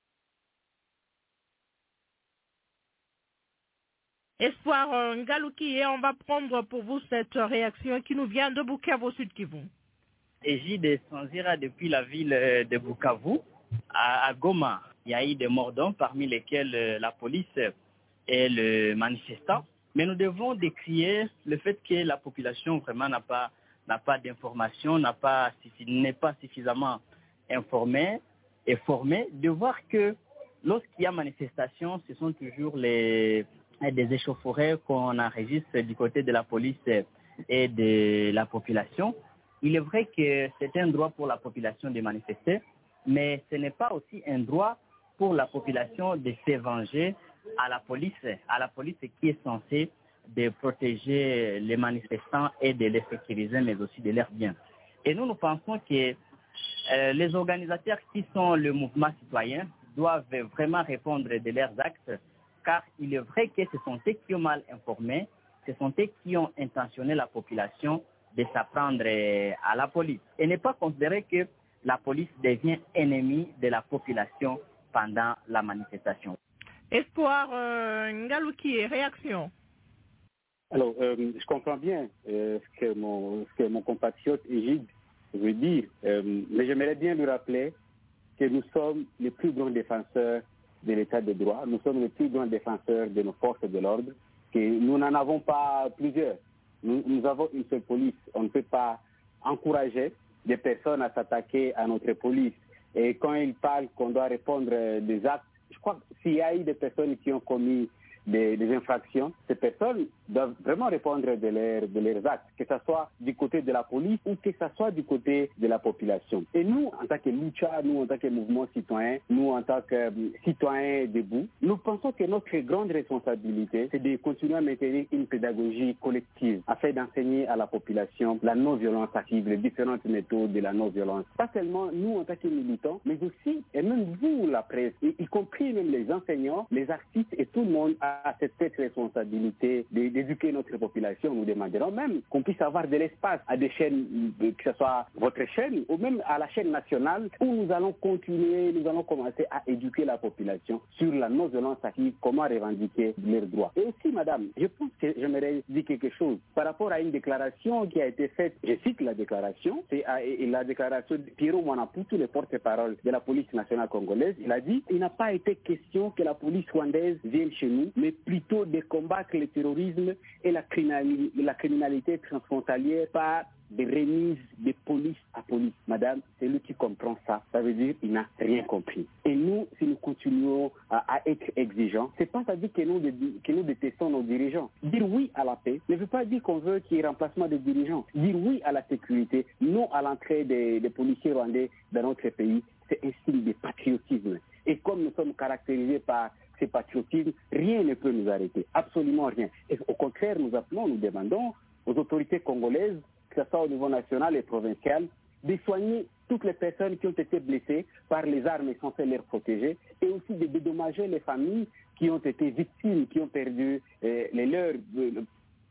Espoir euh, Ngaloukié, on va prendre pour vous cette réaction qui nous vient de Bukavu Sud Kivu. Égide Sanzira depuis la ville euh, de Bukavu à, à Goma. Il y a eu des morts d'hommes, parmi lesquels euh, la police et le manifestant. Mais nous devons décrier le fait que la population vraiment n'a pas n'a pas d'informations, n'a pas suffi- n'est pas suffisamment informée et formée, de voir que lorsqu'il y a manifestation, ce sont toujours les des échauffourées qu'on enregistre du côté de la police et de la population. Il est vrai que c'est un droit pour la population de manifester, mais ce n'est pas aussi un droit pour la population de se venger à la police, à la police qui est censée de protéger les manifestants et de les sécuriser, mais aussi de leurs biens. Et nous, nous pensons que euh, les organisateurs qui sont le mouvement citoyen doivent vraiment répondre de leurs actes, car il est vrai que ce sont eux qui ont mal informé, ce sont eux qui ont intentionné la population de s'apprendre euh, à la police. Et ne pas considérer que la police devient ennemie de la population pendant la manifestation. Espoir euh, Ngaloukié, réaction. Alors, euh, je comprends bien euh, ce, que mon, ce que mon compatriote Égide veut dire, euh, mais j'aimerais bien lui rappeler que nous sommes les plus grands défenseurs de l'état de droit, nous sommes les plus grands défenseurs de nos forces de l'ordre, que nous n'en avons pas plusieurs. Nous, nous avons une seule police. On ne peut pas encourager des personnes à s'attaquer à notre police. Et quand ils parlent qu'on doit répondre euh, des actes, je crois que s'il y a eu des personnes qui ont commis des, des infractions, ces personnes doivent vraiment répondre de, leurs- de leurs actes, que ce soit du côté de la police ou que ce soit du côté de la population. Et nous, en tant que lucha, nous, en tant que mouvement citoyen, nous, en tant que euh, citoyens debout, nous pensons que notre grande responsabilité, c'est de continuer à maintenir une pédagogie collective afin d'enseigner à la population la non-violence active, les différentes méthodes de la non-violence. Pas seulement nous, en tant que militants, mais aussi, et même vous, la presse, y, y compris même les enseignants, les artistes et tout le monde a cette, cette responsabilité de- d'éduquer notre population. Nous demanderons même qu'on puisse avoir de l'espace à des chaînes, euh, que ce soit votre chaîne ou même à la chaîne nationale, où nous allons continuer, nous allons commencer à éduquer la population sur la non-violence active, comment revendiquer leurs droits. Et aussi, madame, je pense que j'aimerais dire quelque chose par rapport à une déclaration qui a été faite, je cite la déclaration, c'est à- et- et la déclaration de Pierrot Manaputu, le porte-parole de la police nationale congolaise, il a dit, il n'a pas été question que la police rwandaise vienne chez nous, mais plutôt de combattre le terrorisme et la criminali- la criminalité transfrontalière par des remises de police à police. Madame, celui qui comprend ça, ça veut dire qu'il n'a rien compris. Et nous, si nous continuons à, à être exigeants, c'est pas à dire que nous, dé- que nous détestons nos dirigeants. Dire oui à la paix ne veut pas dire qu'on veut qu'il y ait remplacement des dirigeants. Dire oui à la sécurité, non à l'entrée des, des policiers rwandais dans notre pays, c'est un signe de patriotisme. Et comme nous sommes caractérisés par ce patriotisme, rien ne peut nous arrêter, absolument rien. Et au contraire, nous appelons, nous demandons aux autorités congolaises que ce soit au niveau national et provincial, de soigner toutes les personnes qui ont été blessées par les armes censées les protéger et aussi de dédommager les familles qui ont été victimes, qui ont perdu euh, les leurs euh,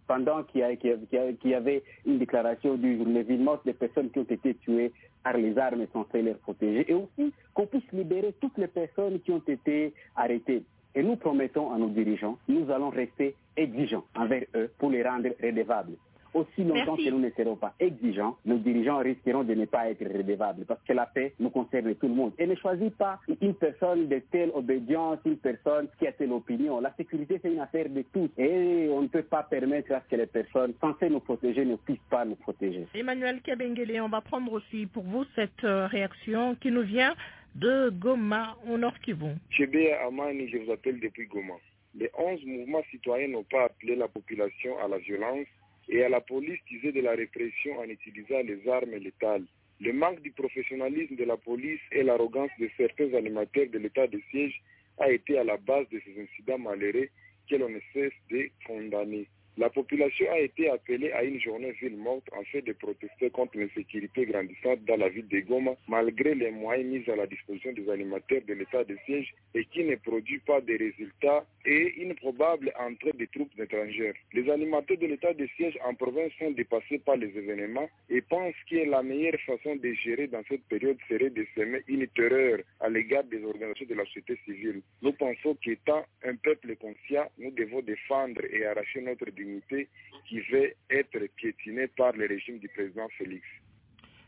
pendant qu'il y, a- qu'il y a- qu'il y a- qu'il y avait une déclaration du jour, les villes mortes des personnes qui ont été tuées par les armes censées les protéger et aussi qu'on puisse libérer toutes les personnes qui ont été arrêtées. Et nous promettons à nos dirigeants, nous allons rester exigeants envers eux pour les rendre redevables. Aussi longtemps Merci. que nous ne serons pas exigeants, nos dirigeants risqueront de ne pas être redevables parce que la paix nous concerne tout le monde. Et ne choisit pas une personne de telle obédience, une personne qui a telle opinion. La sécurité, c'est une affaire de tous. Et on ne peut pas permettre à ce que les personnes censées nous protéger ne puissent pas nous protéger. Emmanuel Kabengele, on va prendre aussi pour vous cette euh, réaction qui nous vient de Goma au Nord Kivu. Chébé Amani, je vous appelle depuis Goma. Les 11 mouvements citoyens n'ont pas appelé la population à la violence et à la police tisée de la répression en utilisant les armes létales. Le manque du professionnalisme de la police et l'arrogance de certains animateurs de l'état de siège a été à la base de ces incidents malheureux que l'on ne cesse de condamner. La population a été appelée à une journée ville morte en fait de protester contre l'insécurité grandissante dans la ville de Goma, malgré les moyens mis à la disposition des animateurs de l'état de siège et qui ne produit pas de résultats et une probable entrée des troupes étrangères. Les animateurs de l'état de siège en province sont dépassés par les événements et pensent que la meilleure façon de gérer dans cette période serait de semer une terreur à l'égard des organisations de la société civile. Nous pensons qu'étant un peuple conscient, nous devons défendre et arracher notre dignité qui veut être piétinée par le régime du président Félix.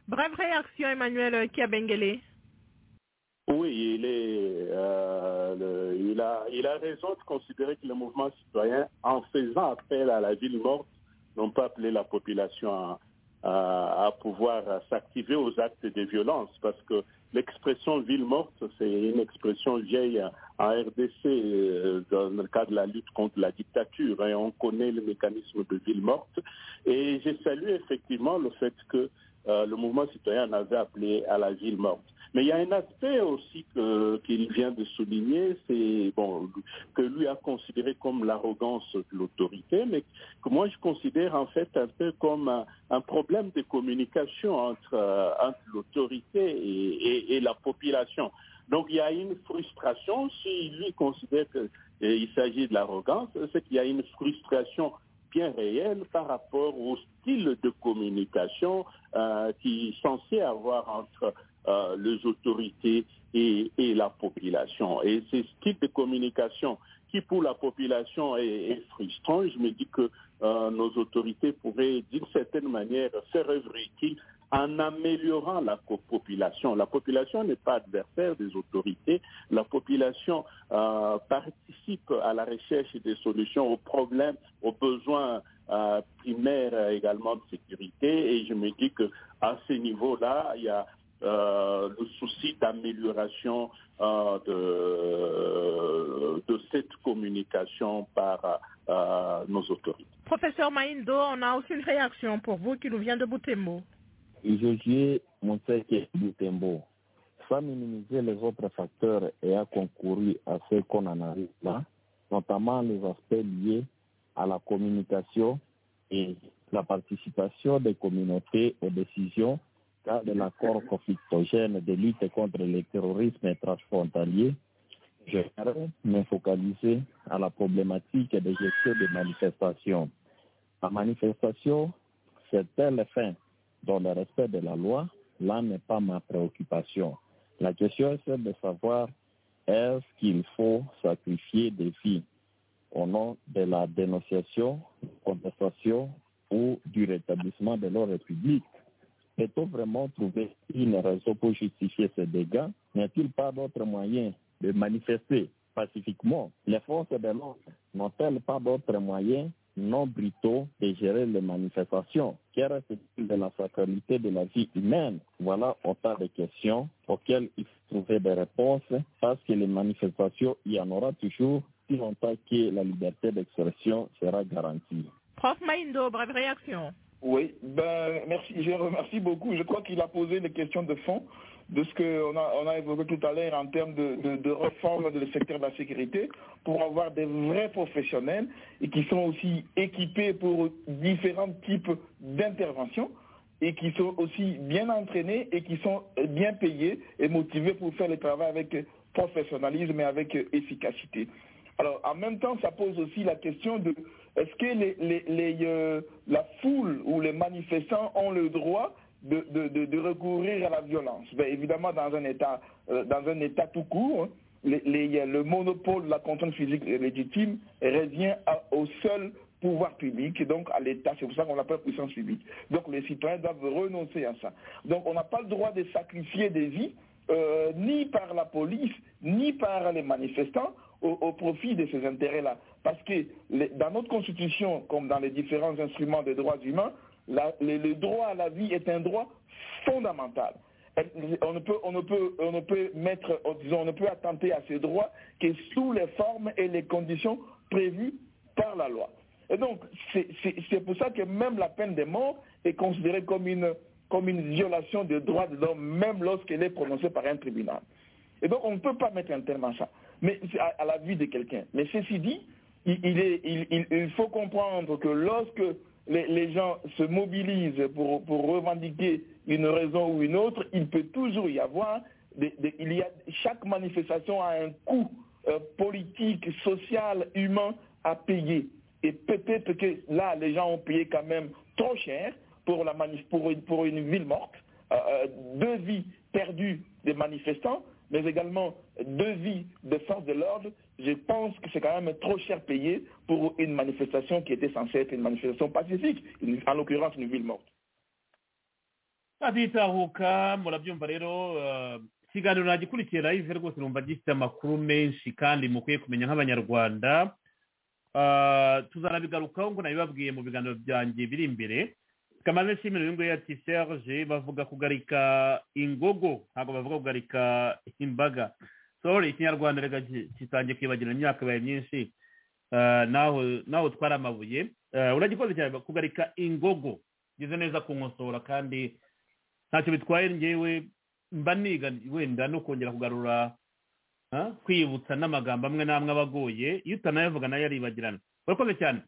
Brève réaction, Emmanuel Kabengele. Oui, il, est, euh, le- il, a, il a raison de considérer que le mouvement citoyen, en faisant appel à la ville morte, n'ont pas appelé la population à, à- à pouvoir s'activer aux actes de violence, parce que l'expression ville morte, c'est une expression vieille en RDC euh, dans le cadre de la lutte contre la dictature, et on connaît le mécanisme de ville morte. Et je salue effectivement le fait que euh, le mouvement citoyen en avait appelé à la ville morte. Mais il y a un aspect aussi que- qu'il vient de souligner, c'est bon que lui a considéré comme l'arrogance de l'autorité, mais que moi je considère en fait un peu comme un, un problème de communication entre, euh, entre l'autorité et, et- et la population. Donc il y a une frustration si lui considère qu'il s'agit de l'arrogance, c'est qu'il y a une frustration bien réel par rapport au style de communication euh, qui est censé avoir entre euh, les autorités et, et la population. Et ce style de communication qui pour la population est, est frustrant, je me dis que euh, nos autorités pourraient d'une certaine manière faire œuvre utile en améliorant la co- population. La population n'est pas adversaire des autorités. La population euh, participe à la recherche des solutions aux problèmes, aux besoins euh, primaires euh, également de sécurité. Et je me dis que à ce niveau-là, il y a euh, le souci d'amélioration euh, de, de cette communication par euh, nos autorités. Professeur Maïndo, on a aussi une réaction pour vous qui nous vient de Boutembo. Josué Monseke Butembo, sans minimiser les autres facteurs et a concouru à ce qu'on en arrive là, notamment les aspects liés à la communication et la participation des communautés aux décisions dans l'accord conflictogène de lutte contre le terrorisme transfrontalier. Je vais me focaliser à la problématique de gestion des manifestations. La manifestation, c'est telle fin dans le respect de la loi, là n'est pas ma préoccupation. La question c'est de savoir est-ce qu'il faut sacrifier des vies au nom de la dénonciation, contestation ou du rétablissement de l'ordre public. Peut-on vraiment trouver une raison pour justifier ces dégâts N'y a-t-il pas d'autre moyen de manifester pacifiquement Les forces de l'ordre n'ont-elles pas d'autre moyen non brutaux de gérer les manifestations. Quelle reste-t-il de la sacralité de la vie humaine Voilà autant de questions auxquelles il faut trouver des réponses parce que les manifestations, il y en aura toujours si longtemps que la liberté d'expression sera garantie. Prof Maïndo, brève réaction. Oui, ben, merci, je remercie beaucoup. Je crois qu'il a posé les questions de fond de ce qu'on a, on a évoqué tout à l'heure en termes de, de, de réforme du secteur de la sécurité pour avoir des vrais professionnels et qui sont aussi équipés pour différents types d'interventions et qui sont aussi bien entraînés et qui sont bien payés et motivés pour faire le travail avec professionnalisme et avec efficacité. Alors, en même temps, ça pose aussi la question de est-ce que les, les, les, euh, la foule ou les manifestants ont le droit de, de, de, recourir à la violence. Ben évidemment, dans un État, euh, dans un état tout court, hein, les, les, le monopole de la contrainte physique légitime revient à, au seul pouvoir public, donc à l'État. C'est pour ça qu'on l'appelle puissance publique. Donc les citoyens doivent renoncer à ça. Donc on n'a pas le droit de sacrifier des vies, euh, ni par la police, ni par les manifestants, au, au profit de ces intérêts-là. Parce que les, dans notre Constitution, comme dans les différents instruments des droits humains, la, le, le, droit à la vie est un droit fondamental. On ne peut, on ne peut, on ne peut mettre, disons, on ne peut attenter à ce droit que sous les formes et les conditions prévues par la loi. Et donc, c'est pour ça que même la peine de mort est considérée comme une, comme une violation des droits de l'homme, même lorsqu'elle est prononcée par un tribunal. Et donc, on ne peut pas mettre un terme à ça, mais à, à la vie de quelqu'un. Mais ceci dit, il, il, est, il, il faut comprendre que lorsque les, les, gens se mobilisent pour, pour, revendiquer une raison ou une autre, il peut toujours y avoir, des, des, il y a, chaque manifestation a un coût euh, politique, social, humain à payer. Et peut-être que là, les gens ont payé quand même trop cher pour, la manif, pour, une, pour une ville morte, euh, deux vies perdues des manifestants, mais également deux vies des forces de l'ordre je pense que c'est quand même trop cher payé pour une manifestation qui était censée être une manifestation pacifique, une, en l'occurrence une ville morte. aditahuka murabyumva rero ikiganiro nagikurikiye live rwose numva gifite amakuru menshi kandi mukwiye kumenya nk'abanyarwanda tuzanabigarukaho ngo nabibabwiye mu biganiro byanjye biri imbere kamaze nshimira uyu nguyu ati serge bavuga kugarika ingogo ntabwo bavuga kugarika imbaga sorry ikinyarwanda reka kitangiye kwibagirana imyaka ibaye myinshi naho twari amabuye uragikoze cyane kugarika ingogo ngeze neza kunkosora kandi ntacyo bitwaye ngewe mba niga wenda no kongera kugarura kwibutsa n'amagambo amwe n'amwe aba agoye iyo utanayavuga nayo aribagirana urakoze cyane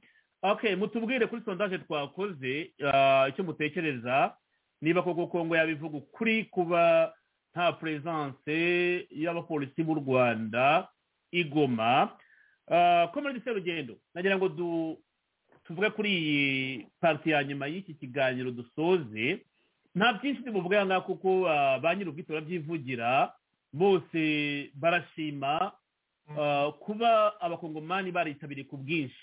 okay mutubwire kuri sondaje twakoze icyo mutekereza niba koko kongo yabivuga ukuri kuba nta peresanse y'abapolisi b'u rwanda igoma ko muri serugendo nagira ngo tuvuge kuri iyi pati ya nyuma y'iki kiganiro dusoze nta byinshi tubuvuge aha ngaha kuko ba nyir'ubwite barabyivugira bose barashima kuba abakongomani baritabiriye ku bwinshi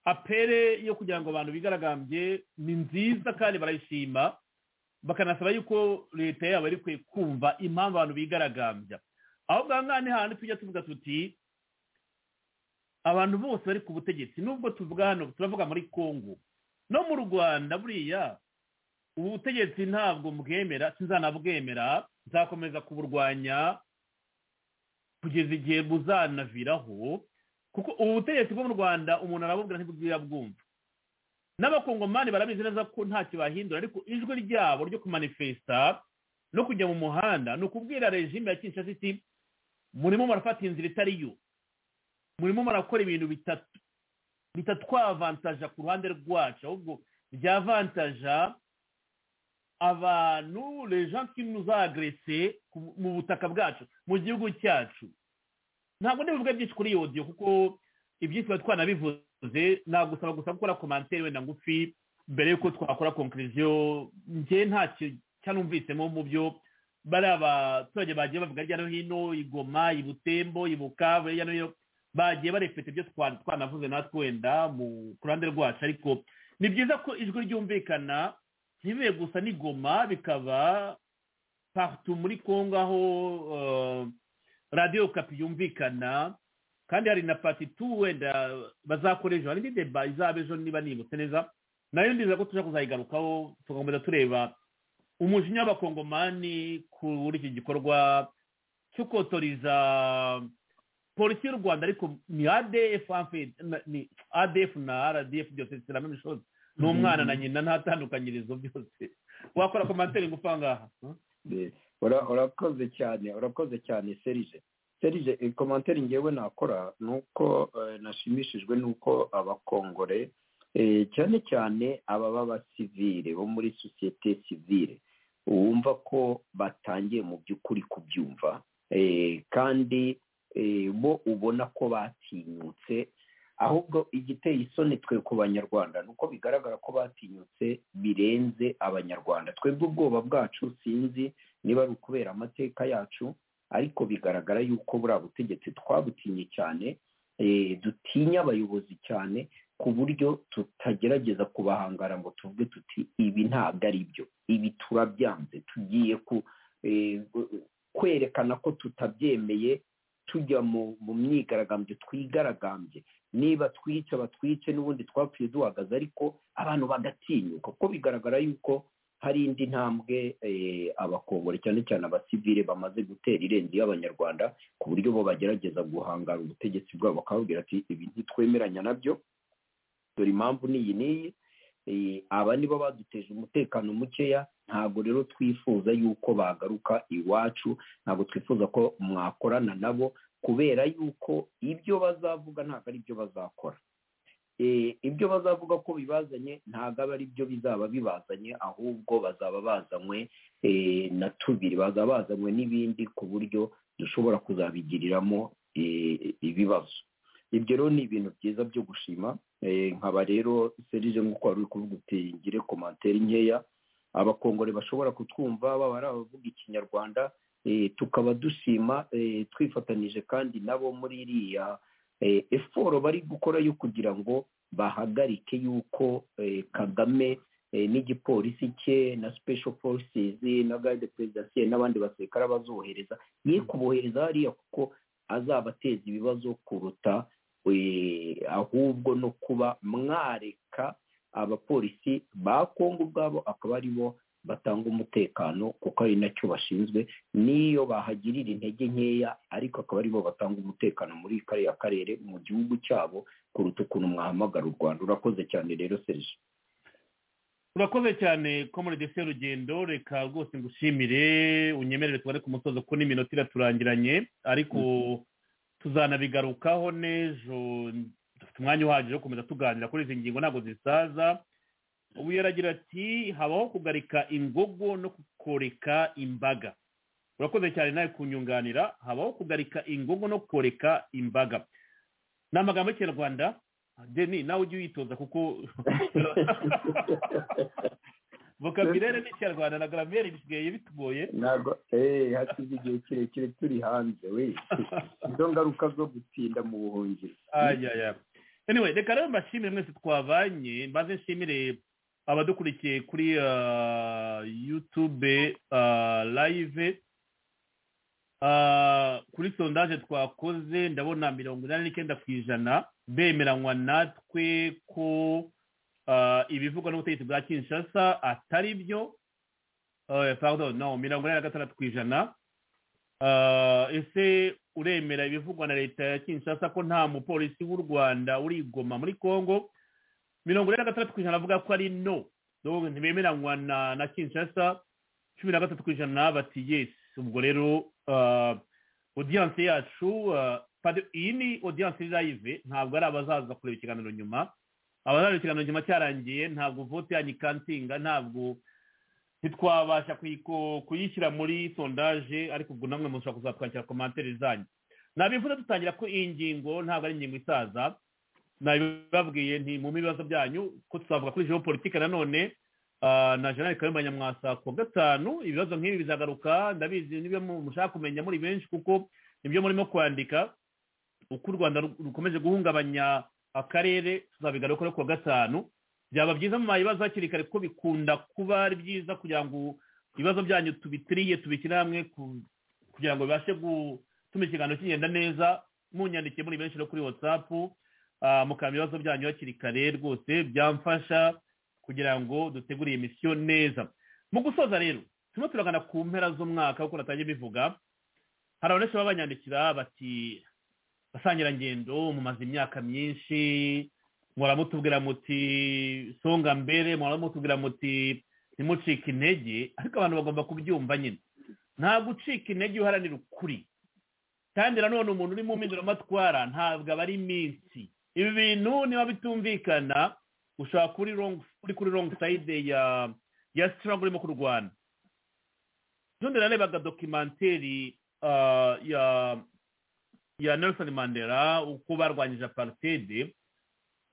apere yo kugira ngo abantu bigaragambye ni nziza kandi barayishima bakanasaba yuko leta yabo ari kwe kumva impamvu abantu bigaragambya aho ngaha ni hantu tujya tuvuga tuti abantu bose bari ku butegetsi nubwo tuvuga hano turavuga muri congo no mu rwanda buriya ubu butegetsi ntabwo mbwemera sinzanabwemera nzakomeza kuburwanya kugeza igihe buzanaviraho kuko ubu butegetsi bwo mu rwanda umuntu arabubwira ntibwira bwumva n'abakongomani barabizi neza ko ntacyo bahindura ariko ijwi ryabo ryo kumanifesta no kujya mu muhanda ni ukubwira regime ya kinshasa iti murimo murafata inzira itari yo murimo murakora ibintu bitatu bitatwavantaja ku ruhande rwacu ahubwo byavantaja abantu lejansi muzagrese mu butaka bwacu mu gihugu cyacu ntabwo ndibuvuge byinshi kuri iyo odiyo kuko ibyinshi tuba twanabivuze nagusaba gusa gukora komantere wenda ngufi mbere y'uko twakora konkiriziyo njye ntacyo cyanumvisemo mu byo bari abaturage bagiye bavuga hirya no hino igoma ibutembo ibukavu hirya no hino bagiye barefite ibyo twanavuze natwe wenda ku ruhande rwacu ariko ni byiza ko ijwi ryumvikana ntibibe gusa n'igoma bikaba parutu muri congo aho radiyo kapi yumvikana kandi hari na pati tu wenda bazakora ejo hari indi deba izaba ejo niba nibutse neza nayo ndiza ko tujya kuzayigarukaho tugakomeza tureba umujinya w'abakongomani kuri iki gikorwa cyo kotoriza polisi y'u rwanda ariko ni adf ni adf na rdf byose ziramo imishozi ni umwana na nyina nta tandukanyirizo byose wakora komantere ngufi aha ngaha urakoze cyane urakoze cyane serije serije komantere ngewe nakora ni uko nashimishijwe n'uko abakongore cyane cyane aba b'abasivire bo muri sosiyete sivire wumva ko batangiye mu by'ukuri kubyumva kandi bo ubona ko batinyutse ahubwo igiteye isoni twe ku banyarwanda ni uko bigaragara ko batinyutse birenze abanyarwanda twebwe ubwoba bwacu sinzi niba ari ukubera amateka yacu ariko bigaragara yuko buriya butegetsi twabutinye cyane dutinya abayobozi cyane ku buryo tutagerageza kubahangara ngo tuvuge tuti ibi ntabwo ari byo ibi turabyanze tugiye kwerekana ko tutabyemeye tujya mu myigaragambyo twigaragambye niba twica batwice n'ubundi twapfuye duhagaze ariko abantu bagatinyuka kuko bigaragara yuko hari indi ntambwe abakongore cyane cyane abasivire bamaze gutera irenze y'abanyarwanda ku buryo bo bagerageza guhangara ubutegetsi bwabo bakababwira ati ibi ntitwemeranya nabyo dore impamvu n'iyi n'iyi aba nibo baduteje umutekano mukeya ntabwo rero twifuza yuko bagaruka iwacu ntabwo twifuza ko mwakorana nabo kubera yuko ibyo bazavuga ntabwo ari byo bazakora ibyo bazavuga ko bibazanye ntabwo aba ari byo bizaba bibazanye ahubwo bazaba bazanywe na tubiri bazaba bazanywe n'ibindi ku buryo dushobora kuzabigiriramo ibibazo ibyo rero ni ibintu byiza byo gushima nkaba rero serije nk'uko wari uri kuvuga uti ngire komantere nkeya abakongore bashobora kutwumva baba ari abavuga ikinyarwanda tukaba dushima twifatanije kandi nabo muri iriya eforo bari gukora yo kugira ngo bahagarike yuko kagame n'igipolisi cye na special forces na garde perezidansiye n'abandi basirikare bazohereza ye kubohereza hariya kuko azabateza ibibazo kuruta ahubwo no kuba mwareka abapolisi ba kongo ubwabo akaba ari bo batanga umutekano kuko ari nacyo bashinzwe n'iyo bahagirira intege nkeya ariko akaba aribo batanga umutekano muri kariya karere mu gihugu cyabo kuruta ukuntu mwahamagara u rwanda urakoze cyane rero serije urakoze cyane komorede serugendo reka rwose ngushimire unyemerere tubare ku musozo kuko n'iminota iraturangiranye ariko tuzanabigarukaho n'ejo dufite umwanya uhagije wo gukomeza tuganira kuri izi ngingo ntabwo zisaza ubu yaragira ati habaho kugarika ingogo no kukoreka imbaga urakoze cyane nawe kunyunganira habaho kugarika ingogo no koreka imbaga ni amagambo y'ikinyarwanda deni nawe ujye uyitoza kuko vokaburere n'ikinyarwanda na garamere bisigaye bitugoye ntabwo eee hasize igihe kirekire turi hanze we izo ngaruka zo gutinda mu buhungiro anyway reka rero mbashimire mwese twavanye mbaze nshimire abadukurikiye kuri yutube live kuri sondaje twakoze ndabona mirongo inani n'icyenda ku ijana bemeranywa natwe ko ah, ibivugwa n'ubutegetsi bwa kinshasa atari byo eh, pardon no mirongo inani na gatandatu ku ijana Ah, ese uremera ibivugwa na leta ya kinshasa ko nta mupolisi w'u rwanda urigoma muri congo mirongo ine na gatandatu ku ijana bavuga ko ari no Donc, ntibemeranywa na na kinshasa cumi na gatatu ku ijana bati yes ubwo rero ah, audience yacu ah, pardon, iyi ni audience live ntabwo ari abazaza kureba ikiganiro nyuma abazaza ikiganiro nyuma cyarangiye ntabwo vote yanyu ikansinga ntabwo ntitwabasha kuyiko- kuyishyira muri sondaje ariko ubwo namwe mushobora kuzatwakira komantere zanyu nabivuze dutangira ko iyi ngingo ntabwo ari ingingo isaza nabibabwiye nti mu bibazo byanyu ko tuzavuga kuri geopolitike nanone ah, na jenerali kayumba nyamwasa ku wa gatanu ibibazo nk'ibi bizagaruka ndabizi nibyo mu- mushaka kumenya muri benshi kuko nibyo murimo kwandika uko u rwanda ru- rukomeje guhungabanya akarere tuzabigaruka ku wa gatanu byaba byiza mu bibazo hakiri kare kuko bikunda kuba ari byiza kugira ngo ibibazo byanyu tubitiriye tubishyire hamwe ku- kugira ngo bibashe gutuma ikiganiro kigenda neza munyandikiye muri benshi no kuri watsapu mukamenya ibibazo byanyu hakiri kare rwose byamfasha kugira ngo dutegure iyi misiyo neza mu gusoza rero turimo turagana ku mpera z'umwaka kuko natangiye bivuga hari abenshi baba banyandikira bati basangirangendo mumaze imyaka myinshi muramutubwira muti songa mbere muramutubwira muti ntimucike intege ariko abantu bagomba kubyumva nyine nta gucika intege uharanira ukuri kandi nanone umuntu uri mu mpinduramatwara ntabwo aba ari iminsi ibi bintu niba bitumvikana ushobora kuba uri wrong- uri kuri wrong side ya ya struggle urimo kurwana ejo narebaga dokimenteri ah, ya ya nelson mandela uko barwanyije apartheid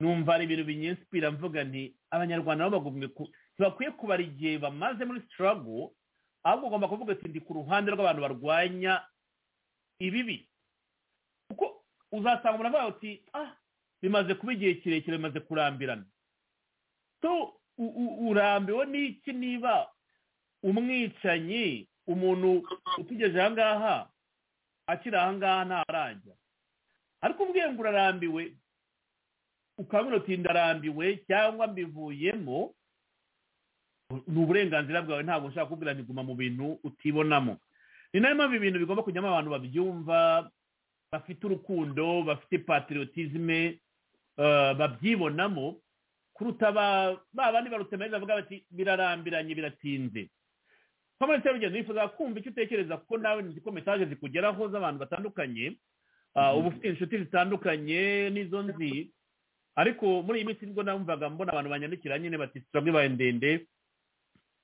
numva ari ibintu binyinsipira mvuga nti abanyarwanda nabo bagomba ku- ntibakwiye kubara igihe bamaze muri struggle ahubwo ugomba kuvuga ati ndi ku ruhande rw'abantu barwanya ibibi kuko uzasanga umuntu avuga ati ah bimaze kuba igihe kirekire bimaze kurambirana so u- u- urambiwe n'iki niba umwicanyi umuntu utugeje aha ngaha akiri aha ngaha ntarajya ariko ubwiye ngo urarambiwe ukabona uti ndarambiwe cyangwa mbivuyemo ni uburenganzira bwawe ntabwo ushaka kubwira ngo guma mu bintu utibonamo ni nayo mpamvu ibintu bigomba kujyamo abantu babyumva bafite urukundo bafite patriotisme eh, babyibonamo kuruta ba ba bandi barutemeza bavuga bati birarambiranye biratinze komenti y'urugendo nifuza kumva icyo utekereza kuko nawe nzi ko message zikugeraho z'abantu batandukanye Ah, uba ufite inshuti zitandukanye n'izo nzi ariko muri iyi minsi nibwo namvaga mbona abantu banyandikira nyine bati turabwe baye ndende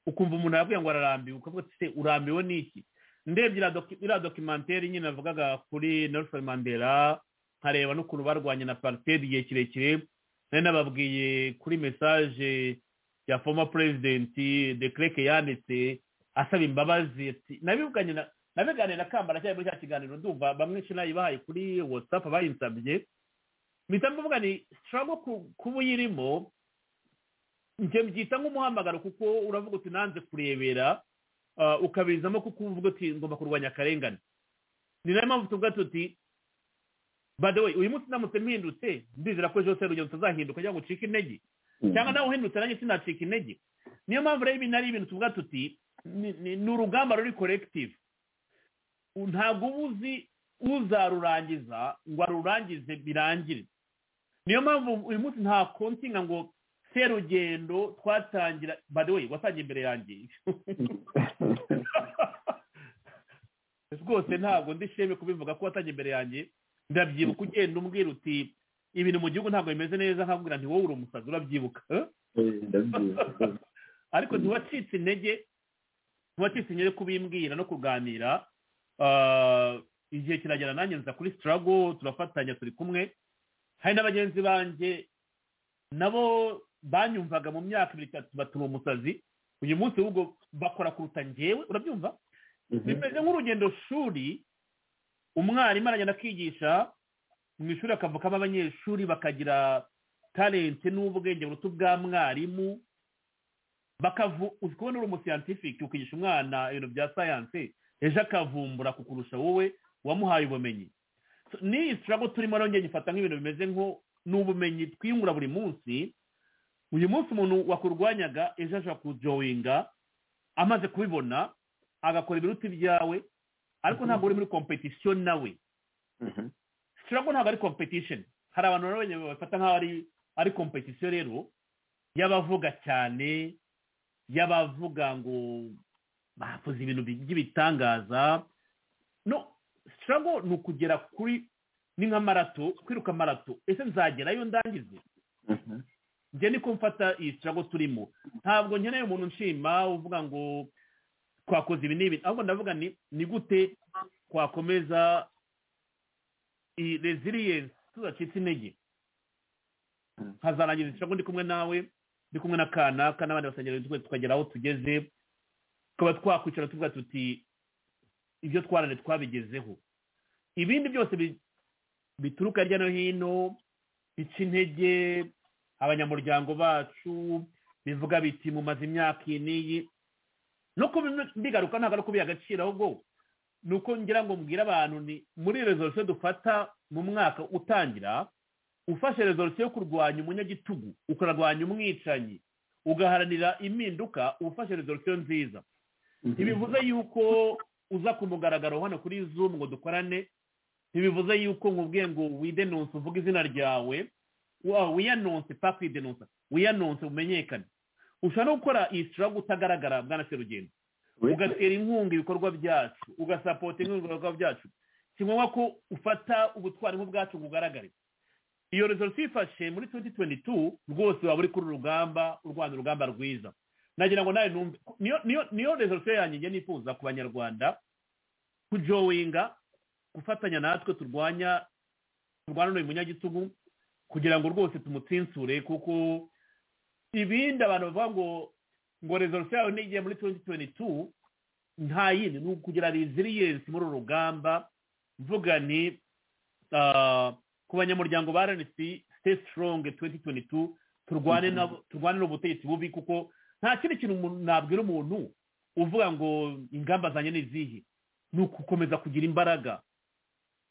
ukumva umuntu yabwiye ngo ararambiwe ukavuga ati se urambiwe n'iki ndebye iriya doki- iriya dokimenteri nyine navugaga kuri nelson mandela nkareba n'ukuntu barwanye na apartheid igihe kirekire nari nababwiye kuri message ya former president de klerk yanditse asaba imbabazi ati nabivuganye na nabiganira na kambara cyari muri cya kiganiro ndumva bamwe shinayi bahaye kuri whatsapp bayinsabye mpita mvuga ni struggle ku- kuba uyirimo njye mbyita nk'umuhamagaro kuko uravuga uti nanze kurebera ah, ukabizamo kuko uvuga uti ngomba kurwanya akarengane ni nayo mpamvu tuvuga tuti by the way uyu munsi ndamutse mpindutse ndizera ko jose rugendo tutazahinduka cyangwa ngo ucike intege cyangwa nawe uhindutse nanjye sinacika intege niyo mpamvu rero ibi ari ibintu tuvuga tuti ni ni- ni urugamba ruri collective ntabwo uba uzi uzarurangiza ngo arurangize birangire niyo mpamvu uyu munsi nta kontinga ngo serugendo twatangira by the way watangiye imbere yanjye rwose ntabwo ndi sheme kubivuga ko watangiye imbere yanjye ndabyibuka ugenda umbwira uti ibintu mu gihugu ntabwo bimeze neza nkabwira nti wowe uri umusazi urabyibuka eh? ariko ntiwacitse intege ntiwacitse intege kubimbwira no kuganira Ah, igihe kiragera nanjye nza kuri sitarago turafatanya turi kumwe hari na bagenzi banjye nabo banyumvaga mu myaka ibiri itatu batuma umusazi uyu munsi ahubwo bakora kuruta njyewe urabyumva bimeze nk'urugendo shuri umwarimu aragenda akigisha mu ishuri akavukamo abanyeshuri bakagira talente n'ubwenge buruta ubwa mwarimu bakavu uzi kubona uri umusiyantifiki ukigisha umwana ibintu bya sayanse ejo akavumbura kukurusha wowe wamuhaye ubumenyi So, ni isitirabo turimo rero njye nyifata nk'ibintu bimeze nko ni ubumenyi twiyungura buri munsi uyu munsi umuntu wakurwanyaga ejo ashobora kujoyinga amaze kubibona agakora ibiruta ibyawe ariko ntabwo uri muri kompetisiyo nawe ushobora ko ntabwo ari kompetisheni hari abantu baba bafata nk'aho ari ari kompetisiyo rero y'abavuga cyane y'abavuga ngo bakoze ibintu by'ibitangaza no sitirago ni ukugera kuri ni nka marato kwiruka marato ese nzagerayo ndangize njye niko mfata iyi sitirago turimo ntabwo nkeneye umuntu nshima uvuga ngo twakoze ibi n'ibi ahubwo ndavuga ni ni gute twakomeza iyi reziliyensi tudacitse intege nkazarangiza ishago ndi kumwe nawe ndi kumwe na kanaka n'abandi basengeri tukagera aho tugeze tukaba twakwicara tuvuga tuti ibyo twarane twabigezeho ibindi byose bituruka hirya no hino bica intege abanyamuryango bacu bivuga biti mumaze imyaka iyi n'iyi nuko mbigaruka ntabwo ari ukubiha agaciro ahubwo ni uko ngira ngo mbwire abantu ni muri rezolusiyo dufata mu mwaka utangira ufashe rezolusiyo yo kurwanya umunyagitugu ukarwanya umwicanyi ugaharanira impinduka ufashe rezolusiyo nziza ntibivuze yuko uza ku mugaragaro hano kuri zoom ngo dukorane ntibivuze yuko nkubwiye ngo widenonse uvuge izina ryawe wiyanonse papa widenonse wiyanonse umenyekane ushobora no gukora iyi sitirago utagaragara bwana serugendo ugatera inkunga ibikorwa byacu ugasapota inkunga ibikorwa byacu si ngombwa ko ufata ubutwari nk'ubwacu ngo ugaragare iyo rezolusiyo ifashe muri tuwenti tuwenti tu rwose waba uri kuri urugamba urwanya urugamba rwiza nagira ngo nawe numve niyo rezolusiyo yanjye njye nifuza ku banyarwanda kujowinga gufatanya natwe turwanya turwana n'uyu munyagitugu kugira ngo rwose tumutsintsure kuko ibindi abantu bavuga ngo ngo rezolusiyo yawe n'igihe muri tuwenti tuwenti tu nta yindi ni ukugira reziliyensi muri uru rugamba mvuga ni ku banyamuryango ba rnc stay strong tuwenti tuwenti tu turwane n'ubutegetsi bubi kuko nta kindi kintu nabwira umuntu uvuga ngo ingamba zanjye ni izihe ni ugukomeza kugira imbaraga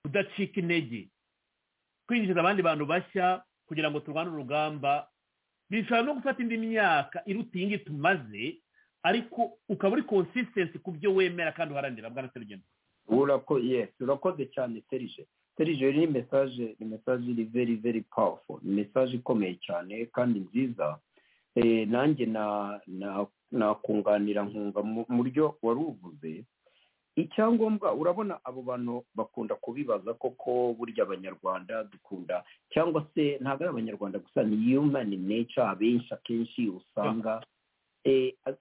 kudacika intege kwinjiza abandi bantu bashya kugira ngo turwane urugamba bishobora no gufata indi myaka iruta iyi ngiyi tumaze ariko ukaba uri consistency ku byo wemera kandi uharanira bwana serugendo urakoze cyane serije serije ni mesaje ni mesaje iri veri veri pawufo ni mesaje ikomeye cyane kandi nziza nanjye nakunganira nkunga mu buryo wari uvuze icyangombwa urabona abo bantu bakunda kubibaza koko burya abanyarwanda dukunda cyangwa se ntabwo ari abanyarwanda gusa ni yumani neca abenshi akenshi usanga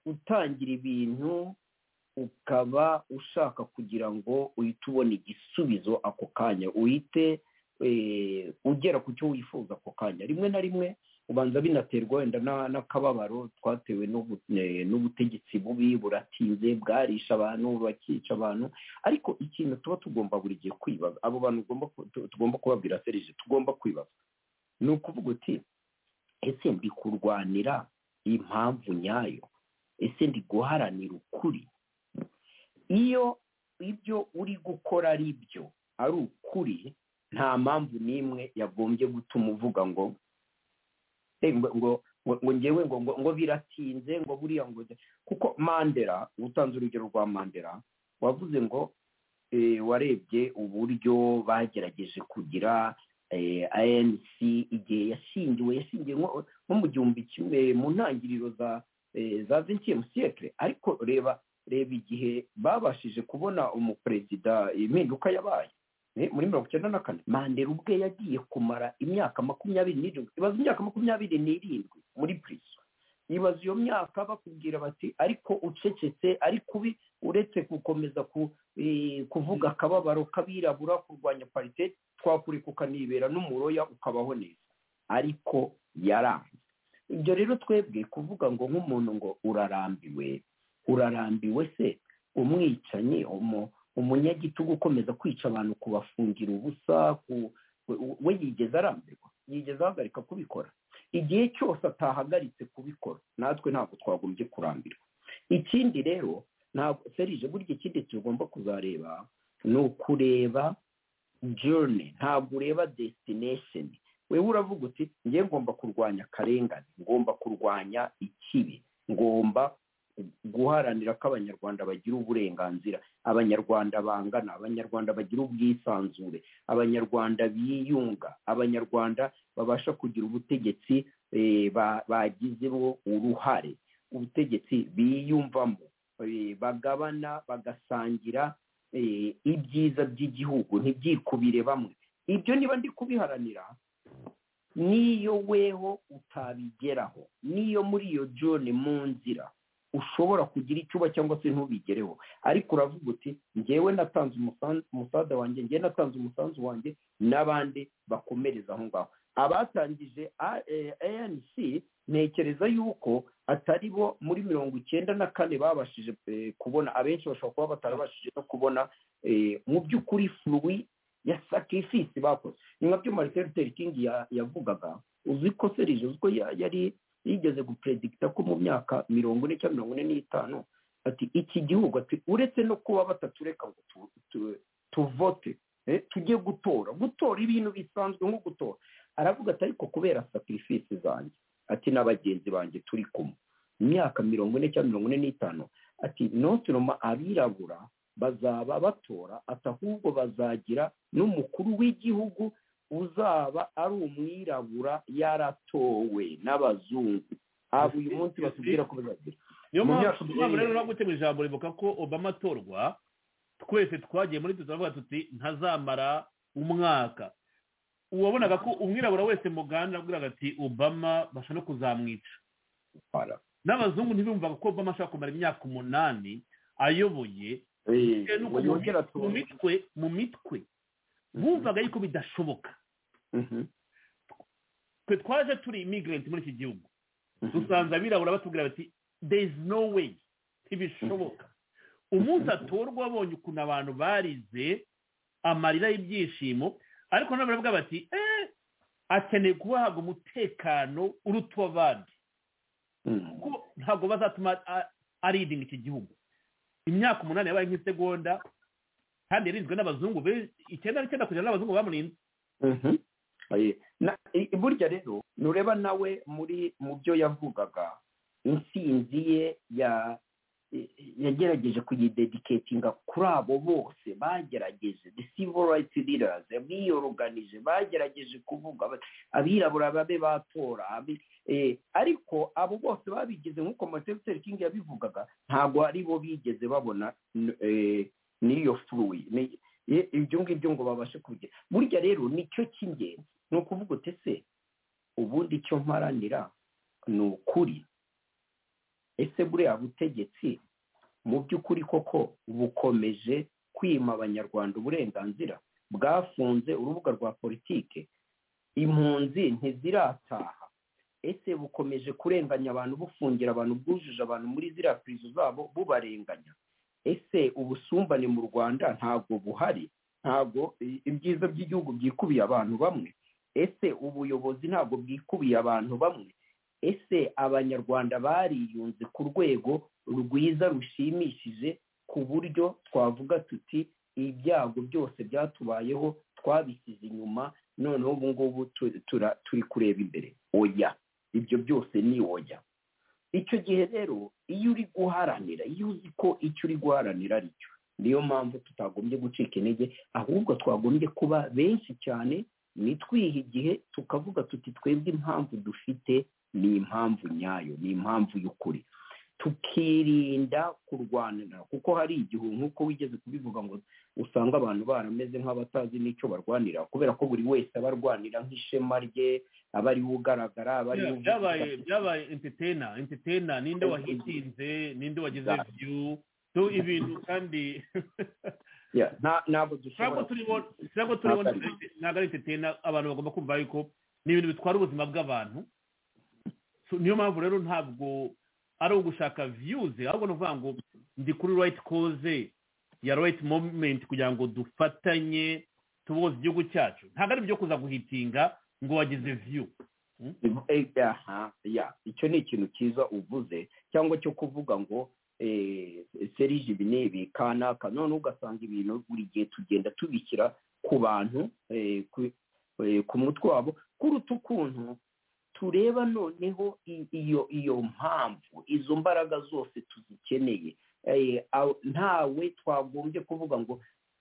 utangira ibintu ukaba ushaka kugira ngo uhite ubona igisubizo ako kanya uhite ugera ku cyo wifuza ako kanya rimwe na rimwe ubanza binaterwa wenda n'akababaro twatewe n'ubutegetsi bubi buratinze bwarisha abantu bakica abantu ariko ikintu tuba tugomba buri gihe kwibaza abo bantu tugomba kubabwira serije tugomba kwibaza ni ukuvuga uti ese ndi kurwanira impamvu nyayo ese ndi guharanira ukuri iyo ibyo uri gukora ari byo ari ukuri nta mpamvu n'imwe yagombye gutuma uvuga ngo ngo ngo ngewe ngo ngo biratinze ngo buriya ngo kuko mandela utanze urugero rwa mandela wavuze ngo warebye uburyo bagerageje kugira anc igihe yashingiwe yashingiwe nko mu gihumbi kimwe mu ntangiriro za za vingtième siècle ariko reba reba igihe babashije kubona umuperezida impinduka yabaye muri mirongo icyenda na kane mandela ubwe yagiye kumara imyaka makumyabiri n'irindwi ibaza imyaka makumyabiri n'irindwi muri purizo ibaza iyo myaka bakubwira bati ariko ucecetse ariko ubi uretse gukomeza kuvuga akababaro k'abirabura kurwanya parite twakureka ukanibera n'umuroya ukabaho neza ariko yaranze ibyo rero twebwe kuvuga ngo nk'umuntu ngo urarambiwe urarambiwe se umwicanyi umu umunyagitugu ukomeza kwica abantu kubafungira ubusa we yigeze arambirwa yigeze ahagarika kubikora igihe cyose atahagaritse kubikora natwe ntabwo twagombye kurambirwa ikindi rero ntabwo serije burya ikindi tugomba kuzareba ni ukureba journey ntabwo ureba destination wewe uravuga uti njye ngomba kurwanya akarengane ngomba kurwanya ikibi ngomba guharanira ko abanyarwanda bagira uburenganzira abanyarwanda bangana abanyarwanda bagira ubwisanzure abanyarwanda biyunga abanyarwanda babasha kugira ubutegetsi eh, ba- bagizemo uruhare ubutegetsi biyumvamo eh, bagabana bagasangira eh, ibyiza by'igihugu ntibyikubire bamwe ibyo niba ndi kubiharanira n'iyo weho utabigeraho n'iyo muri iyo jone mu nzira ushobora kugira icyuba cyangwa se ntubigereho ariko uravuga uti ngewe natanze umusan- umusada wanjye ngewe natanze umusanzu wanjye n'abandi bakomereza aho ngaho abatangije A- eh, anc ntekereza yuko atari bo muri mirongo icyenda na kane babashije eh, kubona abenshi bashobora kuba batarabashije no kubona eh, mu by'ukuri fluwi ya sacrifice bakoze ni nkabyo martin luther king ya- yavugaga uzi ko serije uzi ko ya- yari yigeze gupredigita ko mu myaka mirongo ine cyangwa mirongo ine n'itanu ati iki gihugu ati uretse no kuba batatureka ngo tu- tu- tuvote eh, tujye gutora gutora ibintu bisanzwe nko gutora aravuga ati ariko kubera sacrifice zanjye ati na bagenzi banjye turi kumwe mu myaka mirongo ine cyangwa mirongo ine n'itanu ati notiroma abirabura bazaba batora ati ahubwo bazagira n'umukuru w'igihugu uzaba ari umwirabura yaratowe n'abazungu aba uyu munsi batubwira ko bazagira niyo Mu mpamvu myaka niyo mpamvu rero umunani. nabwo gutegura ijambo rivuga ko obama atorwa twese twagiye muri tuzaravuga tuti ntazamara umwaka uwabonaga ko umwirabura wese mu gahanda yabwiraga ati obama basha no kuzamwica n'abazungu ntibumvaga ko obama ashobora kumara imyaka umunani ayoboye bitewe n'uko mu yongera mit- mu mitwe mu mitwe bumvaga yuko bidashoboka twe twaje turi immigrant muri iki gihugu dusanze abirabura batubwira bati there is no way ntibishoboka umunsi atorwa abonye ukuntu abantu barize amarira y'ibyishimo ariko nabo baravuga bati eee akeneye kubahabwa umutekano uruta uw'abandi kuko ntabwo bazatuma a- aridinga iki gihugu imyaka umunani yabaye nk'isegonda kandi yarinzwe n'abazungu be- icyenda n'icyenda kugera n'abazungu bamurinze Mhm. Aye. Na- i- i- burya rero nureba nawe muri mu byo yavugaga intsinzi ye ya i- i- yagerageje kuyidediketinga kuri abo bose bagerageje the civil rights leaders biyoruganije bagerageje kuvuga bati, abirabura babe batora abi- eh, ariko abo bose babigize nk'uko Martin Luther King yabivugaga ntabwo ari bo bigeze babona n- eh, n'iyo fluwi ni- i- ibyo ngibyo ngo babashe kubigira burya rero nicyo cy'ingenzi ni ukuvuga uti ese ubundi icyo mparanira ni ukuri ese buriya butegetsi mu by'ukuri koko bukomeje kwima abanyarwanda uburenganzira bwafunze urubuga rwa politike impunzi ntizirataha ese bukomeje kurenganya abantu bufungira abantu bwujuje abantu muri ziriya pirizo zabo bubarenganya ese ubusumbane mu rwanda ntabwo buhari ntabwo i- ibyiza by'igihugu byikubiye abantu bamwe ese ubuyobozi ntabwo bwikubiye abantu bamwe ese abanyarwanda bariyunze ku rwego rwiza rushimishije ku buryo twavuga tuti ibyago byose byatubayeho twabisize inyuma noneho ubu ngubu tu- tura- turi kureba imbere oya ibyo byose ni oya icyo gihe rero iyo uri guharanira iyo uzi ko icyo uri guharanira ari cyo niyo mpamvu tutagombye gucika intege ahubwo twagombye kuba benshi cyane nitwiha igihe tukavuga tuti twebwe impamvu dufite ni impamvu nyayo ni impamvu y'ukuri tukirinda kurwanira kuko hari igihe nk'uko wigeze kubivuga ngo usanga abantu barameze nk'abatazi n'icyo barwanira kubera ko buri wese aba arwanira nk'ishema rye aba ariwe ugaragara aba ariwe uvuga. byabaye byabaye entertainer entertainer ninde wahitinze ninde wagize view so ibintu kandi Yeah, nta- ntabwo dushobora ntabwo turiho ntabwo turiho Ntabwo ari- ntabwo ari entertainer abantu bagomba kumva yuko ni ibintu bitwara ubuzima bw'abantu So, niyo mpamvu rero ntabwo ari ugushaka views ahubwo ni ukuvuga ngo ndi kuri right cause ya right moment kugira ngo dufatanye tuboze igihugu cyacu ntabwo ari ibyo kuza guhitinga ngo wagize view Eh, aha, ya icyo ni ikintu cyiza uvuze cyangwa cyo kuvuga ngo eh, serije ibi n'ibi kanaka none ugasanga ibintu buri gihe tugenda tubishyira ku bantu eh, ku- ku mutwe wabo kuruta ukuntu tureba noneho i- iyo iyo mpamvu izo mbaraga zose tuzikeneye Eh, aw- ntawe twagombye kuvuga ngo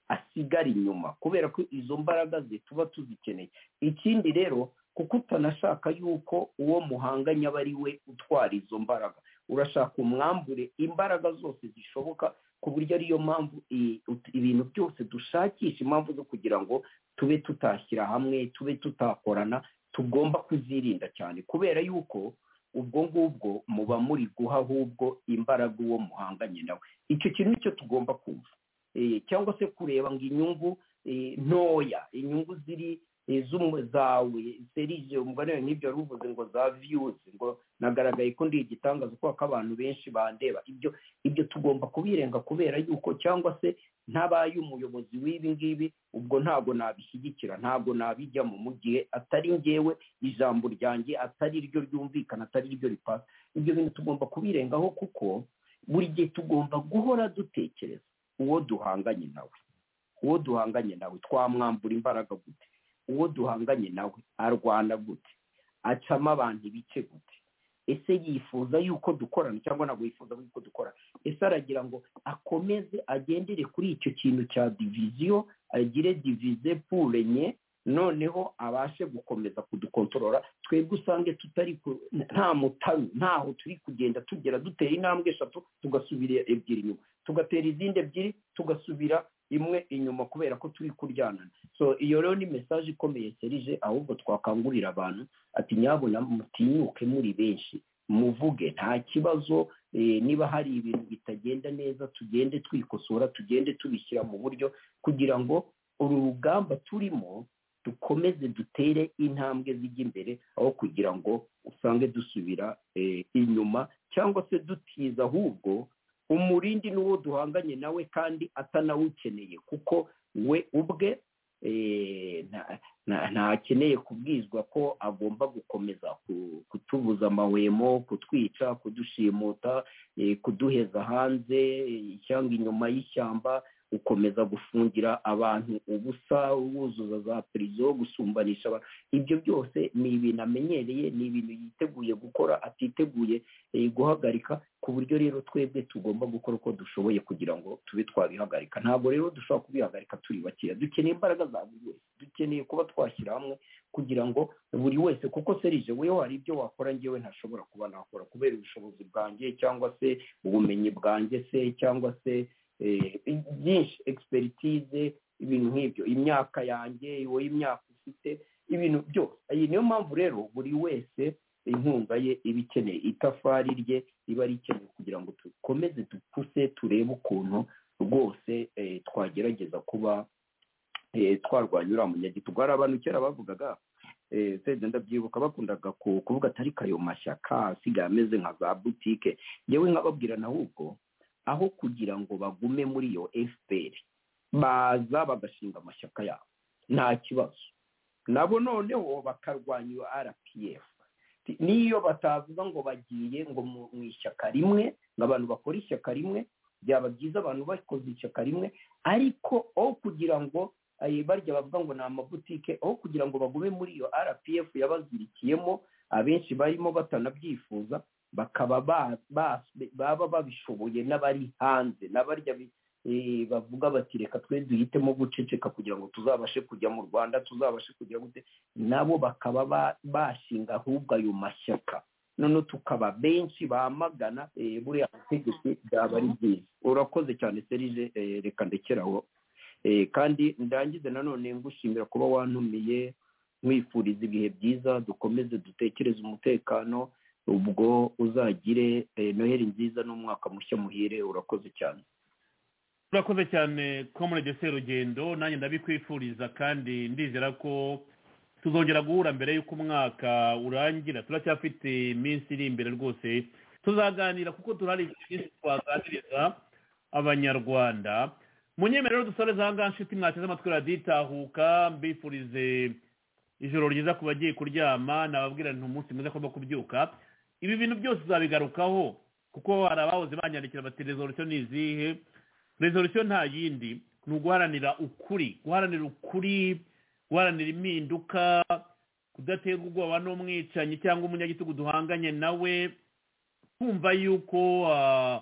asigara inyuma kubera ko izo mbaraga ze tuba tuzikeneye ikindi rero kuko utanashaka yuko uwo muhanganye aba ari we utwara izo mbaraga urashaka umwambure imbaraga zose zishoboka ku buryo ariyo mpamvu i- ut- ibintu byose dushakisha impamvu zo kugira ngo tube tutashyira hamwe tube tutakorana tugomba kuzirinda cyane kubera yuko ubwo ngubwo muba muri guha ahubwo imbaraga uwo muhanganye nawe icyo kintu nicyo tugomba kumva Eh, cyangwa se kureba ngo inyungu eh, ntoya inyungu ziri eh, z'umu- zawe serije umugani wawe n'ibyo wari uvuze ngo za viyuzi ngo nagaragaye ko ndi igitangaza kubera ko abantu benshi bandeba ibyo ibyo tugomba kubirenga kubera yuko cyangwa se ntabaye umuyobozi w'ibi ngibi ubwo ntabwo nabishyigikira ntabwo nabijyamo mu gihe atari ngewe ijambo ryanjye atari ryo ryumvikana atari ryo ripasa ibyo bintu tugomba kubirengaho kuko buri gihe tugomba guhora dutekereza uwo duhanganye nawe uwo duhanganye nawe twamwambura imbaraga gute uwo duhanganye nawe arwana gute acamo abantu ibice gute ese yifuza yuko dukorana cyangwa ntabwo yifuza yuko dukorana ese aragira ngo akomeze agendere kuri icyo kintu cya diviziyo agire divize purenye noneho abashe gukomeza kudukontorora twebwe usange tutari ku- nta mutaru ntaho turi kugenda tugera dutera intambwe eshatu tugasubira ebyiri inyuma tugatera izindi ebyiri tugasubira imwe inyuma kubera ko turi kuryanana so iyo rero ni mesaje ikomeye serije ahubwo twakangurira abantu ati nyabona mutinyuke muri benshi muvuge nta kibazo eh, niba hari ibintu bitagenda neza tugende twikosora tugende tubishyira mu buryo kugira ngo uru rugamba turimo dukomeze dutere intambwe zijya imbere aho kugira ngo usange dusubira eh, inyuma cyangwa se dutiza ahubwo umurindi n'uwo duhanganye nawe kandi atanawukeneye kuko we ubwe eh, nta- nta- ntakeneye kubwizwa ko agomba gukomeza ku- kutubuza amahwemo kutwica kudushimuta eh, kuduheza hanze eh, cyangwa inyuma y'ishyamba gukomeza gufungira abantu ubusa wuzuza za prison gusumbanisha abantu ibyo byose ni ibintu amenyereye ni ibintu yiteguye gukora atiteguye eh, guhagarika ku buryo rero twebwe tugomba gukora uko dushoboye kugira ngo tube twabihagarika ntabwo rero dushobora kubihagarika turi bakeya dukeneye imbaraga za buri wese dukeneye kuba twashyira hamwe kugira ngo buri wese kuko serije wewe hari ibyo wakora njyewe ntashobora kuba nakora kubera ubushobozi bwanjye cyangwa se ubumenyi bwanjye se cyangwa se eh, byinshi expertise ibintu nk'ibyo imyaka yanjye wowe imyaka ufite ibintu byose iyi niyo mpamvu rero buri wese inkunga ye iba ikeneye itafari rye riba rikeneye kugira ngo dukomeze dupfuse turebe ukuntu rwose eh, twagerageza kuba eh, twarwanya uriya munyagitugu hari abantu kera bavugaga eh, sede ndabyibuka bakundaga ku- kuvuga atari kayo mashyaka asigaye ameze nka za butike yewe nkababwira ahubwo aho kugira ngo bagume muri iyo fpr baza bagashinga amashyaka yabo nta kibazo nabo noneho bakarwanya iyo rpf n'iyo batavuga ngo bagiye ngo mu mu ishyaka rimwe ngo abantu bakore ishyaka rimwe byaba byiza abantu bakoze ishyaka rimwe ariko aho kugira ngo eh, barya bavuga ngo ni amabutike aho kugira ngo bagume muri iyo rpf yabazirikiyemo abenshi barimo batanabyifuza bakaba ba- ba- baba babishoboye n'abari hanze n'abarya bi- eh, bavuga bati reka twe duhitemo guceceka kugira ngo tuzabashe kujya mu rwanda tuzabashe kujya gute nabo bakaba ba- bashinga ahubwo ayo mashyaka noneho tukaba benshi bamagana eh, buriya butegetsi byaba ari byiza urakoze cyane serije eh, reka ndekeraho Eh, kandi ndangize nanone ngushimira kuba wantumiye mwifuriza ibihe byiza dukomeze dutekereze umutekano ubwo uzagire eh, noheli nziza n'umwaka mushya muhire urakoze cyane urakoze cyane komurage serugendo nanjye ndabikwifuriza kandi ndizera ko tuzongera guhura mbere y'uko umwaka urangira turacyafite iminsi iri imbere rwose tuzaganira kuko turahari byinshi twaganiriza abanyarwanda munyemerero dusoreza ahangaha nshuti mwateze amatwi raditahuka mbifurize ijoro ryiza ku bagiye kuryama nababwira nti umunsi mwiza ko bagomba kubyuka ibi bintu byose tuzabigarukaho kuko hari abahoze banyandikira bati resolutiyo ni izihe resolutiyo nta yindi ni uguharanira ukuri guharanira ukuri guharanira impinduka kudatera ubwoba n'umwicanyi cyangwa umunyagitugu duhanganye nawe kumva yuko ah,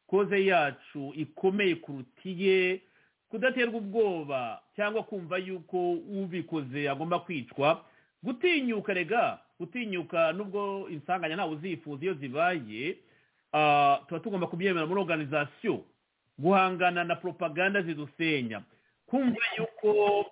koze yacu ikomeye kuruta iye kudaterwa ubwoba cyangwa kumva yuko ubikoze agomba kwicwa gutinyuka rega gutinyuka nubwo insanganya ntawe uzifuza iyo zibaye ah, tuba tugomba kubyemera muri organization guhangana na propaganda zidusenya kumva yuko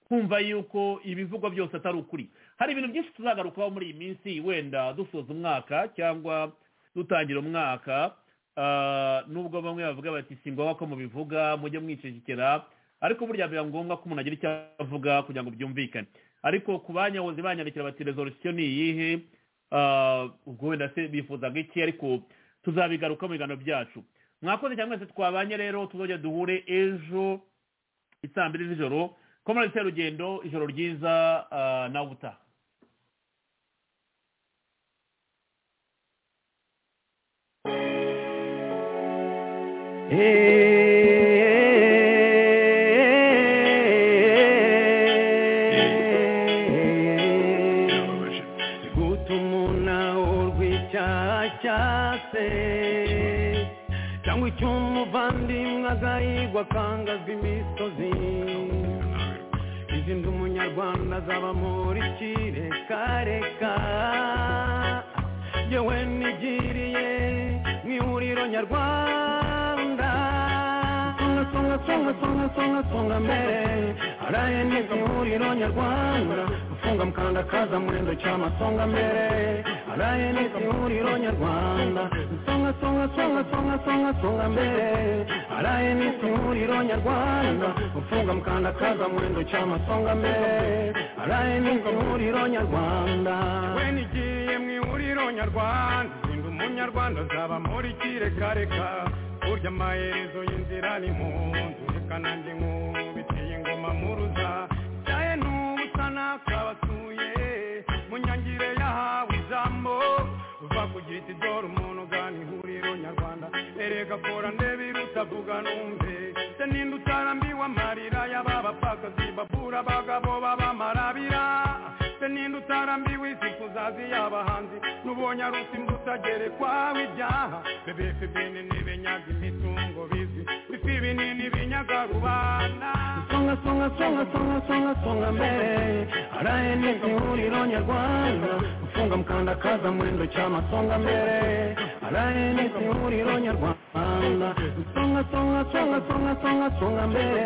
kumva yuko ibivugwa byose atari ukuri hari ibintu byinshi tuzagarukaho muri iyi minsi wenda dusoza umwaka cyangwa dutangira umwaka ah, nubwo bamwe bavuga bati si ngombwa ko mubivuga mujye mwicecekera ariko burya biba ngombwa ko umuntu agira icyo avuga kugira ngo byumvikane ariko ku banyahoze banyandikira bati resolution ni iyihe Ah, ubwo wenda se bifuzaga iki ariko tuzabigaruka mu biganiro byacu mwakoze cyangwa se twabanye rero tuzajya duhure ejo isaa mbiri z'ijoro komorasi rugendo ijoro ryiza ah, nawe utaha gutuma urwicyacase cyangwa icy'umuvandimwe agahigwa akangazwa imisozi izindi umunyarwanda azaba muri kirekareka yewe nigiriye mu ihuriro nyarwanda songa songa songa songa songa songa mbere araye nibwo ihuriro nyarwanda ufunga mukanda kaza murendo cyama songa mbere araye nibwo ihuriro nyarwanda songa songa songa songa songa songa mbere araye nibwo ihuriro nyarwanda ufunga mukanda kaza murendo cyama songa mbere araye nibwo ihuriro nyarwanda we nigiye mu ihuriro nyarwanda sinda umunyarwanda azaba muri kirekareka burya amaherezo y'inzira ni mu nzu reka nanjye nk'ubiteye ingoma muruza cyaye n'ubusa nakabasuye mu nyangire yahawe ijambo uva kugira iti dore umuntu ugana ihuriro nyarwanda erega kora ndebe irutavuga numve se ninde utarambiwe amarira y'aba bapfakazi babura abagabo b'abamarabira se ninde utarambiwe isi kuzazi y'abahanzi n'ubonye ari usimbuta gerekwaho ibyaha bebefe bene ntibenyaga imitungo bizi bifi binini binyaga rubanda songa songa songa songa songa songa mbere araye nibwo ihuriro nyarwanda ufunga mukanda kaza murendo cyama songa mbere araye nibwo ihuriro nyarwanda songa songa songa songa songa songa mbere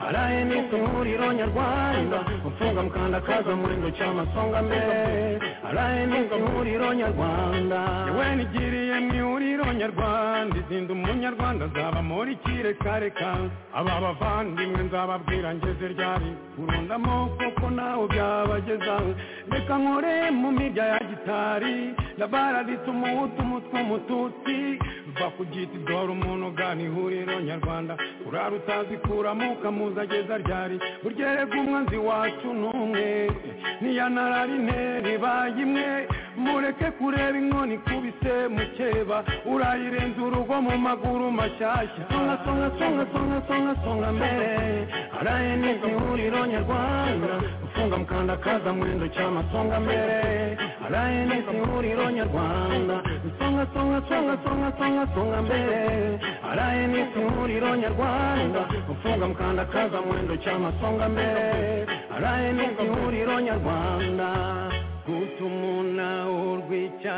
araye nibwo ihuriro nyarwanda ufunga mukanda kaza murendo cyama songa mbere araye nibwo ihuriro nyarwanda yewe nigiriye mu ihuriro nyarwanda izinda umunyarwanda azaba muri kirekareka aba bavandimwe nzababwira ngeze ryari urundamo kuko nawe byabageza reka nkore mu mirya ya gitari ndabaraditse umuhutu umutwe umututsi va ku giti dore umuntu ugana ihuriro nyarwanda urara utazi kuramo ukamuza ageza ryari burya erega umwanzi wacu ni umwe niyanarari intera ibaye imwe mureke kureba inkoni ikubise mukeba urayirenza urugo mu maguru mashyashya songa songa songa songa songa songa mbere araye nibwo ihuriro nyarwanda ufunga mukanda kaza murendo cyama songa mbere araye nibwo ihuriro nyarwanda songa songa songa songa songa songa mbere araye nibwo ihuriro nyarwanda ufunga mukanda kaza murendo cyama songa mbere araye nibwo ihuriro nyarwanda gutumuna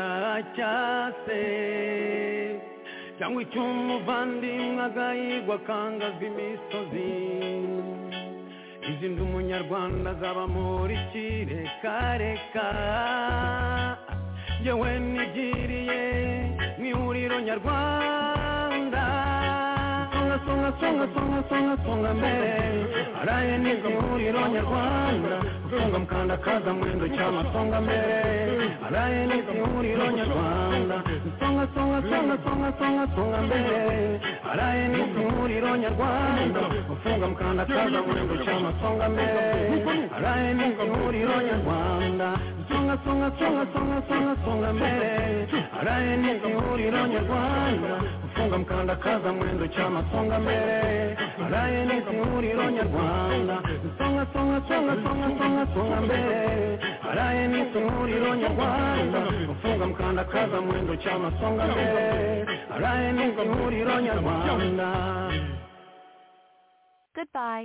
urwicyacase cyangwa icy'umuvandimwe agahigwa akangazwa imisozi izindi umunyarwanda azaba muri kirekareka yewe nigiriye mu ihuriro nyarwanda songa songa songa songa songa songa mbere araye nibwo ihuriro nyarwanda songa mukanda kaza murendo cyama songa mbere araye nibwo ihuriro nyarwanda songa songa songa songa songa songa mbere araye nibwo ihuriro nyarwanda ufunga mukanda kaza murendo cyama songa mbere araye nibwo ihuriro nyarwanda songa songa songa songa songa songa mbere araye nibwo ihuriro nyarwanda ufunga mukanda kaza murendo cyama songa mbere araye nibwo ihuriro nyarwanda songa songa songa songa songa songa songa mbele haraye ni umuriro nyarwanda ufunga mkandakaza mwendo chama songa mbele haraye ni umuriro nyarwanda Goodbye.